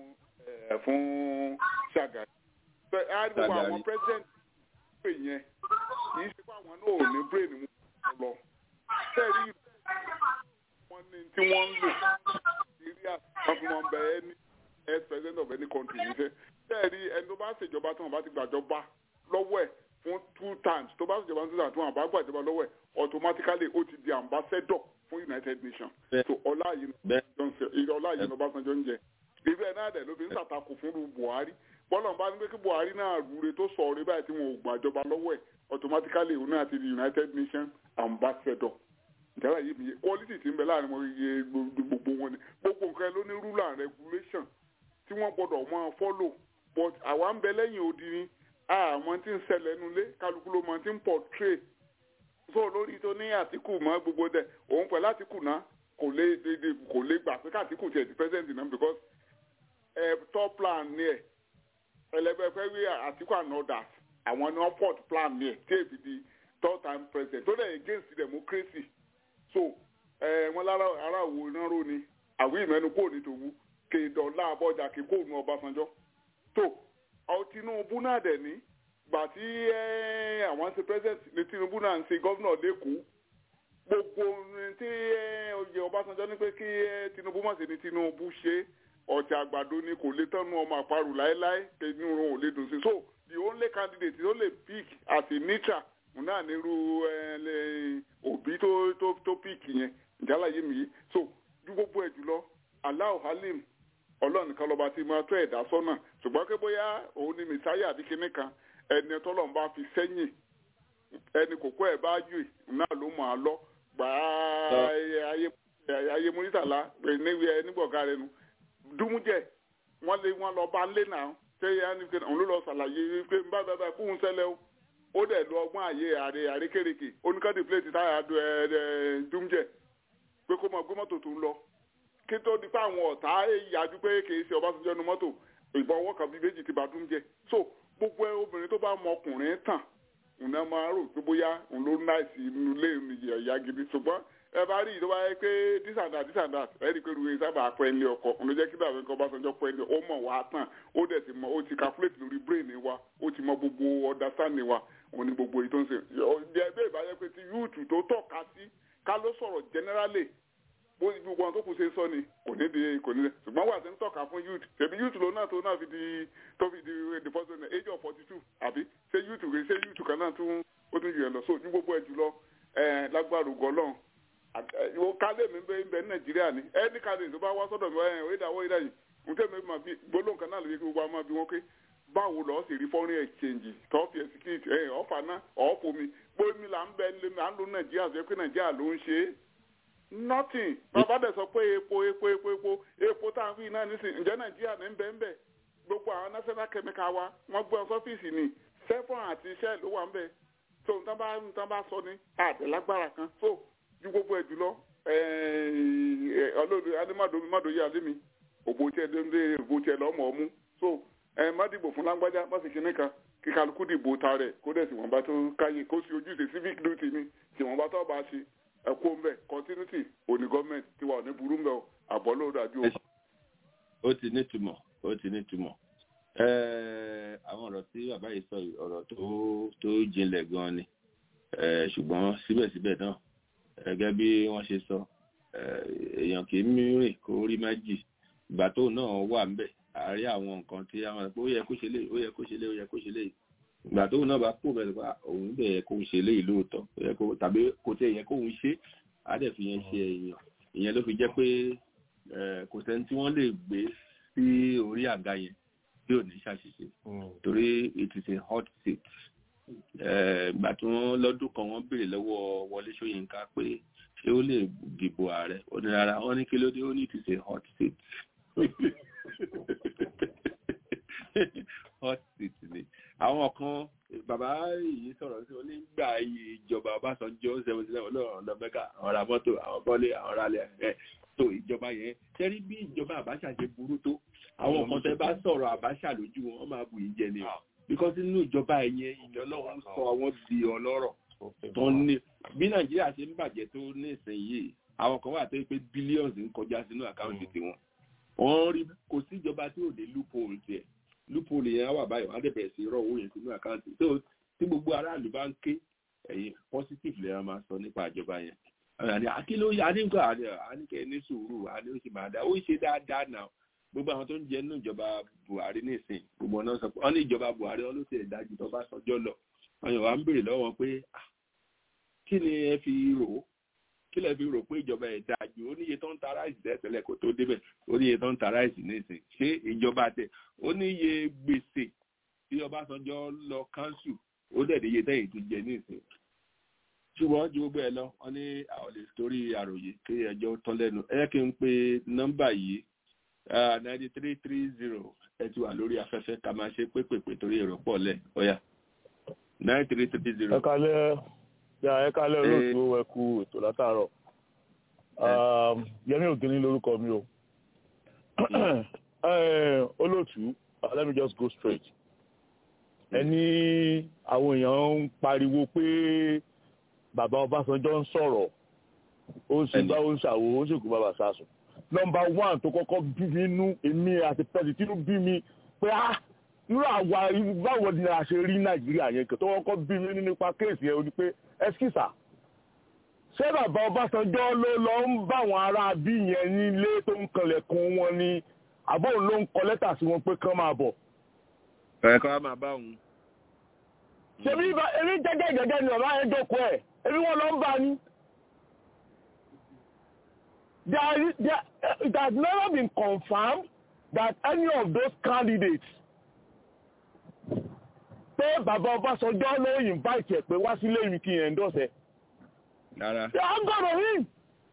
fún Ṣàgàrí. á gbogbo àwọn president pè yẹn kì í ṣe pé àwọn náà ò ní brain mu lọ sẹ́ẹ̀rí wọ́n ní tí wọ́n ń lò Nàìjíríà wọ́n fi wọn bẹ ẹni ex president of any country níṣẹ́ sẹ́ẹ̀rí ẹni tó bá ṣèjọba tí wọ́n bá ti gbàjọba lọ́wọ́ ẹ̀ fún two times tó bá ṣèjọba tí wọ́n bá gbàjọba lọ́wọ́ ẹ̀ automatically ó ti di ambassador fún United Nations so ọlá yìí ní Ọbásanjọ́ ń jẹ ìfẹ́ náà dẹ̀ ló fi ń ṣàtakò fún Buhari bọ́lá bá ní pé kí Buhari náà rúre tó sọ orí báyìí tí wọn ò gbàjọba lọ́wọ́ ẹ̀ automatically òun náà ti di United Nations ambassador ìjọba yìí mi quality ti ń bẹ láàrin wọn iye gbogbo wọn ni gbogbo nǹkan ló ní rule and regulation tí wọ́n gbọ́dọ̀ máa follow but àwa ń bẹ lẹ́yìn odi ni àwọn tí ń ṣẹlẹ̀ nulẹ̀ kálukú ló máa ti ń portray so lórí tó ní Àtíkù mọ́ gbogbo dẹ̀ òun pẹ̀lú Àtíkù náà kò lè kò lè gbà pé kàtíkù tiẹ̀ di president náà because ẹ̀ top plan ni ẹ̀ ẹlẹgbẹ́ fẹ́ wí Àtíkù and others àwọn ni wọ́n port plan ni ẹ̀ tí èbí di third time president tó dẹ̀ against democracy so ẹ wọn lára ara wo náà ró ni àwọn ìmẹ́nu kò ní tòwú kéèdọ̀lá abọ́jà kíkó nu Ọbásanjọ́ tó ọ Tinubu náà dẹ̀ ní gbà tí àwọn ṣe president ní Tinubu náà ń ṣe gọ́vnọ̀ lẹ́kọ̀ọ́ gbogbo tí oyè Ọbásanjọ́ ní pé kí Tinubu má ṣe ní Tinubu ṣe ọ̀tí àgbàdo ni kò lè tọ́nu ọmọ àparò láéláé kẹ́ni òun ò lè dùn sí so the only candidate tó lè pick as a neutral náà nírú òbí tó tó tó píìkì yẹn ìjálá yé mi yìí so ju gbogbo ẹ̀ jùlọ Allahu Halim ọlọ́run nìkan lọ́ba tí máa tó ẹ̀dá sọ́nà ṣùgbọ́n pé bóyá òun ni mẹsáyà àbí kinní kan ẹni tọ́lọ́run bá fi sẹ́yìn ẹni kòkó ẹ̀ bá yù náà ló mọ̀ á lọ gbà á ayé múrítàlá nígbọ̀gá rẹ nu dúmújẹ wọ́n lé wọn lọ bá ń lé náà ṣé òun ló lọ ṣàlàyé pé bá bá bá kóhun ṣẹlẹ̀ o ó dẹ̀ lu ọgbọ́n àyè àrè àrékèrèkè oníkàdé plẹ̀tì táyà dúmjẹ pé kó mọ gbé mọ́tò tó ń lọ kí tó di pé àwọn ọ̀tá yájú pé kì í ṣe Ọbásanjọ́ nu mọ́tò ìbọn ọwọ́ kan bíi méjì ti bá dúmjẹ so gbogbo obìnrin tó bá mọ ọkùnrin tàn òun náà máa rò pé bóyá òun ló náìsí inú ilé ìyá gidi ṣùgbọ́n ẹ bá rí ìjọba yẹ pé this and that this and that ẹ rí i pé ruwe sábà pẹ́ ilé ọkọ̀ òun ló jẹ́ kí dàbí nǹkan Ọbásanjọ́ pẹ́ ilé ó mọ̀ wá tán ó dẹ̀ ti mọ̀ ó ti calculate lórí brain wa ó ti mọ gbogbo understanding wa òun ni gbogbo èyí tó ń ṣe ẹgbẹ́ ìbáyẹ pé ti yúùtù tó tọ́ka sí ká ló sọ̀rọ̀ generally bó gbogbo àwọn tó kù ṣe sọ ni kò ní di kò ní di ṣùgbọ́n wà sí ń tọ́ka fún youth ṣèbí youth ló náà tó náà fi di tó fi di the first one age of forty two àbí ṣé youth rè ṣé youth kan náà tún ó tún jù ẹ lọ so ní gbogbo ẹ jùlọ ẹ lágbára ògọlọ́n ká ará ilé mi ń bẹ ń bẹ ní nàìjíríà ni ẹni kàdé tó bá wá sọ́dọ̀ mi ẹ̀ ẹ̀ ìdáwọ́ ìdáyìí nǹkan mi máa bí gbólóhùn kan náà lè fi gbogbo àwọn máa bí wọn pé báwo lọ́ọ́ sì rí foreign exchange tọ́ọ̀fì ẹ̀sìkìtì ẹ̀ ọ̀fà náà ọ̀ọ́fọ̀ mi gbómi là ń bẹ lé à ń lo nàìjíríà sọ pé nàìjíríà ló ń ṣe é nothing bàbá dẹ̀ sọ pé epo epo epo epo epo tá à ń fi náà nísìn ǹjẹ́ nàìjíríà ní bẹ́ẹ̀ bẹ́ẹ̀ gbogbo àwọn national chemical wa wọ́n gbé ọ sọ́fíìsì ni sefon àti iṣẹ́ ló wà ń bẹ̀ so nǹkan bá nǹkan bá sọ ní àdẹ̀lágbára kan so ju gbogbo ẹ̀ jùlọ ọlọ́dún adémàdómi mádòye àlémi òbò tiẹ̀ dé òbò tiẹ̀ lọ́mọ ọmú so ẹ má dìbò fún lágbájá má sì kíní kan kí kálukú dìbò ta rẹ̀ kó dẹ̀ sì wọ́n bá tó káyé kó sì ojúṣe civic duty ni sì wọ́n bá tó bá ṣe ẹ kó ń bẹ̀ continuity òní gọ́ọ̀mẹ̀ntì tí wà ní burú ń bẹ̀ àbọ̀ ló dájú o. ó ti nítumọ̀ ó ti nítumọ̀ àwọn ọ̀rọ̀ tí bàbá yìí sọ ọ̀rọ̀ tó tó jinlẹ̀ gan ni ṣùgbọ́n síbẹ̀síbẹ̀ náà gẹ́gẹ́ bí wọ́n ṣe sọ èèyàn kì í mìíràn kó rí méjì ìgbà tó náà wà ń bẹ̀ àárí àwọn nǹkan tí àwọn ó yẹ kó ṣe lé ó yẹ kó ṣe lé ó yẹ kó ṣe lé ìgbà tó náà bá kó bẹ̀rẹ̀ pa òun bẹ̀ yẹ kó ṣe lé lóòótọ́ ó yẹ kó tàbí kò tẹ̀ yẹ kóun ṣe á dẹ̀ fi yẹn ṣe èèyàn ìyẹn ló fi jẹ́ pé kò sẹ́ni tí wọ́n lè gbé sí orí àga yẹn tí ò ní ṣàṣìṣe torí it is a hot seat ìgbà tí wọ́n lọ́dún kan wọ́n béèrè lọ́wọ́ Wọlé Ṣóyínká pé ṣé ó lè dìbò ààrẹ ó ní rárá wọ́n ní kí ló dé ó ní it is a hot seat hot seat ni àwọn kan bàbá yìí sọ̀rọ̀ sí onígbà ìjọba Ọbásanjọ́ seventy seven lọ́rọ̀ lọ́mẹ́ka àwọn ra mọ́tò àwọn bọ́lé àwọn ralẹ̀ ẹ̀ tó ìjọba yẹn ṣẹ́rí bí ìjọba Àbáṣà ṣe burú tó àwọn kan tẹ́ bá sọ̀rọ̀ Àbáṣà lójú wọn wọ́n máa bù yín jẹ ni o because nínú ìjọba ẹ̀yẹn ìyẹn Ọlọ́run sọ àwọn di ọlọ́rọ̀ tó ní bí Nàìjíríà ṣe ń bàjẹ́ tó ní ìsinyìí àwọn kan wà tó pé billions ń kọjá sínú àkáǹtì tiwọn wọ́n rí kò sí ìjọba tí ò dé loophole tiẹ̀ loophole yẹn wà báyìí wọ́n á dẹ̀bẹ̀rẹ̀ sí rọ̀ owó yẹn sínú àkáǹtì tó tí gbogbo aráàlú bá ń ké ẹ̀yìn positive lè máa sọ nípa ìjọba yẹn àní àkíló àníkọ àníkẹ ní sùúrù àní ó sì máa dá ó ṣe dáadáa náà gbogbo àwọn tó ń jẹ nínú ìjọba Buhari nìsín gbogbo náà sọ pé wọn ní ìjọba Buhari wọn ló ti dájú tó bá sọjọ́ lọ àwọn Yorùbá ń béèrè lọ́wọ́ pé kí ni ẹ fi rò ó kí lẹ fi rò pé ìjọba ẹ̀ dájú ó níye tó ń ta ráìsì tẹ́tẹ́lẹ̀ kó tó débẹ̀ ó níye tó ń ta ráìsì nìsín ṣé ìjọba tẹ ó níye gbèsè tí Ọbásanjọ́ lọ káńsù ó dẹ̀ níye tẹ́yìn tó jẹ nìsín ṣùgbọ́n ju gbogbo ẹ lọ wọn ní àwọn lè torí àròyé kí ẹjọ́ tán lẹ́nu ẹ kí n pe nọ́mbà yìí ninety three three zero ẹ ti wà lórí afẹ́fẹ́ ká máa ṣe pépèpé torí èrò pọ̀ lẹ̀ ọ̀yà nine three three zero. ẹ kalẹ́ ẹ kalẹ́ olóòtú ẹ kú ètò látàárọ̀ Yẹmí Ògìní lórúkọ mi o olóòtú let me just go straight ẹni àwọn èèyàn ń pariwo pé bàbá Ọbásanjọ́ ń sọ̀rọ̀ ó ń ṣùgbọ́n ó ń ṣàwò ó ń ṣèkú bàbá sásùn nọ́mbà one tó kọ́kọ́ bí mi nú èmi àti pẹ́ẹ́sì tínú bí mi pé á irú àwa báwo ni a ṣe rí Nàìjíríà yẹn tó kọ́kọ́ bí mi nípa kéèsì yẹn ó ní pé ẹskísà ṣé bàbá Ọbásanjọ́ ló lọ ń bá àwọn ará bí yẹn nílé tó ń kanlẹ̀kùn wọn ni àbọ̀ ló ń kọ lẹ́tà sí wọn pé kán máa bọ̀. ẹ̀ka máa bá òun ṣebí ebi jẹjẹ jẹjẹ ni ọba yẹn jókòó ẹ ebi wọn lọ ń bá ní. There, there, it has never been confirmed that any of those candidates pé bàbá Ọbásanjọ́ ló invite ẹ̀ pé wá sílé mi kí n endorse ẹ̀. Rárá. They are gonna win.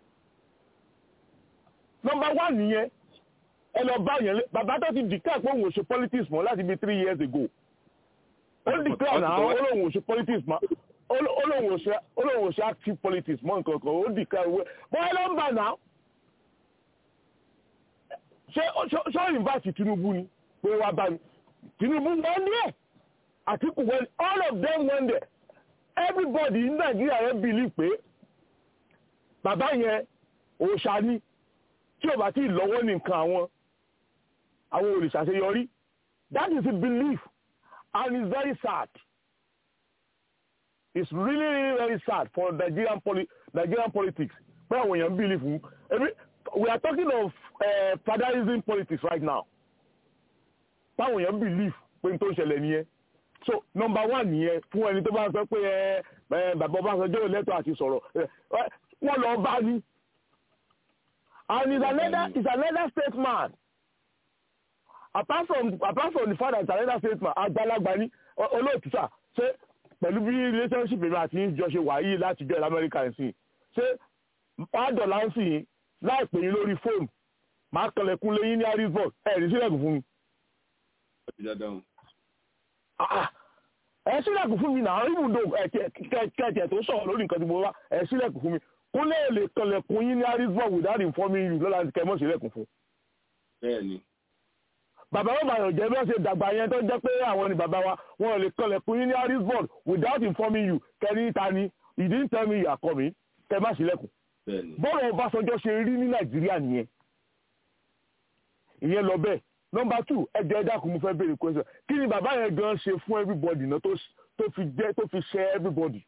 Number one nìyẹn ẹ lọ bá yẹn bàbá tó ti declare pé òun ò ṣe politics mọ́ láti bí three years ago ó declare náà olóhùn òṣè politics ma olóhùn òṣè active politics mọ nǹkan kan ó declare wẹ bọ́ọ̀ ló ń bà náà ṣé ṣé invite Tinubu ni pé wá bá mi Tinubu wọ́n ní ẹ̀ Àtíkù wọ́n all of them wọ́n dẹ̀ everybody in Nigeria yẹn believe pé bàbá yẹn òòṣà ni tí ò bá tí ì lọ́wọ́ ní nǹkan àwọn àwọn olùṣàṣeyọrí that is a belief and it's very sad. It's really, really very sad for Nigerian, poli Nigerian politics. Pé àwọn èèyàn believe fún. We are talking of uh, fatherism politics right now. Pé àwọn èèyàn believe pé n tó ń ṣẹlẹ̀ nìyẹn. So number one nìyẹn fún ẹni tó bá sọ pé ẹ bàbá Ọbásanjọ́ lẹ́tọ̀ọ́ àti sọ̀rọ̀. Wọ́n lọ bá ní. and he's another he's another statesman apart from apart from the fact that he's another statesman àgbàlagbà ni olóòtú sà ṣé pẹ̀lú bí relationship èmi àti ìjọ ṣe wà yìí láti jẹ́ lamẹ́ríkà ẹ̀sìn ṣé pàdọ̀là ń sìn yín láìpẹ́ yín lórí fóònù máa kọlẹ̀kùn lẹ́yìn ní harrisburg ẹ̀rí sílẹ̀kùn fún mi. ẹ sílẹ̀kùn fún mi náà ibùdó kẹ̀kẹ́ tó sọ̀rọ̀ lórí nǹkan tí mo wá ẹ sílẹ̀kùn fún mi kó lè lè kọlẹ̀kùn yín ní harrisburg without informing you lọ́la kẹ́mọ́ sílẹ̀kùn fún. bẹ́ẹ̀ni. bàbá wọn bàyàn jẹ́ bí wọ́n ṣe dàgbà yẹn tó jẹ́ pé àwọn ni bàbá wa wọn lè kọlẹ̀kùn yín ní harrisburg without informing you kẹ́ni ta ni you didn't tell me you are coming kẹ́ má sílẹ̀kùn. bọ́ọ̀lù ọbásanjọ́ ṣe rí ní nàìjíríà nìyẹn ìyẹn lọ bẹ́ẹ̀ nọmba two ẹjọ ẹ dákun mo fẹ́ béèrè question kí ni bàbá yẹn gan ṣe fún everybody náà tó fi jẹ́ tó fi ṣe everybody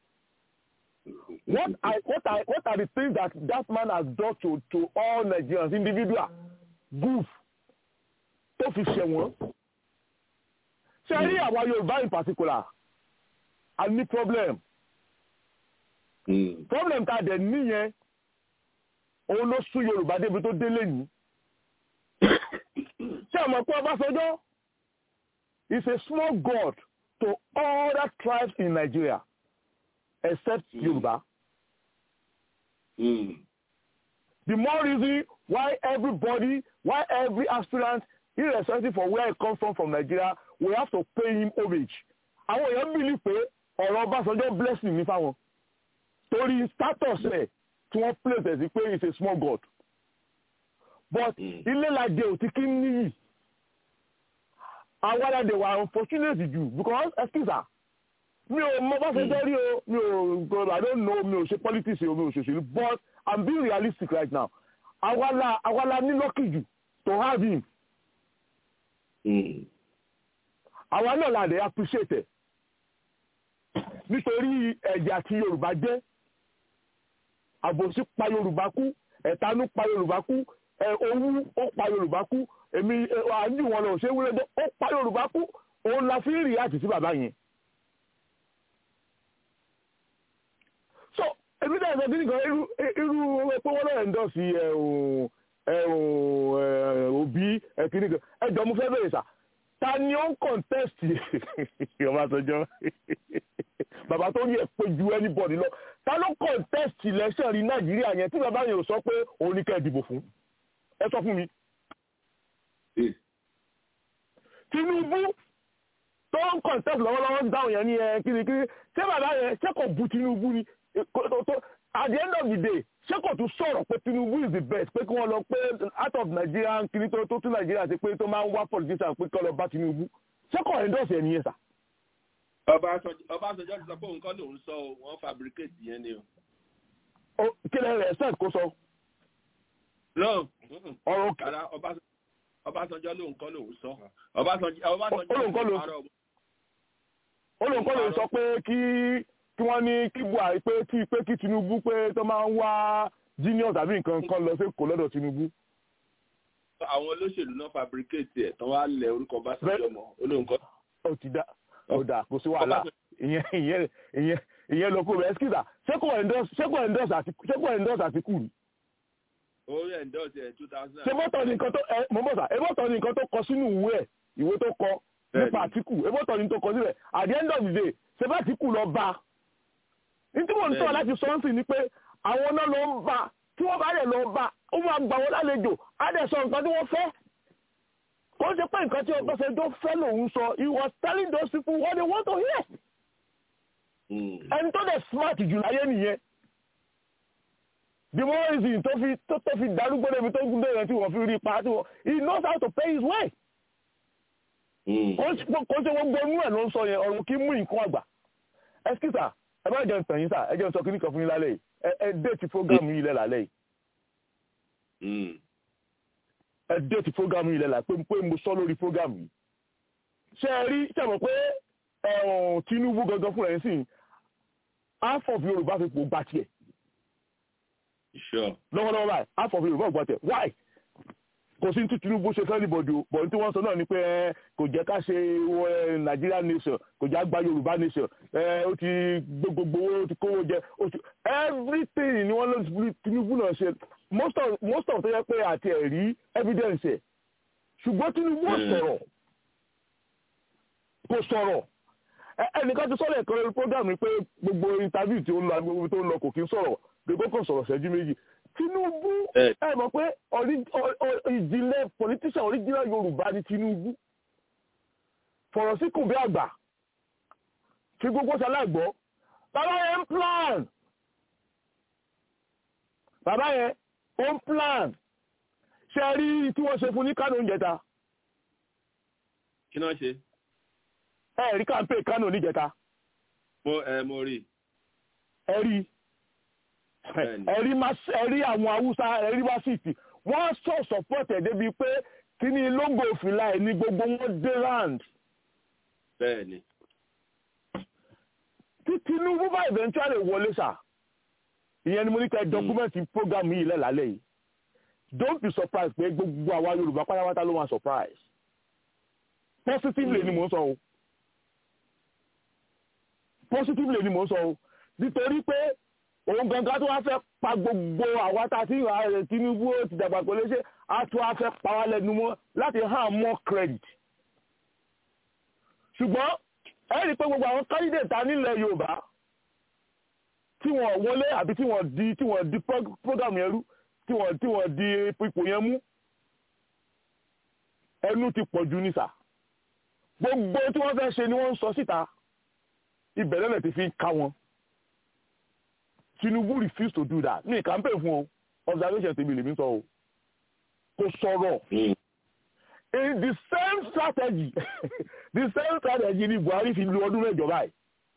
what I what I what are the things that that man has done to to all Nigerians individual goof tó fi ṣe wọ́n ṣe rí àwa Yorùbá in particular a ní problem mm. problem tá a dẹ̀ níyẹn òun ló sún Yorùbá débi tó délé yìí ṣé ọmọ pé Ọbásanjọ́ is a small god to all the tribes in Nigeria except mm. Yoruba. Mm. The more reason why everybody, why every aspirant, irrespective of where he comes from from Nigeria, we have to pay him homage. Àwọn èèyàn believe pé ọ̀rọ̀ Ọbásanjọ́ blessing ní fáwọn. Torí status ẹ̀ tí wọ́n place ẹ̀ sí pé he is a small god but ilé lajẹ ò ti kí ń níyì àwọn aládé wà unfortunate jù because excuse her mi ò mọ bá ṣe jẹ́ rí o mi ò i don't know mi ò ṣe politics o mi ò ṣòṣèlú but i'm being realistic right now awala awala ní lucky jù to have him àwa náà la dey appreciate ẹ nítorí ẹ̀jẹ̀ àti yorùbá jẹ́ àbòsí pa yorùbá kú ẹ̀tanú pa yorùbá kú owó ó pa yorùbá kú èmi àánú wọn lọ ṣé wúlẹ̀ ó pa yorùbá kú òun la fi ń rí àti sí bàbá yẹn. so èmi náà sọ kíni kan irú irú pé wọ́n lọ́ọ̀ ẹ̀ńdọ́sì òbí kíni kan ẹjọ́ mo fẹ́ bẹ̀rẹ̀ sà ta ni ó ń contest Ọbásanjọ́ bàbá tó yẹ pé ju anybody lọ ta ló contest election rí Nàìjíríà yẹn tí bàbá yẹn ò sọ pé òun ní kẹ́ ẹ̀ dìbò fún ẹ sọ fún mi. Tinubu tó ń contest lọ́wọ́lọ́wọ́ ń dáhùn yẹn ní ẹ kirikiri ṣé bàbá yẹn ṣé kò bu Tinubu ni at the end of the day ṣé kò tún sọ̀rọ̀ pé Tinubu is the best pé kí wọ́n lọ pé out of Nigeria kiri tó tó tún Nigeria ti pé tó máa ń wá politician pé kí wọ́n lọ bá Tinubu ṣé kò endorse ẹ̀ nìyẹn sà. Ọbásanjọ́ ti sọ pé òun kọ́ lòun sọ wọ́n fabricate yẹn ni o. kí lè rẹ̀ sẹ́ẹ̀ kó sọ no ọ̀rọ̀ kàrà Ọbásanjọ́ ló ń kọ́ lòun sọ Ọbásanjọ́ olùkọ́ ló sọ pé kí kí wọ́n ní kí Buhari pé kí pé kí Tinubu pé tó máa ń wá genius àbí nǹkan kan lọ sí kò lọ́dọ̀ Tinubu. àwọn olóṣèlú náà fabricate ẹ̀ tán wá lẹ orúkọ Ọbásanjọ́ mọ́ olóńkọ́. ó ti dá ó dà kò sí wàhálà ìyẹn ìyẹn ìyẹn ìyẹn lọ kó rẹ ẹ́skìtà ṣé kò endorse Àtíkù ni orí endorse ẹ̀ two thousand. ṣé bọ́tọ̀ ni nǹkan tó ẹ mọ̀ bọ́sà ẹ bọ́tọ̀ ni nǹkan tó kọ sínú ìwé ẹ̀ ìwé tó kọ nípa Àtíkù ẹ bọ́tọ̀ ni tó kọ sílẹ̀ at the end of the day ṣé bá Àtíkù lọ bá ní tí mò ń tọ́ láti sọ ń sìn ni pé àwọn náà lọ ń bá tí wọ́n bá dẹ̀ lọ bá ó máa gbà wọ́n lálejò á dẹ̀ sọ nǹkan tí wọ́n fẹ́ kò ṣe pé nǹkan tí Ọbásanjọ́ fẹ́ lòun sọ he was telling those people what they want to hear ẹni tó dẹ̀ smart jù láyé nìyẹn the more reason tó fi tó tó fi darúgbó débi tó gún déyẹn tí wọ́n fi rí ipa tí wọ́n he knows how to pay his way. kò ṣe gbogbo inú ẹ̀ ló ń sọ yẹn ọ̀run kí mú nǹkan àgbà. ẹskísà ẹ bá jẹun tàn yín sà ẹ jẹun sọ kíní kan fún yín lálẹ́ yìí ẹ ẹ déètì fúrógámù yìí lẹ́ lálẹ́ yìí. ẹ déètì fúrógámù yìí lẹ́ là pé pé mo sọ lórí fúrógámù yìí. ṣé ẹ rí ṣé mọ̀ pé Tinubu gangan fúnra ẹ̀ sìn half of Yorùbá fi pò gbà tiẹ̀ Sure. lọ́wọ́lọ́wọ́ báyìí half of yorùbá gbọ́ tẹ̀ why kò sí tí Tinubu ṣe fẹ́ níbọ̀dì o bọ̀ tí wọ́n sọ náà ni pé ẹ kò jẹ́ ká ṣe Nigeria nation kò jẹ́ àgbà Yorùbá nation ẹ ó ti gbogbo owó ó ti kówó jẹ ó ti everything ni wọ́n lọ Tinubu náà ṣe most of most of tó yẹ pé àti ẹ̀rí evidence ẹ̀ ṣùgbọ́n Tinubu ò sọ̀rọ̀ kò sọ̀rọ̀ ẹnìkan ti sọ̀rọ̀ ẹ̀kan lórí program ni pé gbogbo interview tí ó ń lọ agbègbè tó ń lọ kò kí ń sọ̀rọ̀ gbogbo kò sọ̀rọ̀ ṣẹ́jú méjì Tinubu ẹ mọ̀ pé ìjìnlẹ̀ politician original Yorùbá ni Tinubu fọ̀rọ̀ sí kùn bí àgbà fi gbogbo ṣaláìgbọ́ bàbá yẹn ń plan bàbá yẹn ó ń plan ṣe rí tí wọ́n ṣe fún ní Kánò níjẹta. kí náà ṣe. ẹ rí kàńpé Kánò níjẹta. mo ẹ mo rí. ẹ rí ẹ̀rí ẹ̀rí àwọn haúsá ẹ̀rí wá síìtì wọ́n sọ support ẹ̀ débi pé kí ni lóńgò òfìlà ẹ̀ ní gbogbo wọn dé round. bẹ́ẹ̀ni. tí Tinubu bá eventually wọlé sà ìyẹn ni mo ní kẹ́ dọ́kúmẹ́ǹtì program yìí lẹ́làálẹ̀ yìí don't be surprised pé gbogbo àwa Yorùbá pátápátá ló máa surprise positively ni mò ń sọ o positively ni mò ń sọ o nítorí pé òun gangan tó wá fẹ́ pa gbogbo àwa tá a ti rà rẹ̀ Tinubu ó ti dàgbà pẹ̀lú ṣé a tún wá fẹ́ pa wá lẹ́nu mọ́ láti hàn more credit. ṣùgbọ́n ẹ rí i pé gbogbo àwọn candidate ta nílẹ̀ Yorùbá tí wọ́n wọlé àbí tí wọ́n di tí wọ́n di program yẹn rú tí wọ́n tí wọ́n di ipò yẹn mú ẹnu ti pọ̀ jù nísà gbogbo tí wọ́n fẹ́ ṣe ni wọ́n ń sọ síta ìbẹ̀rẹ̀ lẹ̀ ti fi ń ká wọn. Tinubu refuse to do that ní campaign fún o observation tèmi lèmi sọ o kò sọ̀rọ̀ in the same strategy the same strategy ni Buhari fi lu ọdún mẹ́jọ báyìí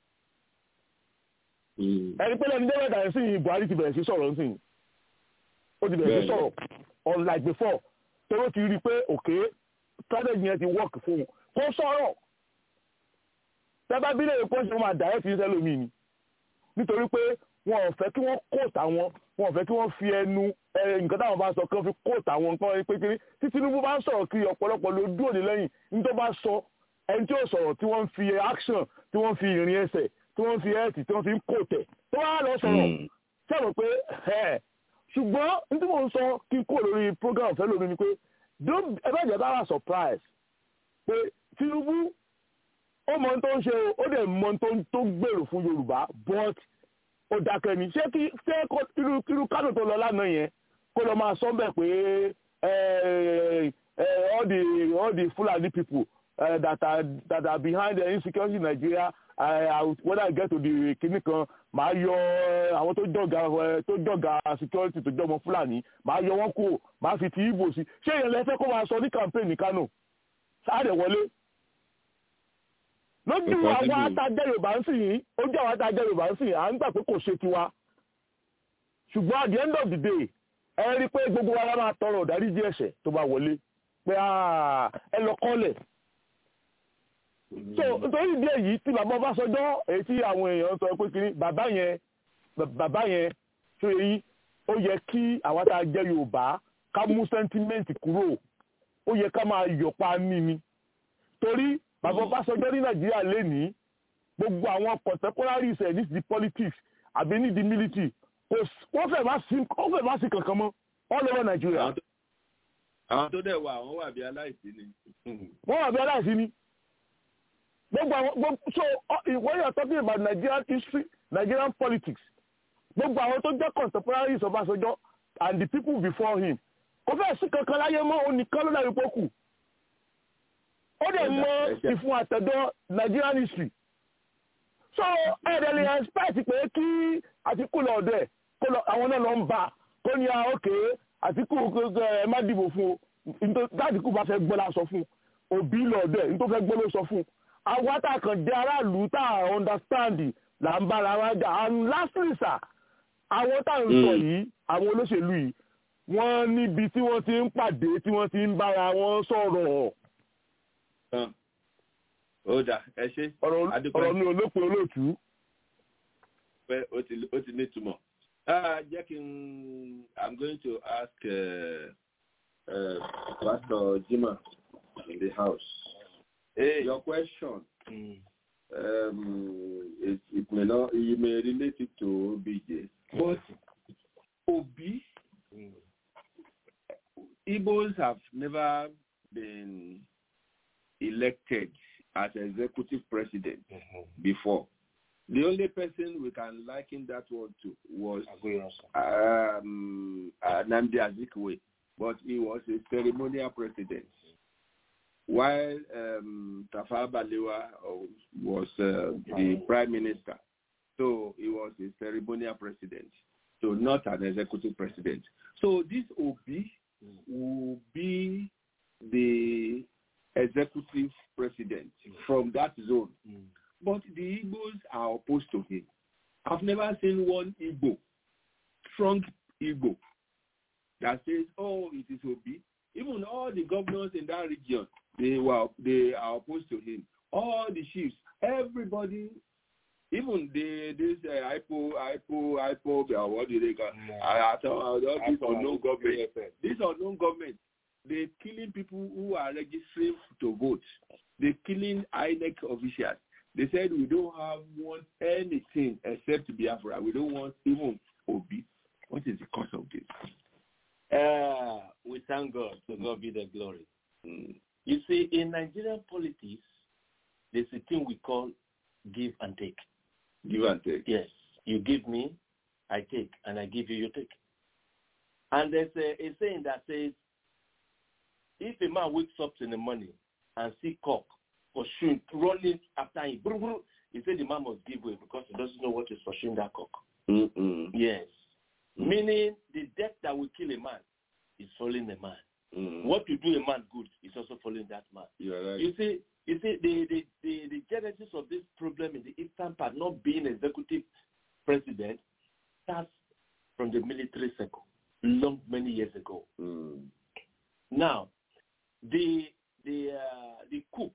ẹni pé lẹ́ni dẹ́rẹ́dà ẹ̀ sìn Buhari ti bẹ̀rẹ̀ sí sọ̀rọ̀ nsìn ó ti bẹ̀rẹ̀ sí sọ̀rọ̀ unlike before tóró ti rí i pé òkè strategy yẹn ti work fún un kò sọ̀rọ̀ tẹ́bá bílẹ̀ èkó ṣe máa direct ní sẹ́lómi ni nítorí pé wọn ò fẹ́ kí wọ́n kóòtù àwọn wọn ò fẹ́ kí wọ́n fi ẹnu nǹkan táwọn bá sọ kí wọ́n fi kóòtù àwọn nǹkan pé kiri tí Tinubu bá ń sọ̀rọ̀ kiri ọ̀pọ̀lọpọ̀ ló dúró ní lẹ́yìn ní tó bá sọ ẹni tí ó sọ̀rọ̀ tí wọ́n fi action tí wọ́n fi ìrìn ẹsẹ̀ tí wọ́n fi ẹ̀ẹ́tì tí wọ́n fi ń kóòtẹ̀ tó bá lọ sọ̀rọ̀ sọ̀rọ̀ pé ẹ̀ ṣùgbọ́n ní tí mò ń sọ kí n kó lórí program fẹ́ lómi ni pé ẹ bá jẹ́ bá wà surprise pé Tinubu ó mọ ohun tó ń ṣe ó dẹ̀ mọ ohun tó ń gbèrò fún Yorùbá but ó dákẹ́ ni ṣé kí ṣé irú irú kánò tó lọ lánàá yẹn kó lọ máa sọ bẹ́ẹ̀ pé all the all the Fulani people uh, that are that are behind the insecurity in Nigeria uh, whether I get to the kinní kan màá yọ àwọn tó jọ̀gá tó jọ̀gá security tó jọmọ Fulani màá yọ wọn kúrò màá fi ti Igbo sí ṣé ìyẹn lẹ fẹ́ kó máa sọ ní campaign ní Kano sáà wọlé lójú àwọn atajẹ yorùbá ń sìn yín ojú àwọn atajẹ yorùbá ń sìn à ń gbà pé kò ṣe tiwa ṣùgbọ́n at the end of the day ẹ rí i pé gbogbo wa máa tọrọ ìdáríjì ẹ̀ṣẹ̀ tó bá wọlé pé ẹ lọ kọ́lẹ̀ so nítorí ìdí èyí tí bàbá Ọbásanjọ́ èyí tí àwọn èèyàn sọ pé kiri bàbá yẹn bàbá yẹn tó yẹ ó yẹ kí àwọn atajẹ yorùbá ká mú sẹ́ńtímẹ́ǹtì kúrò ó yẹ ká máa yọ̀pá mímí torí bàbá Ọbásanjọ́ ní nàìjíríà lénìí gbogbo àwọn contemporaries ẹ̀ ní ti politics àbí ní di military kò wọ́n fẹ́ má sí wọ́n fẹ́ má sí kankan mọ́ all over nàìjíríà. àwọn tó dẹ̀ wà wọ́n wà bí aláìsí ni. wọ́n wà bí aláìsí ni. gbogbo àwọn gbogbo so when you are talking about Nigerian history Nigerian politics gbogbo àwọn tó jẹ́ contemporaries Ọbásanjọ́ and the people before him kò fẹ́ sí kankan láyé mọ́ òun nìkan ló dàbí pọ́kù ó dẹ̀ mọ ìfún àtẹ̀dọ́ Nigerian history so ẹ̀rẹ̀ lè expect pé kí Àtíkù lọ ọ̀dọ̀ ẹ̀ kó lọ àwọn náà lọ ń bá kó ní òkè Àtíkù ẹ má dìbò fún o Àtíkù bá fẹ́ gbọ́ la sọ fún Òbí lọ ọ̀dọ̀ ẹ̀ nítorí fẹ́ gbọ́ ló sọ fún àwọn àtàkàn jẹ́ aráàlú tá a understand là ń bára wa jà and lastly sir àwọn tá à ń sọ yìí àwọn olóṣèlú yìí wọ́n níbi tí wọ́n ti ń pàdé tí wọ́n ti ń bára wọn sọ̀rọ̀ tán ó dà ẹ ṣe. ọ̀rọ̀ mi ò lópin olóòtú. pé ó ti ó ti nítumọ̀. jẹ́ kí n i'm going to ask uh, Pastor Jima in the house. Hey. Your question, Mm. um, it, it may not, you may relate it to OBJ, but Obi, Mm. Igbos have never been elected as executive president before. The only person we can liken that one to was um, uh, Namdi Azikiwe, but he was a ceremonial president. While um, Tafawa Balewa uh, was uh, the prime minister, so he was a ceremonial president, so not an executive president. So this Obi will be the executive president from that zone. But the Igbos are opposed to him. I've never seen one Igbo, strong Igbo, that says, oh, it is Obi. Even all the governors in that region, they were they are opposed to him. All the chiefs, everybody, even the this uh, IPO, IPO, IPO, uh, what do they call? I, I thought all this unknown government. This unknown government, they're killing people who are registering to vote. They're killing INEC officials. They said we don't have want anything except Biafra. We don't want even Obi. What is the cause of this? Uh, we thank God. To God be the glory. You see, in Nigerian politics, there's a thing we call give and take. Give and take. Yes. You give me, I take, and I give you, you take. And there's a, a saying that says, if a man wakes up in the morning and see cock pursuing, running after him, brr, brr, he said the man must give way because he doesn't know what is pursuing that cock. Mm-mm. Yes. Meaning the death that will kill a man is following a man. Mm. What to do a man good is also following that man. You're right. You see, you see, the, the, the, the genesis of this problem in the eastern part not being executive president starts from the military circle long many years ago. Mm. Now, the the uh, the coup,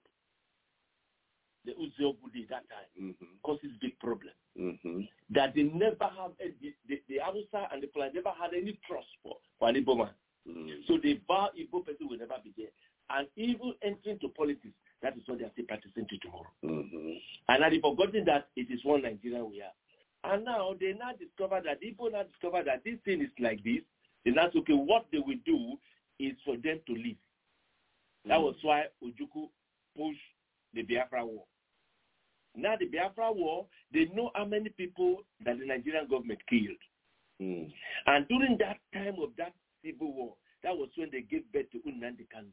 the Uziogudi that time Mm-hmm. causes big problem. Mm-hmm. That they never have any, the the, the Hausa and the Fulani never had any trust for for an Igbo man. Mm. So the bar Igbo person will never be there. And even entering to politics, that is what they are still practicing to tomorrow. Mm-hmm. And now they've forgotten that it is one Nigeria we are. And now they now discover that people now discover that this thing is like this. They now say, okay, what they will do is for them to leave. That was why Ojuku pushed the Biafra war. Now the Biafra war, they know how many people that the Nigerian government killed. Mm. And during that time of that civil war, that was when they gave birth to Nnamdi Kanu.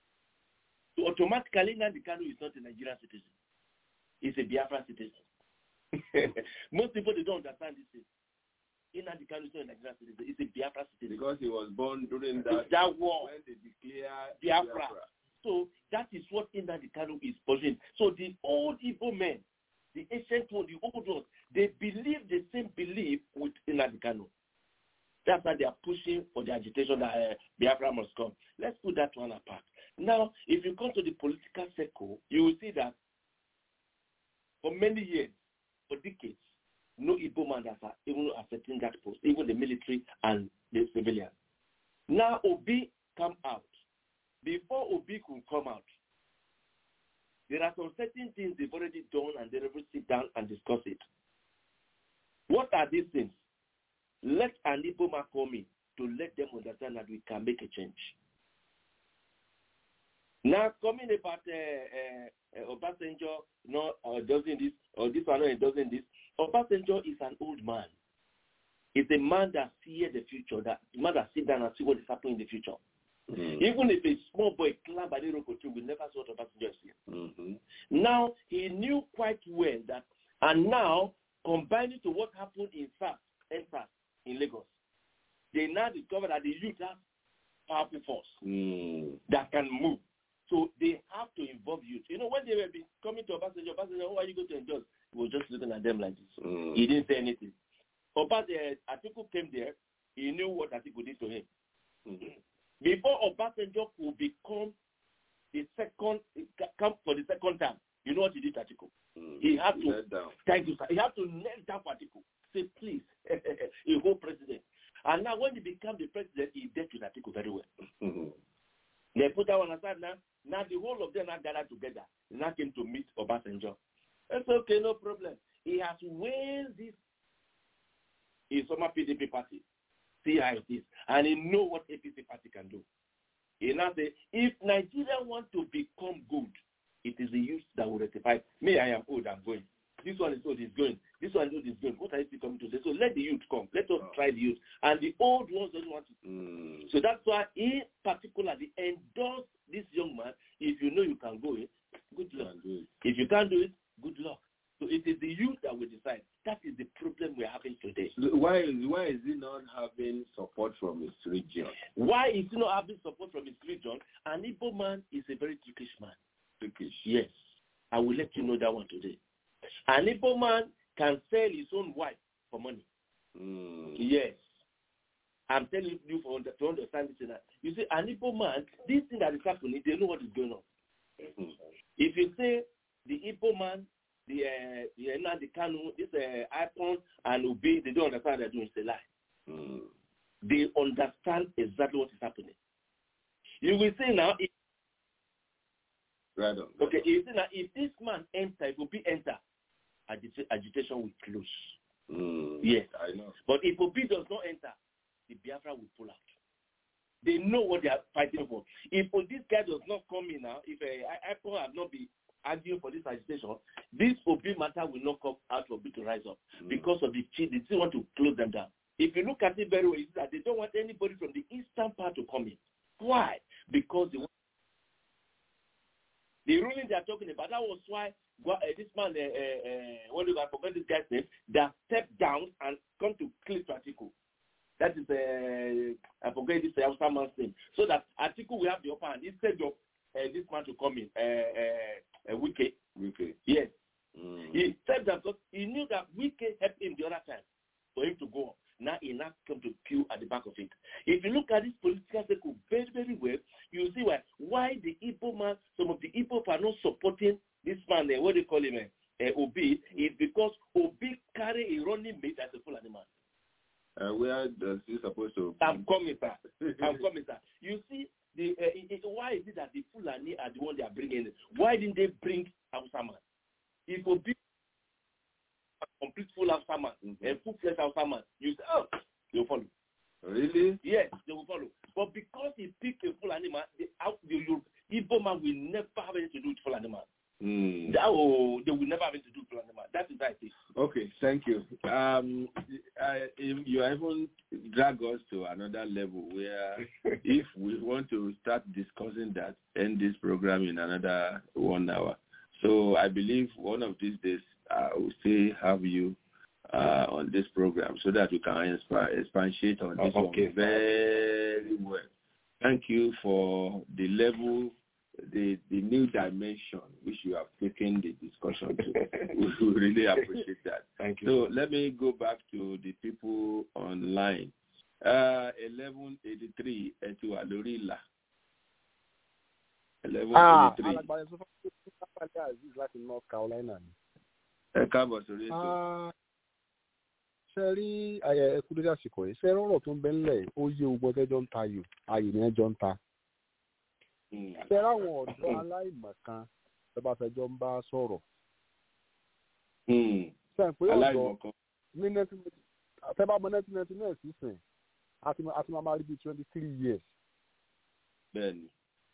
So automatically, Nnamdi Kanu is not a Nigerian citizen. He's a Biafra citizen. Most people, they don't understand this thing. Nnamdi Kanu is not a Nigerian citizen. He's a Biafra citizen. Because he was born during that, that war. when they declare Biafra. So that is what Nnamdi Kanu is pushing. So the old Igbo men, the ancient one, the old ones, they believe the same belief with Nnamdi Kanu. That's why they are pushing for the agitation that uh, Biafra must come. Let's put that one apart. Now, if you come to the political circle, you will see that for many years, for decades, no Igbo man has even accepting that post, even the military and the civilians. Now Obi come out. Before Obi could come out, there are some certain things they've already done and they will sit down and discuss it. What are these things? Let an Igbo man come in to let them understand that we can make a change. Now, coming about uh, uh, Obasanjo, no, uh, doesn't this, or this one, no, doesn't this. Obasanjo is an old man. He's a man that sees the future, that man that sit down and see what is happening in the future. Mm. Even if a small boy climb by the rope we never saw what Obasanjo is here. Mm-hmm. Now, he knew quite well that, and now, combining to what happened in SARS, NSAS in Lagos, they now discover that the youth has powerful force Mm. that can move. So they have to involve youth. You know, when they were be coming to Obasanjo, Obasanjo, who are you going to endorse? He was just looking at them like this. Mm. He didn't say anything. Obasanjo, Atiku came there. He knew what Atiku did to him. Mm. Before Obasanjo could become the second, come for the second time, you know what he did to Atiku? Mm. He had to, Let down. thank you, sir. He had to kneel down for Atiku. Say, please, a whole president. And now when he became the president, he dealt with Atiku very well. Mm. all of them now gathered together. They now came to meet Obasanjo. That's okay, no problem. He has waived this his former PDP party. See how it is. And he know what APC party can do. He now say, if Nigeria want to become good, it is the youth that will rectify. Me, I am old, I'm going. This one is old, is going. This one is old, is going. What are you coming to say? So let the youth come. Let us try the youth. And the old ones don't want to. So that's why he particularly endorsed this young man. If you know you can go in, good luck. If you can't do it, good luck. So it is the youth that will decide. That is the problem we're having today. Why is why is he not having support from his region? Why is he not having support from his region? An Igbo man is a very trickish man. Trickish. Yes. I will let you know that one today. An Igbo man can sell his own wife for money. Mm. Yes. I'm telling you for under, to understand this. Now. You see, an Igbo man, this thing that is happening, they know what is going on. Mm. If you say the Igbo man, the uh, the Ena, the Kanu, this uh, Icon and Obi, they don't understand what they're doing. It's a lie. Mm. They understand exactly what is happening. You will see now. If, right on. Okay, you see now, if this man enter, if Obi enter, agita- agitation will close. Mm. Yes. I know. But if Obi does not enter, the Biafra will pull out. They know what they are fighting for. If this guy does not come in now, if uh, Apple have not been arguing for this agitation, this Obi matter will not come out for Obi to rise up Mm. because of the cheat. They still want to close them down. If you look at it very well, you see that they don't want anybody from the eastern part to come in. Why? Because they want the ruling they are talking about. That was why uh, this man, uh, uh, uh, what do I forget this guy's name, that stepped down and come to Cliff Atiku. That is, uh, I forget this Hausa man's name. So that Atiku will have the upper hand instead of uh, this man to come in, uh, uh, uh, Wike. Wike. Yes. Mm. He said that because he knew that Wike helped him the other time for him to go up. Now he now come to queue at the back of it. If you look at this political circle very, very well, you see why why the Igbo man, some of the Igbo are not supporting this man, uh, what do you call him, uh, uh, Obi, is because Obi carry a running mate as a full animal. Uh, where does he supposed to? I'm coming, sir. I'm coming, sir. You see, the uh, it, it, why is it that the Fulani are the one they are bringing? Why didn't they bring Hausa man? If Obi a complete full Hausa man, Mm-hmm. a full fledged Hausa man, you say, oh, they'll follow. Really? Yes, they will follow. But because he picked a full animal, the, out- the Igbo man will never have anything to do with full animal. Mm. That, oh, they will never have anything to do with full animal. That is how it is. Okay, thank you. Um, I, if you even drag us to another level where if we want to start discussing that, end this program in another one hour. So I believe one of these days I will still have you uh, on this program so that we can inspi- expatiate on this Okay. one very well. Thank you for the level, the the new dimension which you have taken the discussion to. we really appreciate that. Thank So let me go back to the people online. Uh, 1183 ẹti wà lórí ìlà. Ah, 1183 alàgbàdo sọ fún mi pé aziz láti north carolina ni. ẹ káàbọ̀ sórí ètò. Ah, ṣe rí ayẹ ẹkú lórí àsìkò yìí ṣe rọrọ tó ń bẹ ńlẹ̀ ó yé ogun ẹjọ́ ń ta ayò ayò ni ẹjọ́ ń ta. ṣe ráwọn ọ̀dọ́ aláìmọ̀kan tó bá fẹjọ́ ń bá sọ̀rọ̀. ṣe pé ọ̀dọ́ aláìmọ̀kan. ní nineteen àtẹ́bá mọ nineteen ninety nine sísìn àti àti máa máa rí bíi twenty three years. bẹ́ẹ̀ni.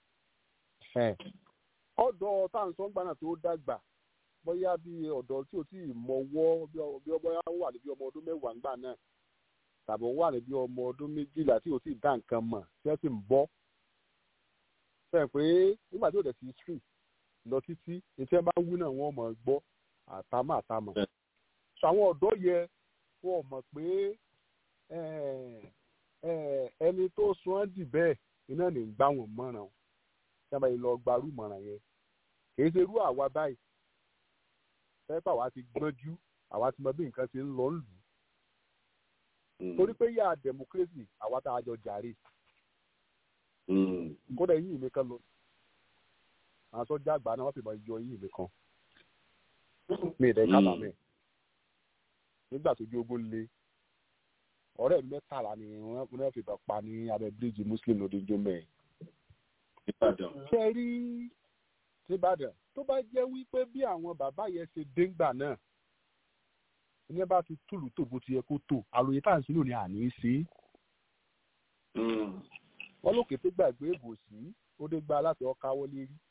ọ̀dọ́ táǹsán gbà náà tó dàgbà bóyá bí ọ̀dọ́ tí ò tí ì mọwọ́ bí ọ- bí bóyá ó wà ní bí ọmọ ọdún mẹ́wàá ńgbà náà tàbí ó wà ní bí ọmọ ọdún méjìlá tí ò tí ì dá nǹkan mọ̀ tí wọ́n sì ń bọ́. fẹ́ pé nígbà tí ò dẹ̀ sí street lọ títí etí ẹ bá wí náà wọ́n mọ̀ ọ́ gbọ́ àtàmọ̀ àtàmọ̀. sọ àwọn ọ̀dọ́ yẹ wọ́n mọ̀ pé eh, eh, ẹni tó sun ọ́ dì bẹ́ẹ̀ iná ní ń gbá wọn mọ́ràn o tí wọ́n bá yẹ lọ gbarú mọ̀ràn yẹn kì í ṣe irú àwa báyìí pẹ́pẹ́ àwa ti gbọ́njú àwa ti mọ bí nǹkan ti ń lọ lù ú torí pé yà democracy àwa tá a jọ jàre kódà yìí mi kan lọ àwọn sọ́jà àgbà náà wọ́n fi mọ yọ yìí mi kan mi ì dẹ́ kábàámẹ̀ nígbà tó jógún le ọ̀rẹ́ mi mẹ́tàlá ni wọ́n wọ́n fi bá pa ní abẹ́ bíríìjì muslim lódìjọ́ mẹ́ẹ̀. Ìbàdàn. ṣe rí nìbàdàn tó bá jẹ́ wípé bí àwọn bàbá yẹn ṣe déngbà náà ní bá ti túlù tó bó ti yẹ kó tó àròyé tá à ń sílò ní àní í ṣe é wọn lókè tó gbàgbé ìbòsí ó dé gba láti ọkà wọlé rí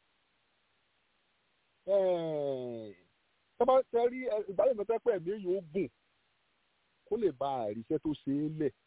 tọ́ba tẹ rí ìgbàlẹ̀ mẹ́tẹ́ pẹ̀ mí yóò gùn kó lè ba àríṣẹ́ tó ṣe é lẹ̀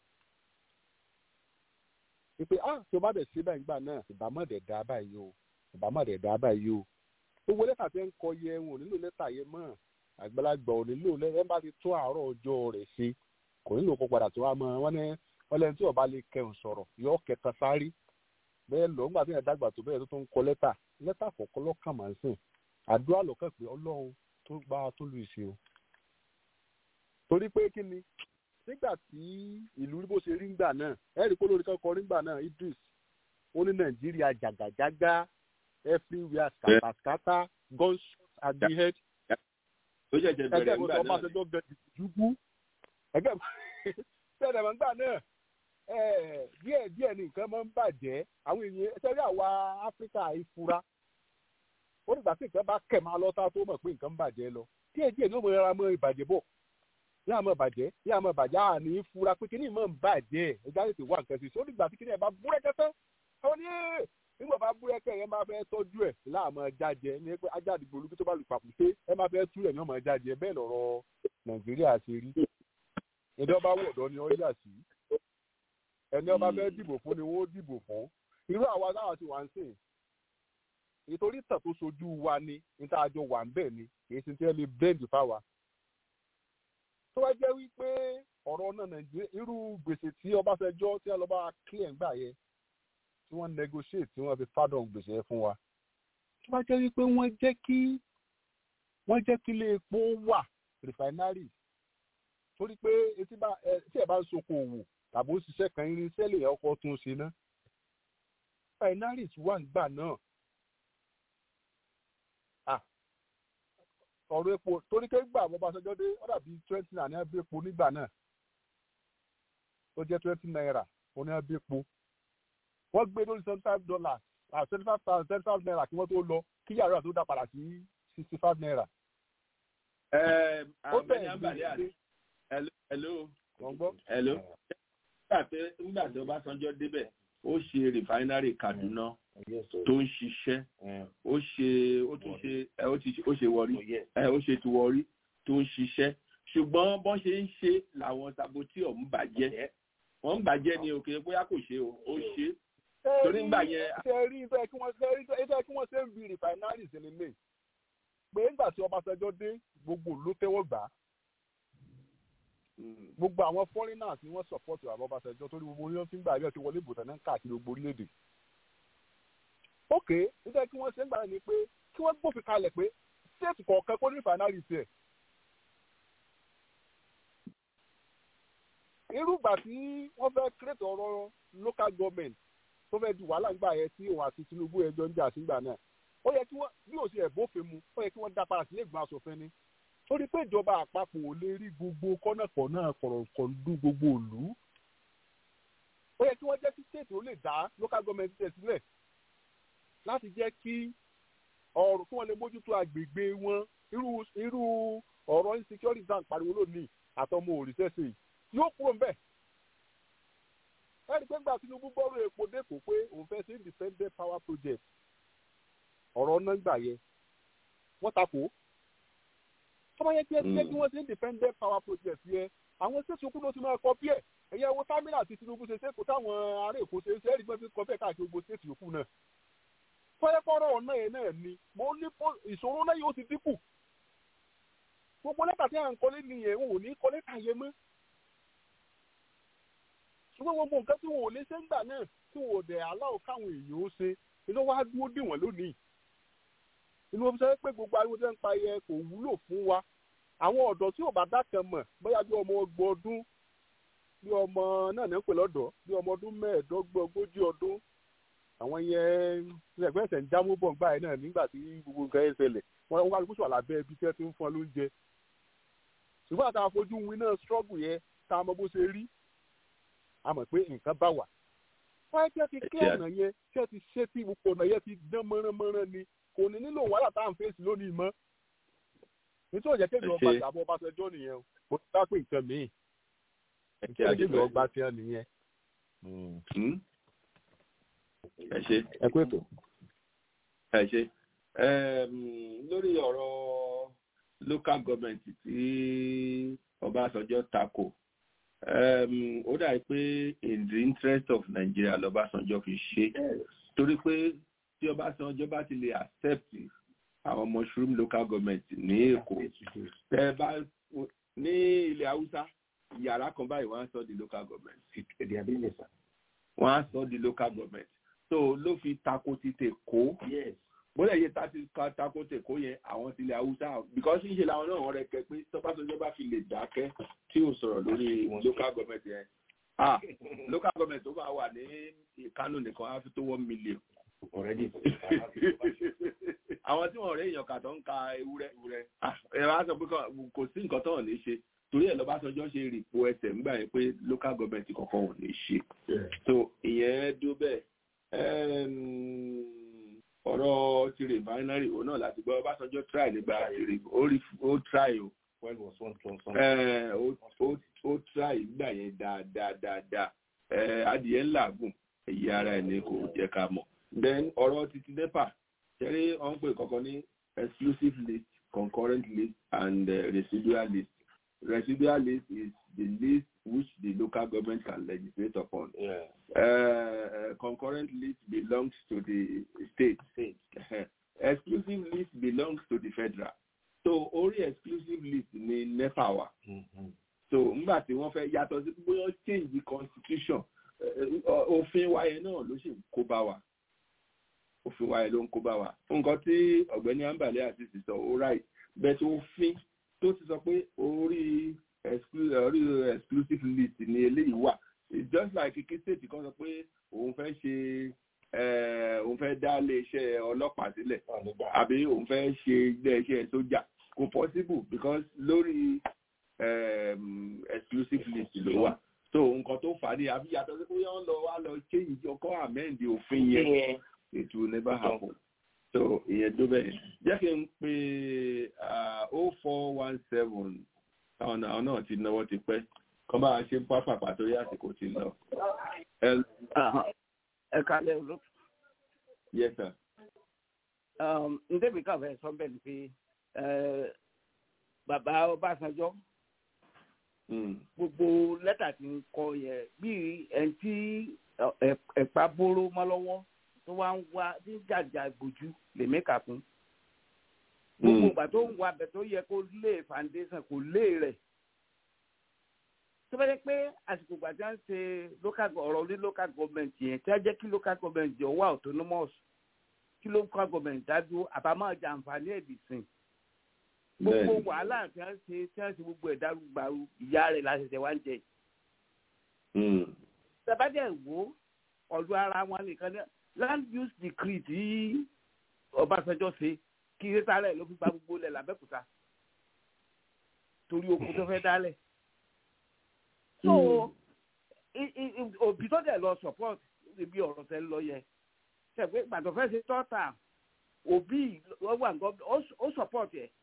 pé ah tí o bá dẹ̀ ṣe báyìí nígbà náà ìbámọ̀ dẹ̀ dá báyìí o ìbámọ̀ dẹ̀ dá báyìí o gbogbo lẹ́tà tẹ́ ń kọ yẹ wọn ò nílò lẹ́tà yẹn mọ́ àgbàlagbà ò nílò lẹ́tà bá ti tún àárọ̀ ọjọ́ rẹ̀ ṣe kò nílò kó padà tó wá mọ́ wọn ní wọn lẹ́ni tí ọba lè kẹun sọ̀rọ̀ yọ kẹta sáré bẹ́ẹ̀ lọ nígbà tí yẹn dàgbà tó bẹ́ẹ̀ tó tó ń kọ lẹ́tà lẹ́tà kọ̀ọ̀kan lọ́kàn máa ń sìn àdúrà lọ́kàn pé ọlọ́run tó gbá tó lu ìṣe o torí pé kí ni nígbà tí ìlú bó ṣe rí ngbà náà ẹ̀rí kó lórí kankan rí ngbà náà Idris ó ní Nàìjíríà jàgàjàgà everywhere scatter gunshots at the head ó jẹjẹ bẹ̀rẹ̀ nígbà náà ẹgbẹ́ ìgbọ́dọ̀ gẹ̀ẹ́dì jùgbú ẹgbẹ́ bẹ̀rẹ̀ mọ́ ngbà náà díẹ̀ díẹ̀ ni nǹkan máa ń bàjẹ́ àwọn èèyàn ẹsẹ̀ rí àwa Áfíríkà ìfura ó nígbà tí nǹkan bá kẹ̀ máa lọ́ta tó mọ̀ pé nǹkan ń bàjẹ́ lọ díẹ̀ díẹ̀ ni ó mọ ara mọ́ ìbàjẹ́ bọ̀ yá àmọ́ bàjẹ́ yá àmọ́ bàjẹ́ àní fura pé kíní ìmọ̀ ń bàjẹ́ ẹja tètè wá nǹkan sí i ó nígbà tí kíní ẹ̀ bá búrẹ́kẹ́tẹ́ àwọn ní nígbà bá búrẹ́kẹ́ yẹn máa fẹ́ tọ́jú ẹ̀ láàmọ́ jájẹ ní pé ajá àdìgbò olùkí tó bá lù pàpùté ẹ máa fẹ́ tú ẹ̀ ní ọmọ jájẹ bẹ́ẹ̀ lọ́rọ̀ Nàìjíríà ṣe rí ẹni ọba wọ̀dọ́ ni ó yà sí ẹni ọba fẹ́ dìbò fún ni wọ́n dìbò fún irú àwa táwa ti wà ń sìn nítorí tàn tó sojú wa ni níta àjọ wà ń bẹ̀ ni kì í ṣe tí ẹ lè bẹ́ẹ̀dì fáwa tó wá jẹ́ wípé ọ̀rọ̀ náà nàìjíríà irú gbèsè tí ọbásanjọ́ tí wọ́n lọ bá clear ń gbà yẹ tí wọ́n negotiate tí wọ́n fi pardon gbèsè yẹn fún wa tó wá jẹ́ wípé wọ́n jẹ́ kí wọ́n jẹ́ kí ilé epo wà refinery torí pé etí bá ẹ tí ẹ bá ń soko òwò tàbí ó ṣiṣẹ́ kan irinṣẹ́ lè ọkọ̀ tún ṣe ná refineries wà ń gbà náà ọ̀rọ̀ epo torí pé gbà bọ́ Ọbásanjọ́ dé ó dàbí twenty naira ní ẹbí epo nígbà náà tó jẹ́ twenty naira ó ní ẹbí epo wọ́n gbé lórí seventy five dollars ah seventy five thousand seventy five naira kí wọ́n tó lọ kí yàrá tó dá padà sí sixty five naira. ó bẹ̀rẹ̀ ní hello hello hello nígbà tí Ọbásanjọ́ débẹ̀ ó ṣe rìfáínárì Kaduna tó ń ṣiṣẹ́ ó ṣe ó tún ṣe ó ti ó ṣe wọrí ó ṣe ti wọrí tó ń ṣiṣẹ́ ṣùgbọ́n bọ́n ṣe ń ṣe làwọn sabotí ọ̀hún bàjẹ́ wọ́n ń bàjẹ́ ni òkè bóyá kò ṣe o ó ṣe torí ń gbà yẹn. ṣe rí ibẹ̀ kí wọ́n ṣe rí ibẹ̀ kí wọ́n ṣe ń bi rìfáínárì sí nílé pé nígbà tí Ọbásanjọ́ dé gbogbo ló tẹ́wọ́ gbà á gbogbo àwọn foreigners ni wọ́n support àwọn Ọbásanjọ́ torí gbogbo orí wọn fi ń gbà bí ọtí wọlé ìbò tẹ̀lé káàkiri gbogbo orílẹ̀-èdè. ok nígbà tí wọ́n ṣe ń gbà ní pé kí wọ́n gbófin kalẹ̀ pé state kọ̀ọ̀kan kó ní refinery tiẹ̀. irúgbà tí wọ́n fẹ́ create ọ̀rọ̀ local government tó fẹ́ di wàhálà ńgbà yẹn tí òun àti Tinubu ẹjọ́ ń jà sígbà náà ó yẹ kí wọ́n bí òsì ẹ̀ bófin mu ó yẹ kí wọ́n dá padà sílé ìgbìmọ̀ asòfin ni torí pé ìjọba àpapọ̀ ò lè rí gbogbo kọ́nàkọ́nà kọ̀rọ̀kọ̀ndú gbogbo ìlú ó yẹ kí wọ́n jẹ́ kí state ó lè dá local government tẹ̀ sílẹ̀ láti jẹ́ kí ọ̀rọ̀ kí wọ́n lè mójútó agbègbè wọn irú irú ọ̀rọ̀ insecurity bank pariwo lónìí àtọmọ òrìṣẹ́sẹ̀ yóò kúrò ńbẹ̀ ẹni pé gbà Tinubu bọ́rọ̀ epo dẹ́kọ̀ pé òun fẹ́ ṣe independent power project ọ̀rọ̀ náà gbà yẹ wọ́n takò tọ́ba yẹ kí ẹ jẹ́ kí wọ́n ṣe independent power project yẹ àwọn ṣẹ́ẹ̀sì okú ló ti máa kọ́ bí ẹ̀ ẹ̀yẹ wo támínà àti Tinubu ṣe ṣe kó táwọn ará Èkó ṣe ṣe ẹ̀rí gbọ́dọ̀ kọ́ bẹ́ẹ̀ káàkiri gbogbo ṣẹ́ẹ̀sì yòókù náà fọ́yẹ́fọ́rọ́ ọ̀nà yẹn náà ni mo ní ìṣòro náà yóò ti dínkù gbogbo lẹ́tà tí à ń kọ́lé nìyẹn wọn ò ní kọ́ lẹ́tà yẹn mọ́ ṣùgbọ́n gbogbo nǹkan tí wọn ò lè ṣe ń gbà náà tí wọn ò dẹ̀ aláwọ̀ káwọn èèyàn ó ṣe inú wa dúró dì wọ́n lónìí inú wọn sọ pé gbogbo ariwo tẹ́ ń pa yẹ kò wúlò fún wa àwọn ọ̀dọ́ tí ò bá dákan mọ̀ bóyá bí ọmọ ọgbọ̀n ọdún bí ọmọ náà ní ń pè lọ́dọ̀ bí ọmọ ọdún mẹ́ẹ̀ẹ́dọ́gbọ̀n ogójì ọdún àwọn yẹn ẹgbẹ́ ẹ̀sẹ̀ ń jámú bọ̀ ńgbà yẹn náà nígbà tí gbogbo nǹkan ẹ̀ ṣẹlẹ̀ wọ́n wá lóko sọ̀rọ̀ lábẹ́ ibi tí wọ́n ti ń fún ọ lóúnjẹ ṣùgbọ́n àtàwọn afojú win náà struggle yẹn tá a mọ bó ṣe rí a mọ̀ pé nǹkan bá wà wáyé tí wọ́n ti kí ọ̀nà yẹn tí wọ́n ti ṣe tí gbogbo ọ̀nà yẹn ti dán mọ́ránmọ́rán ni kò ní nílò wàhálà tá à ń fèsì lónìí mọ́ nítorí òjẹ́ kéde ọgbà ìjàmbá ọbaṣẹjọ́ nìyẹn o kò ní bá pè nǹkan míì nítorí kéde ọgbà tiẹ̀ nìyẹn. ẹ ṣe ẹ kú ètò. ẹ ṣe lórí ọ̀rọ̀ local government tí Ọbásanjọ́ tako ó dàbí pé in the interest of Nigeria lọ́básanjọ́ fi ṣe torí pé tí Ọbásanjọ́ bá ti lè accept àwọn mushroom local government ní Èkó tẹ bá ní ilẹ̀ Haúsá yàrá kan báyìí wọ́n á sọ di local government wọ́n á sọ di local government so ló fi tako ti tèkó bóyá iye tá ti ka tako tèkó yẹn àwọn ti ilẹ̀ Haúsá because níṣẹ́ làwọn náà wọ́n rẹ̀ kẹ́ pé tọ́básanjọ́ bá fi lè dákẹ́ tí ò sọ̀rọ̀ lórí local government yẹn ah local government tó bá wà ní Kánò nìkan á fi tó one million already. àwọn tí wọn rẹ èèyàn kà tó ń ka ewúrẹ́ ẹ wá sọ pé kò sí nǹkan tó hàn ní ṣe torí ẹ lọbásanjọ́ ṣe rìpò ẹsẹ̀ nígbà yẹn pé local government kankan ò ní ṣe so ìyẹn dó bẹ́ẹ̀ ọ̀rọ̀ ti refinery òun náà láti gbọ́ ọbásanjọ́ try nígbà ó try o ó try nígbà yẹn dáadáa dáadáa adìyẹ ńlá gùn èyí ara ẹ̀ ní kò jẹ́ ká mọ̀ then ọ̀rọ̀ títí nepa ṣẹ́rí wọ́n ń pè kankan ní exclusive list concurrent list and uh, residual list residual list is the list which the local government can legislate upon yeah. uh, uh, concurrent list belongs to the state, state. exclusive list belongs to the federal so orí exclusive list ni nepa wà so nígbà tí wọ́n fẹ́ yàtọ̀ sí bóyá change the constitution òfin wáyé náà ló sì kó bá wa òfin wáyé ló ń kó bá wa nǹkan tí ọ̀gbẹ́ni ambale àti sì sọ ó ráì bẹ́ẹ̀ tó òfin tó ti sọ pé orí orí exclusive list ni eléyìí wà it's just like kí state kan sọ pé òun fẹ́ ṣe òun fẹ́ dá iléeṣẹ́ ọlọ́pàá sílẹ̀ àbí òun fẹ́ ṣe iléeṣẹ́ sójà kò possible because lórí um, exclusive list ló wà so nǹkan tó fà á ní àbí yàtọ̀ sí pé wọ́n lọ wá lọ change ọkọ̀ amend òfin yẹn it will never happen so ìyẹn tó bẹ́ẹ̀ jẹ́ kí n pe o four one seven táwọn àwọn náà ti náwó ti pẹ́ kọ́ bá a ṣe ń pápá pàtó yá àsìkò ti lọ. ẹ kalẹ̀ ló. yes sir. ndébi káfẹ́ sọ bẹ́ẹ̀ ni pé bàbá Ọbásanjọ́ gbogbo lẹ́tà tí ń kọ yẹ bíi ẹni tí ẹ̀pá bóró mọ́ lọ́wọ́ tó wá ń wá ní jàjà gbòjú lèmi kà fún. gbogbo ìgbà tó ń wá abẹ tó yẹ kó lé foundation kò lé rẹ̀. tó bá yẹ pé àsìkò ìgbà tí wọ́n ń ṣe local ọ̀rọ̀ ní local government yẹn tí wọ́n jẹ́ kí local government jẹ́ wà autonomous kí local government dájú àbámọ̀ jàǹfààní ẹ̀dìsìn gbogbo wàhálà tí wọn ṣe tí wọn ṣe gbogbo ẹ̀dá gbàrú ìyá rẹ̀ láṣẹṣẹ wá ń jẹ. sábàdẹ̀ wo ọ̀dọ̀ ara wọn nìkan ní land use decree tí Ọbásanjọ́ ṣe kí sáré ló fi gba gbogbo lẹ̀ lábẹ́kúta torí oko tó fẹ́ dálẹ̀. so òbí tó dẹ̀ lọ support níbi ọ̀rọ̀ tẹ́ ń lọ yẹ ṣẹ̀gbẹ́ gbàtọ̀ fẹ́ ṣe tọ́ta òbí wọ́n wà ó support yẹ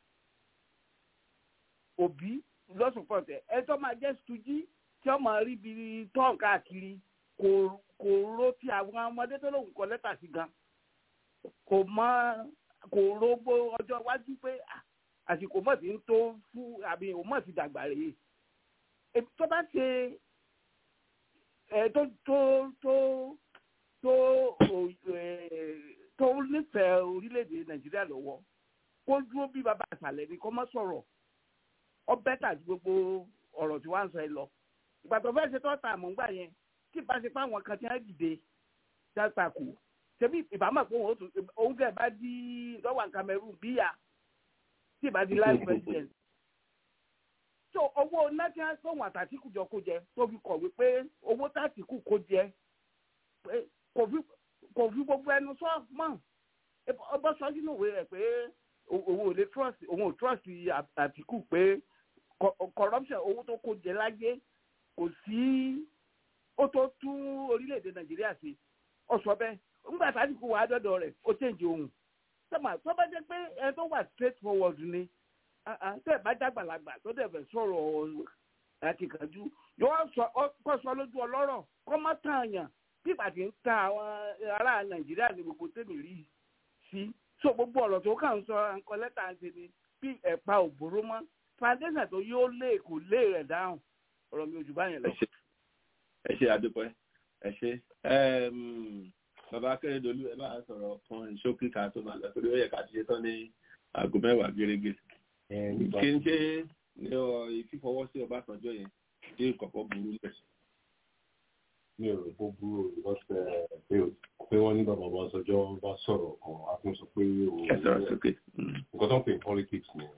òbí lọ́sùpọ̀tẹ̀ ẹ tó máa jẹ́ stují tí ó máa rí bí tọ́ọ̀n káàkiri kò kò ro ti àwọn ọmọdé tó lóun kọ lẹ́tà sí gan kò mọ kò ro gbó ọjọ́ iwájú pé àsìkò mọ̀ sí ń tó fún àbí òun mọ̀ sí dàgbà rèé tó bá ṣe ẹ tó tó tó tó tó nífẹ̀ẹ́ orílẹ̀-èdè Nàìjíríà lọ́wọ́ kó dúró bí bàbá àṣàlẹ̀ ni kó má sọ̀rọ̀ ọ bẹ́tà ju gbogbo ọ̀rọ̀ tí wọ́n ń sọ ẹ lọ. ìgbà tó fẹ́ ṣe tọ́ta àmúgbà yẹn kí bá ṣe pé àwọn kan ti ń dìde dáta kù ṣebí ìbámu pé òun fẹ́ bá di lọ́wọ́ Cameroon bíyà tí ìbá di life president. so owó national sọ̀wọ́n àtàtìkù jọ kó jẹ tó fi kọ̀wé pé owó tàtìkù kó jẹ kò fi gbogbo ẹnu sọ mọ́ ọbọ̀ sọ sínú ìwé rẹ̀ pé òun ò lè trust òun ò trust àtìkù pé corruption owó tó kó jẹ láyé kò sí ó tó tún orílẹ̀-èdè nàìjíríà sí ọ sọ bẹ́ẹ̀ nígbà tàbíkù wà á dọ́dọ̀ rẹ̀ ó change ohun sọ́mà tó bá jẹ́ pé ẹni tó wà straight forward ni tẹ́ ẹ̀ bá dàgbàlagbà tó dẹ̀ fẹ́ sọ̀rọ̀ akíkanjú yóò sọ kó sọ lójú ọlọ́rọ̀ kó má tàn yàn bí ìpàdé ń ta àwọn ará nàìjíríà ní gbogbo tèmi rí sí so gbogbo ọ̀rọ̀ tó kàn ń sọ nǹkan lẹ́tà ń ṣe ni bí ẹ̀pa òbóró mọ́ foundation tó yóò lé kò lé rẹ̀ dáhùn ọ̀rọ̀ mi ò jù báyẹn lọ. ẹ ṣe àdúpẹ́ ẹ ṣe bàbá akérèdọ́lù ẹ bá sọ̀rọ̀ kan ṣókí ká tó máa lọ torí ó yẹ ká ti ṣe tán ní aago mẹ́wàá gẹ́gẹ́ kí n ṣe ní ìfífọwọ́ sí ọbásanjọ́ yẹn tí kọ̀kọ́ burú lẹ̀. mi ò rò pé burú o because pé wọ́n ní bàbá ọbásanjọ́ bá sọ̀rọ̀ kan a tún sọ pé o ẹ sọ̀rọ̀ sókè. nǹkan tó ń pè ní politics ni.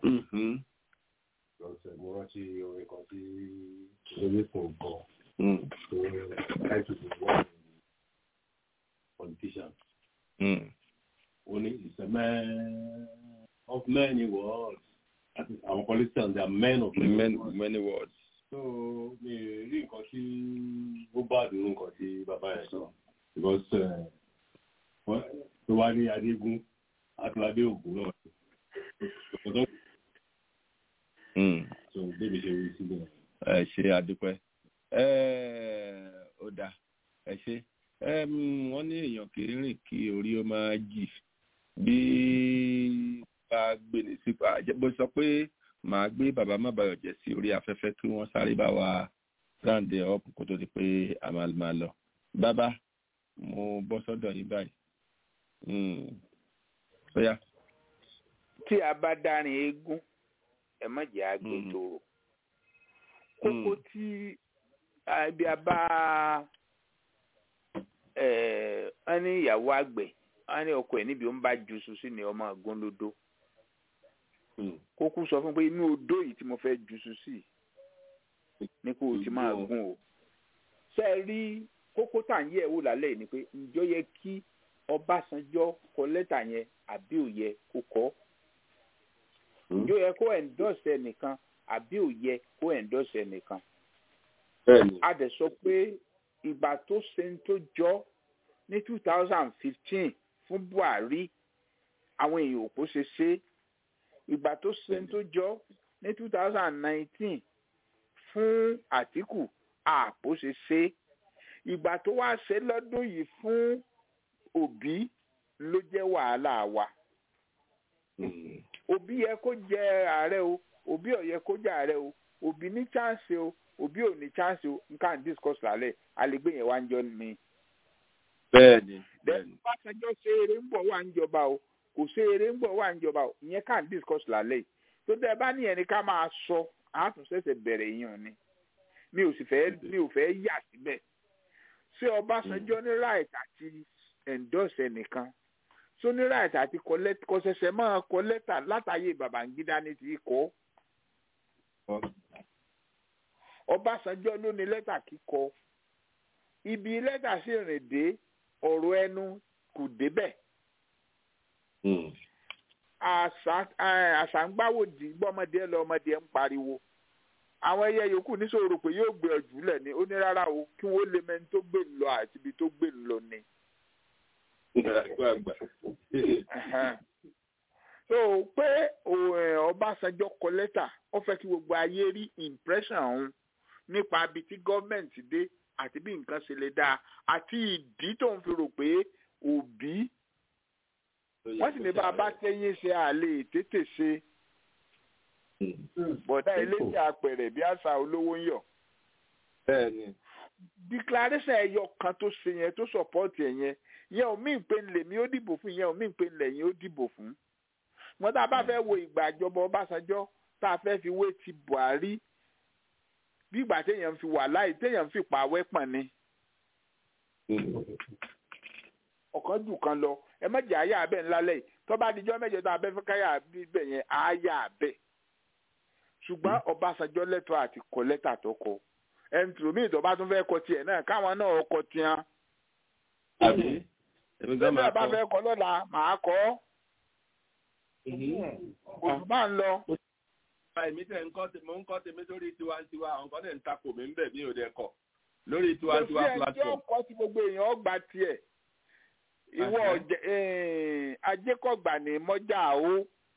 mo rántí orin kan tí olóyè fún un gbọ́ tó láìpẹ́ tó wọ́n politician. ó ní it's a man of many words àwọn politicians they are men of many, many, words. many words. so mi rí nǹkan tí ó bá dùn nǹkan tí bàbá yẹn sọ because tó wá ní adégún àtúwádé ògùn náà so débi ṣe rí sílẹ̀. ẹ ṣe àdúpẹ́ ó dáa ẹ ṣe wọ́n ní èèyàn kì í rìn kí orí ó máa jì bí bá gbé ní sípò bó sọ pé màá gbé bàbá má bayọ̀ jẹ́ sí orí afẹ́fẹ́ kí wọ́n sáré bá wa round up kó tó di pé a máa máa lọ. bàbá mo bọ́ sọ́dọ̀ yín báyìí. bóyá. tí a bá dárin eégún ẹ má jẹ́ àgbè tòrò kókó tí ibi a bá ẹ ní ìyàwó àgbẹ̀ wọn ní ọkọ ẹ níbi ó ń bá ju sùn sí ni ọmọ àgúnlódó kókó sọ fún pé inú odó yìí tí mo fẹ́ ju sùn sí ní kó o ti máa gún o ṣe é rí kókó tá à ń yẹ̀ wò lálẹ́ yìí ni pé ǹjọ́ yẹ kí Ọbásanjọ́ kọ lẹ́tà yẹn àbí ò yẹ kó kọ́ ǹjọ́ yẹ kó endorse ẹnìkan àbí ò yẹ kó endorse ẹnìkan a dẹ̀ sọ pé ìgbà tó ṣe ń tó jọ ní two thousand fifteen fún Buhari àwọn èèyàn òpó ṣe ṣe ìgbà tó ṣe ń tó jọ ní two thousand nineteen fún Àtíkù àpò ṣe ṣe ìgbà tó wá ṣe lọ́dún yìí fún Òbí ló jẹ́ wàhálà wa Òbí yẹ kó jẹ ààrẹ o Òbí ò yẹ kó jẹ ààrẹ o Òbí ní chance o Òbí ò ní chance o nǹkan discuss lálẹ́ àlegbé yẹn wá ń jọ ní bẹ́ẹ̀ni bẹ́ẹ̀ni. Ọbásanjọ́ ṣe eré ń bọ̀ wá ń jọba o kò ṣe eré ń bọ̀ wá ń jọba o ìyẹn kàn discuss lálẹ́ yìí tó dẹ́ bá ní ẹni ká máa sọ àtúnṣẹ̀ṣẹ̀ bẹ̀rẹ̀ yìí ni mi ò sì fẹ́ mi ò fẹ́ yà síbẹ̀ ṣé Ọbásanjọ́ ní right àti endorse ẹnìkan ṣó ní right àti kọ ṣẹ̀ṣẹ̀ máa kọ lẹ́tà látàyè Babangida ní ti kọ́ Ọbásanjọ́ ló ní lẹ́tà kíkọ ibi lẹ́tà sì rìn dé ọ̀rọ̀ ẹnu kò débẹ̀. àṣàǹgbáwòdì gbọ́mọdé ẹ lọ ọmọdé ẹ ń pariwo. àwọn ẹyẹ yòókù níṣòro pé yóò gbé ọjù lẹ̀ ní ó ní rárá o kí wọ́n lè mẹ́ni tó gbé lọ àti ibi tó gbé lọ ni. so pé Ọbásanjọ́ kọ lẹ́tà ó fẹ́ kí gbogbo ayé rí impression ọ̀hún nípa ibi tí gọ́ọ̀mẹ̀ntì dé àti bí nǹkan ṣe lè dáa àti ìdí tó ń fi rò pé òbí wọ́n sì ní bá a bá tẹ́yìn ṣe àlè tètè ṣe bọ̀dá eléyìí apẹ̀rẹ̀ bí àṣà olówó ń yọ̀. declaration ẹyọ kan tó ṣe yẹn tó support ẹ yẹn yẹn ò mí pé lèmi ó dìbò fún yẹn ò mí pé lẹ́yìn ó dìbò fún. wọ́n tá a bá fẹ́ wo ìgbà ìjọba Ọbásanjọ́ tá a fẹ́ fi wé ti Buhari bí ìgbà téèyàn fi wà láì téèyàn fi pa wẹ́pọ̀n ni. ọ̀kan jù kan lọ ẹ mẹ́jẹ̀ àyà abẹ́ ńlá lẹ́yìn tó bá dijọ́ mẹ́jọ tó abẹ́ fẹ́ káyà bíbẹ̀ yẹn àyà abẹ́. ṣùgbọ́n Ọbásanjọ́ lẹ́tọ̀ọ́ àti kọ lẹ́tà tó kọ ẹni tó mí ìtọ́ bá tún fẹ́ kọ tiẹ̀ náà káwọn náà kọ tiẹ̀. ẹgbẹ́ bá fẹ́ kọ lọ́la màá kọ́ òtún bá ń lọ èmi tẹ̀ ń kọ́ mo ń kọ́ tèmi lórí tiwantiwa àwọn kan tẹ̀ ń takò mí ń bẹ̀ mí ò dẹ̀ kọ̀ lórí tiwantiwa platform. kò sí ẹjọ́ kọ́ tí gbogbo èèyàn ọgbà tiẹ̀ ìwọ ajékọ̀gbà ní mọ́jà o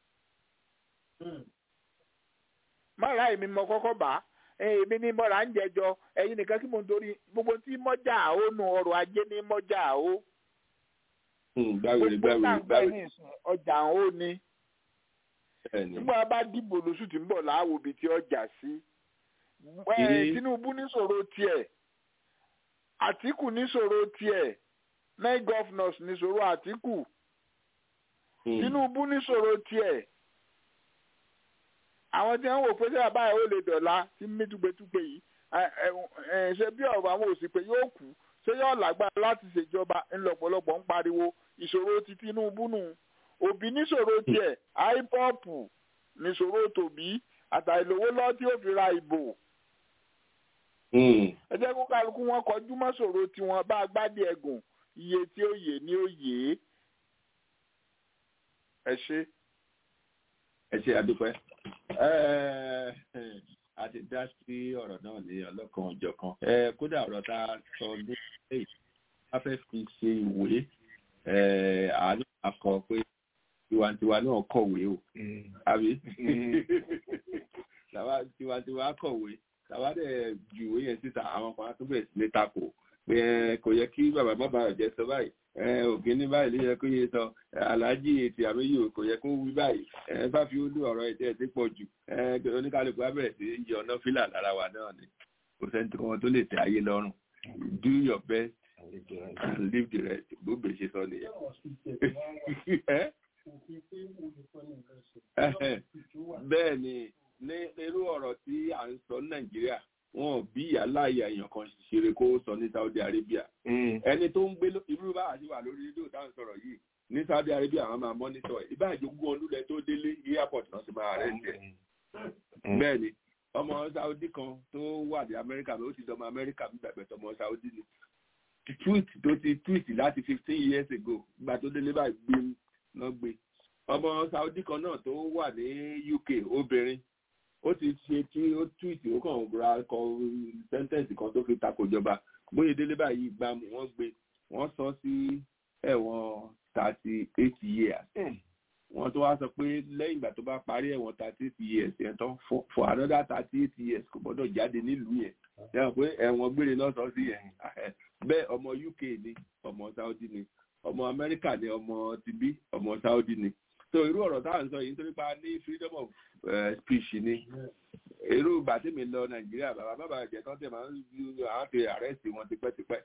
mọ́ra èmi mọ kọ́kọ́ bá èmi ní mọ́ra ń jẹjọ ẹ̀yin nìkan kí mo ń torí gbogbo tí mọ́jà o nu ọrọ̀ ajé ní mọ́jà o gbàwèrè gbàwèrè gbàwèrè ọjà o ni nígbà bá dìbò lóṣù tí ń bọ̀ láàwọ̀ ibi tí ọjà sí Tinubu níṣòro tiẹ̀ Àtíkù níṣòro tiẹ̀ nine governors níṣòro Àtíkù Tinubu níṣòro tiẹ̀ àwọn tí wọ́n wò pé sẹ́yà báyìí ó lè dọ̀la tí mítúgbẹ́túgbẹ́ yìí ṣe bí ọ̀rọ̀ àwọn òsìpè yóò kú ṣé yóò lágbára láti ṣèjọba ńlọ́pọ̀lọpọ̀ ń pariwo ìṣòro ti Tinubu nù Òbí níṣòro tiẹ̀ IPOB níṣòro tòbí àtàìlówó lọ tí ó fi ra ìbò ẹ jẹ́ kó kálukú wọn kọjú mọ́ ṣòro tiwọn bá agbádé ẹ̀gùn iye tí ó yè ní ó yè é ẹ ṣe. ẹ ṣe àdúpẹ́ a ti dá sí ọ̀rọ̀ náà ní ọlọ́kan ọ̀jọ̀kan kódà ọ̀rọ̀ tá a sọ ní ilé a fẹ́ fi ṣe ìwé àánú akọ pé tiwantiwa náà kọ̀wé o àbí tiwantiwa kọ̀wé tàwa dẹ̀ ju ìwé yẹn síta àwọn kan tó bẹ̀rẹ̀ sí ní takò pé kò yẹ kí bàbá bàbá ọ̀jẹ̀ sọ báyìí ògì ní báyìí ló yẹ kó yẹ sọ aláàjì ètò àmúyò kò yẹ kó wí báyìí bá fi ó lù ọ̀rọ̀ ètò ẹ̀ ti pọ̀ jù oníkálukú á bẹ̀rẹ̀ sí yọ ọ̀nà fílà lára wa náà ni kò sẹ́ni kan tó lè tẹ ayé lọ́rùn do your best and leave the rest bó bèè ṣe sọ nìyẹn. bẹ́ẹ̀ ni ní irú ọ̀rọ̀ tí à ń sọ ní nàìjíríà wọn ò bí ìyáláyà èèyàn kan ṣeré kó sọ ní saudi arabia ẹni tó ń gbé irú bá àti wà lórí rédíò táwọn sọ̀rọ̀ yìí ní saudi arabia àwọn máa mọ́nítọ̀ ẹ̀ ibà ìjogún ọdúnlẹ̀ tó délé airport náà ti máa rẹ̀ ń tẹ̀ bẹ́ẹ̀ ni ọmọ saudi kan tó wà ní amẹ́ríkà ó ti dọmọ amẹ́ríkà bí bẹ̀bẹ̀ tọmọ saudi ni tweet tó ti tweet láti fifteen years ago ìgbà tó délé báyìí gbé náà gbé ọmọ saudi kan náà tó wà ní uk obìnrin ó ti ṣe tí ó túwìtì ó kàn ra kọ sẹ́ńtẹ̀ǹsì kan tó fi takò ìjọba bóyá délé báyìí gbà wọ́n gbé wọ́n sọ sí ẹ̀wọ̀n thirty eight years wọ́n tó wá sọ pé lẹ́yìn ìgbà tó bá parí ẹ̀wọ̀n thirty eight years yẹn tán for another thirty eight years kò gbọ́dọ̀ jáde nílùú yẹn yẹn pé ẹ̀wọ̀n gbére náà sọ sí yẹn bẹ́ẹ̀ ọmọ uk ni ọmọ saudi ni ọmọ amẹ́ríkà ni ọmọ tibí ọmọ saudi ni so irú ọ̀rọ̀ tá à ń sọ yìí nítorí pa ní freedom of uh, speech ni irú ìgbà tí mi lọ nàìjíríà bàbá bàbá ẹ̀jẹ̀ tán tẹ̀ máa ń ju àwọn ti àrẹ́sì wọn tipẹ́tipẹ́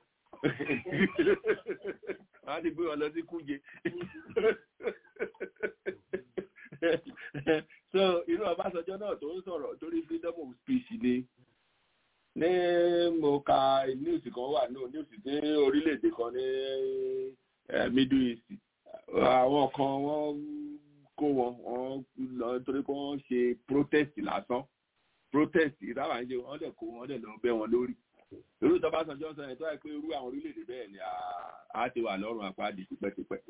wọ́n á ti gbé wọn lọ sí kúje so irú ọbásanjọ́ náà tó ń sọ̀rọ̀ torí freedom of speech ni ní mo ka news kan wà ní news ní orílẹ̀-èdè kan ní middle east àwọn kan wọ́n kó wọn wọn lọ torí pé wọn ṣe protest lásán protest ìdáwà ń ṣe wọn dẹ kó wọn dẹ lọ bẹ wọn lórí irú tó bá sanjọ́ sọ yẹn tó yẹ pé irú àwọn orílẹ̀-èdè bẹ́ẹ̀ ni a ti wà lọ́rùn àpáàdì tipẹ́tipẹ́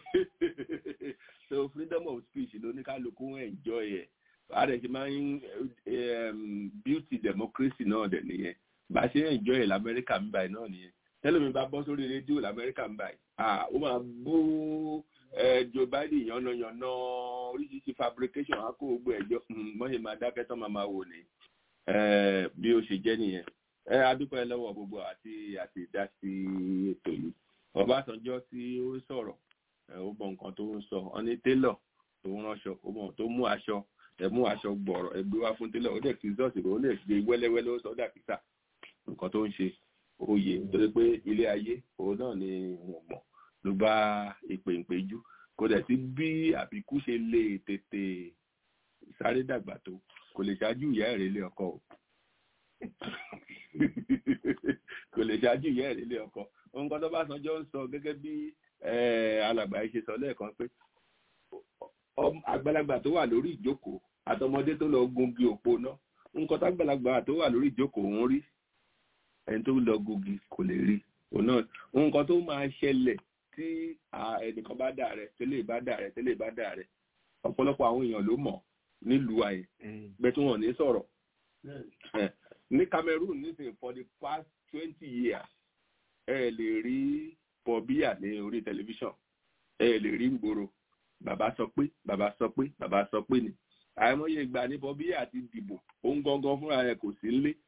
so freedom of speech ló ní kálukú enjoy ẹ̀ a dẹ̀ ṣe máa ń beauty democracy náà dẹ̀ nìyẹn bá ṣe enjoy ẹ̀ lamẹ́ríkà ń báyìí náà nìyẹn tẹ́lẹ̀mí bá bọ́ sórí rédíò lamẹ́ríkà ń báyìí ó máa bú joe biden yànnàyànnà oríṣiríṣi fabrication á kó gbogbo ẹjọ mọ́yìn máa dákẹ́ tán máa máa wò ní bí ó ṣe jẹ́ nìyẹn ẹ adúpẹ́ lọ́wọ́ gbogbo àti àti dá sí ètò yìí ọbásanjọ́ tí ó sọ̀rọ̀ ó mọ nǹkan tó ń sọ ọ ní télọ̀ tó ń ránṣọ ó mọ tó mú aṣọ ẹ mú aṣọ gbọ̀rọ̀ ẹ gbé wá fún télọ̀ ó dẹ̀ kí zọ́ọ̀sì ó lè gbé wẹ́lẹ́wẹ́lẹ́ ó sọ dà kíkà nǹkan tó ń ṣe oyè nítorí pé ilé ayé òun náà ni wọ́n mọ̀ ló bá ìpè ìpéjú kò dẹ̀ sí bí àbíkú ṣe lè tètè sáré dàgbà tó kò lè ṣáájú ìyá ẹ̀rẹ́ ilé ọkọ o kò lè ṣáájú ìyá ẹ̀rẹ́ ilé ọkọ nǹkan tó bá sanjọ́ ń sọ gẹ́gẹ́ bí alàgbà yìí ṣe sọ lẹ́ẹ̀kan pé àgbàlagbà tó wà lórí ìjókòó àtọmọdé tó lọ gungi òpó náà nǹkan tágbàlagbà tó wà lórí ìjókòó ń rí ẹni tó lọ gungi kò lè rí òun náà nǹkan tó máa ṣẹlẹ̀ tí ẹnìkan bá dà rẹ tẹ́lẹ̀ bá dà rẹ tẹ́lẹ̀ bá dà rẹ ọ̀pọ̀lọpọ̀ àwọn èèyàn ló mọ̀ nílùú ayé bẹ́ẹ̀ tí wọ́n ní sọ̀rọ̀ ní Cameroon nísìnyí for the past twenty years ẹ lè rí pọ̀bíyà ní orí tẹlifíṣàn ẹ lè rí gbòòrò bàbá sọ pé bàbá sọ pé bàbá sọ pé ni àìmọye ìgbà ní pọ̀bíyà ti dìbò òun gangan fúnra rẹ̀ kò sí nílé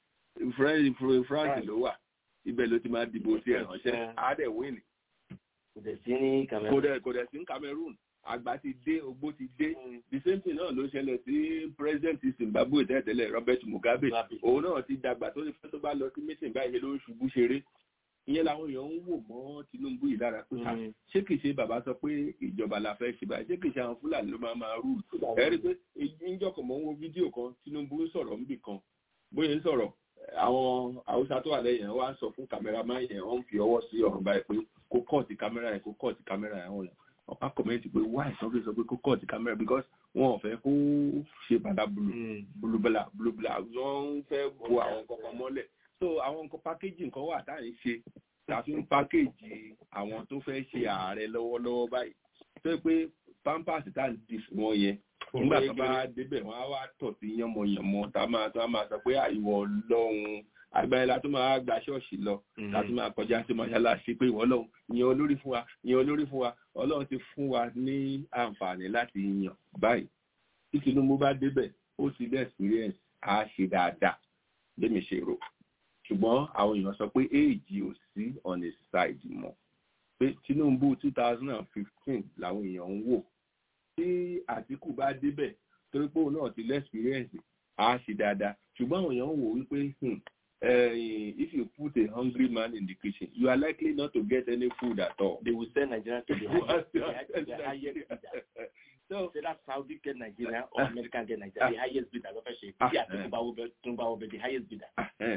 france ló wà ibẹ̀ ló ti máa dìbò sí ẹ̀ ránṣẹ́ á dẹ̀ wíìnì kò dẹ̀ sí ní kò dẹ̀ kò dẹ̀ sí ní cameroon àgbà ti dé ogbó ti dé the same thing náà ló ṣẹlẹ̀ sí president zimbabwe tẹ́tẹ́lẹ̀ robert mugabe òun náà ti dàgbà tó ní fẹ́ tó bá lọ sí meeting báyìí ló ń ṣubú ṣeré ìyẹn làwọn èèyàn ń wò mọ́ tinubu yìí lára pé ṣé kìí ṣe bàbá sọ pé ìjọba la fẹ́ ṣe báyìí ṣé kìí ṣe àwọn fúlàní ló máa máa rú ẹ rí i pé níjọkọ̀ mọ́ wo fídíò kan tinubu ń sọ̀rọ̀ níbì kan bóyá ń sọ̀rọ̀ àwọn haúsá tó wà lẹ́yìn wá ń sọ fún kámẹ́rámán yẹn wọ́n ń fi ọwọ́ sí ọ̀run báyìí pé kó kọ́ọ̀tì kámẹ́rà yẹn kó kọ́ọ̀tì kámẹ́rà yẹn wọ́n lọ ọ̀pá kọ̀mẹ́ntì pé why sọ pé sọ pé kó kọ́ọ̀tì kámẹ́rà because wọn ò fẹ́ kó ṣe bàdá bulu bulubala bulubala wọ́n ń fẹ́ bo àwọn kankan mọ́lẹ̀ so àwọn nǹkan pákéjì nǹkan wà tá à ń ṣe tàbí ń pákéjì àwọn tó fẹ́ ṣe ààrẹ lọ́wọ́lọ́wọ́ báyìí tó pé pampers tá à ń di fún wọn yẹn nígbà tó bá débẹ̀ wọ́n á wá tọ̀ sí yánmọ̀yánmọ́ tá a máa tó a máa sọ pé àìwọ̀ lọ́hùn agbára la tó máa gba ṣọ́ọ̀ṣì lọ la tó máa kọjá sí mọ́ṣáláṣí pé ìwọ lọ́hùn yan olórí fún wa yan olórí fún wa ọlọ́run ti fún wa ní àǹfààní láti yàn báyìí tí tinubu bá débẹ̀ ó ti dé experience á ṣe dáadáa lémi ṣe rò ṣùgbọ́n àwọn èèyàn sọ pé éèjì ò sí on his side mọ́ pé tinubu two thousand and fifteen làwọn èèyàn ń wò tí àtìkù bá débẹ̀ torí pé òun náà ti lẹ́spírẹ́ǹsì á ṣe dáadáa ṣùgbọ́n àwọn èèyàn ń wò wípé Uh, if you put a hungry man in the kitchen, you are likely not to get any food at all. They will send Nigeria to the highest, the highest bidder. So, so that Saudi get Nigeria or American get Nigeria, the highest bidder ló fẹ́ ṣe. Bí àtúntò bá wọ bẹ tún bá wọ bẹ the highest bidder.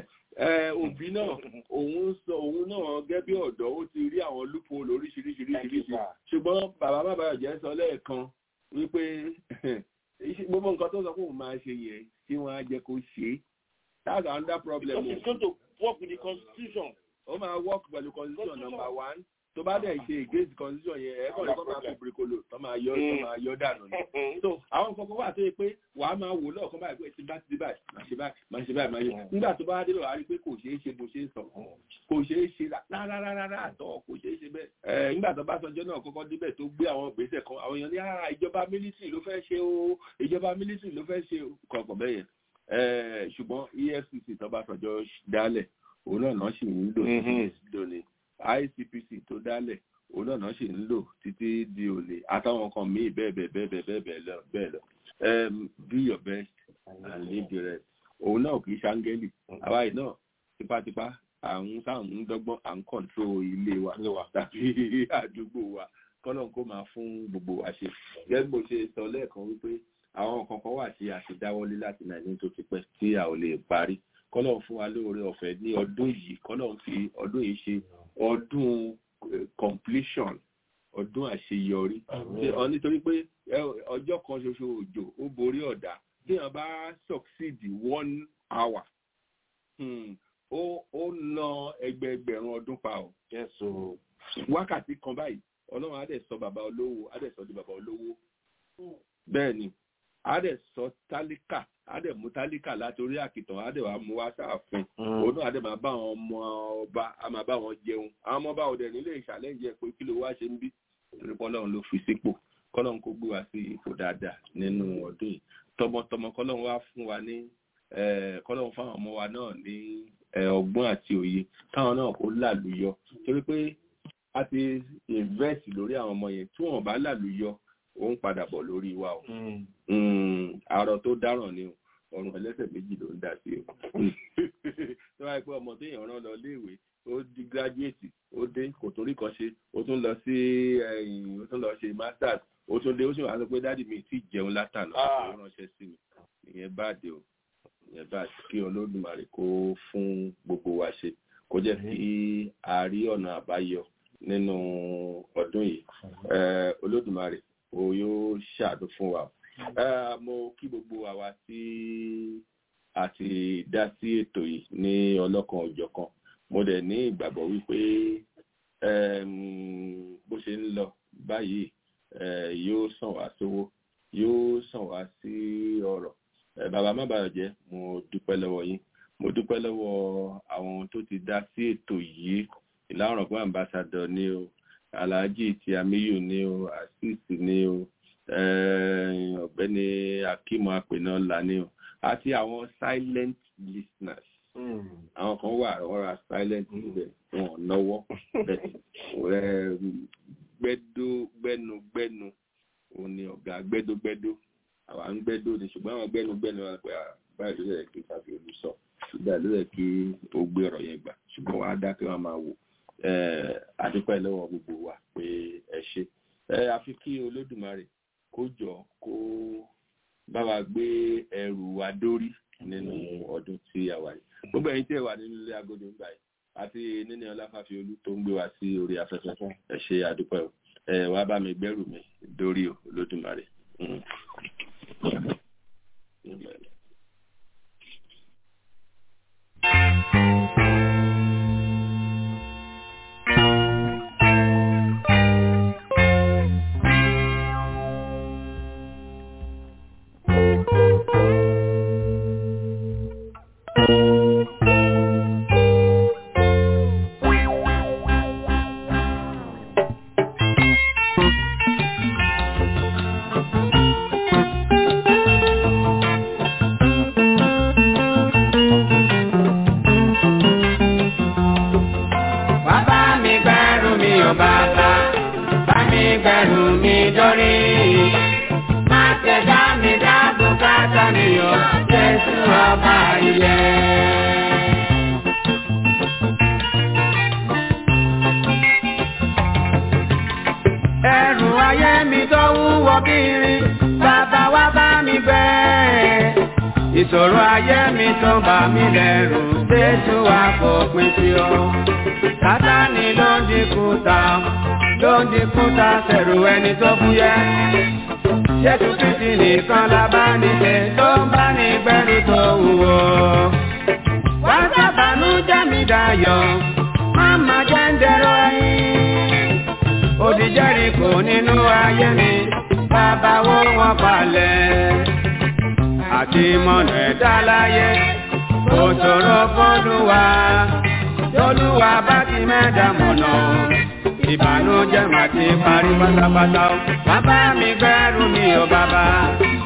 Òbí náà, òun sọ òun náà gẹ́gẹ́ bí ọ̀dọ́, ó ti rí àwọn loophole oríṣiríṣiríṣiríṣi. Ṣùgbọ́n bàbá bàbá ọ̀jẹ̀ sọ lẹ́ẹ̀kan wípé gbogbo nǹkan tó sọ pé òun máa ṣe yẹn tí wọ́n á jẹ́ kó ṣe é. That's another problem. Because it's going to work with the constitution. Ó máa work pẹ̀lú constitution number one. Tó bá dẹ̀ ṣe against constitution yẹn, ẹ̀ kọ́ ni kọ́ máa kó birikolo, tó máa yọ tó máa yọ dànù ni. So àwọn nǹkan kan wà tó yẹ pé wà á máa wò lọ́ọ̀kan báyìí pé tí bá ti dé báyìí, máa ṣe báyìí, máa ṣe báyìí, máa ṣe. Nígbà tó bá dé lọ́wọ́, a rí pé kò ṣeé ṣe bó ṣe ń sọ. Kò ṣeé ṣe rárá àtọ̀ kò ṣeé ṣe bẹ́ẹ̀. Nígbà tó bá sọjọ́ náà kọ́kọ́ débẹ̀ tó gbé àwọn ìgbésẹ̀ kan, àwọn èèyàn ní ìjọba mílítì ló fẹ́ ṣe o, ìjọba mílítì ló fẹ́ ṣe o, kọ̀ọ̀kan bẹ́ẹ̀ yẹn ṣùgbọ́n efcc tó bá sọjọ́ dálẹ̀ òun náà náà sì ń lò lónìí icpc tó dálẹ̀ òun náà náà sì ń lò títí di òní àtàwọn kan míì bẹ́ẹ̀ bẹ́ẹ̀ bẹ́ẹ̀ bẹ́ẹ̀ bẹ́ẹ̀ lọ bẹ́ẹ̀ lọ do your best and leave the rest òun náà kì í ṣàǹgẹ́lì àwa yìí náà tipátipá à ń sáà ń dọ́gbọ́n à ń kọ̀ǹtró ilé wa tàbí àdúgbò wa kọ́nà kó máa fún gbogbo wa ṣe gẹ́gẹ́ bó ṣe sọ lẹ́ẹ̀kan wípé àwọn kankan wà tí a ṣe dáwọ́lé láti nàìjíríà tó ti pẹ́ tí a ò lè parí kọ́lọ̀ fún wa lóore ọ̀fẹ́ ní ọdún yìí kọ́lọ̀ fi ọdún yìí ṣe ọdún completion ọdún àṣeyọrí nítorí pé ọjọ́ kan ṣoṣo òjò ó borí ọ̀dà tí wọ́n bá succeed one hour ó ná ẹgbẹẹgbẹ̀rún ọdún pa ọ́ wákàtí kan báyìí ọlọ́run á dẹ̀ sọ bàbá olówó á dẹ̀ sọ di bàbá olówó bẹ́ẹ̀ ni a dẹ̀ sọ tálíkà a dẹ̀ mú tálíkà látòrí àkìtàn a dẹ̀ wá mú wá sáàfin òun náà a dẹ̀ máa bá àwọn ọmọ ọba a máa bá wọn jẹun àwọn ọmọ ọba òdẹ̀ nílé ìṣàlẹ́yìn pé kí ló wá ṣe ń bí torí pọ́lọ́run ló fi sípò kọ́lọ́run kó gbé wa sí ipò dáadáa nínú ọdún yìí tọmọtọmọ kọ́lọ́run wá fún wa ní kọ́lọ́run fáwọn ọmọ wa náà ní ọgbọ́n àti òye káwọn náà kó làlùyọ torí pé a ti invest lórí àwọn ọmọ yẹn tí wọn bá làlùyọ ó ń padà bọ̀ lórí wa o àrò tó dáràn ni o ọrùn ẹlẹ́sẹ̀ méjì ló ń dà sí o tó wáyé pé ọmọ tó yàn rán lọ léèwé ó di gírájúètì ó dé kò torí kan ṣe ó tún lọ sí ó tún lọ ṣe masters ó tún dé ó sì wá sọ pé dáàdì mi ti jẹun látànà ó ránṣẹ́ sí mi ìyẹn báàdì o ìyẹn báàdì kí olódùmarè kó fún gbogbo wa ṣe kó jẹ́ kí a rí ọ̀nà àbáyọ nínú ọdún yìí olódùmarè o yóò ṣàdó fún wa mo kí gbogbo àwa tí a ti dá sí ètò yìí ní ọlọ́kan òjọ̀kan mo dẹ̀ ní ìgbàgbọ́ wípé bó ṣe ń lọ báyìí yóò sàn wá sówó yóò sàn wá sí ọ̀rọ̀ bàbá má bàa jẹ́ mo dúpẹ́ lọ́wọ́ yín mo dúpẹ́ lọ́wọ́ àwọn tó ti dá sí ètò yìí ìlà ọ̀rọ̀gbọ́n ambassador ni o alhaji ti amiyu ni o asis ni o ọ̀gbẹ́ni akimu apẹ̀nọ́lá ni o àti àwọn silent listeners àwọn kan wà wọ́n ra silent níbẹ̀ wọn náwó gbẹ́dó gbẹ́nu gbẹ́nu òun ni ọ̀gá gbẹ́dó gbẹ́dó àwa ń gbẹ́dó ni ṣùgbọ́n àwọn gbẹ́nu gbẹ́nu wọn pé báyìí ló yẹ kí tàbí olùsọ ṣùgbọ́n ló yẹ kí ó gbé ọ̀rọ̀ yẹn gbà ṣùgbọ́n wọn á dákẹ́ wọn máa wò àdúpẹ́ lọ́wọ́ gbogbo wa pé ẹ ṣe àfi kí olódùmarè kó jọ kó bá wa gbé ẹrù wa dórí nínú ọdún tí a wà yìí gbogbo ẹ̀yin tí ẹ wà nínú ilé agodo ń gbà yìí àti níní ọláfàfi olú tó ń gbé wa sí orí afẹ́fẹ́ ẹ ṣe àdúpẹ́ o ẹ wá bá mi gbẹ́rù mi dórí o olódùmarè. ẹrù ayé mi tó wúwo kiri bàbá wa bá mi gbé ìṣòro ayé mi tó bà mí lẹ́rù jésù wa kò pín sí o sátani ló ń dínkù ta ló ń dínkù ta sẹ̀rù ẹni tó fúyẹ́ jésù kristi nìkan la bá ní ṣe tó ń bá ní gbẹ́rù tó wúwo wá sábàánú jẹ́ mi dayọ̀ má má jẹ́ ń dẹ̀rọ ẹ̀yìn odi Jẹ́ríkò nínú ayé mi bàbá wo wọn palẹ̀ àti mọ̀nà ẹ̀dá láyé kò ṣòro fọ́lùwà tólúwa bá ti mẹ́ta mọ̀nà ìbànújẹ́ mà ti parí pátápátá o bàbá mi gbẹ́rù mi ò bàbá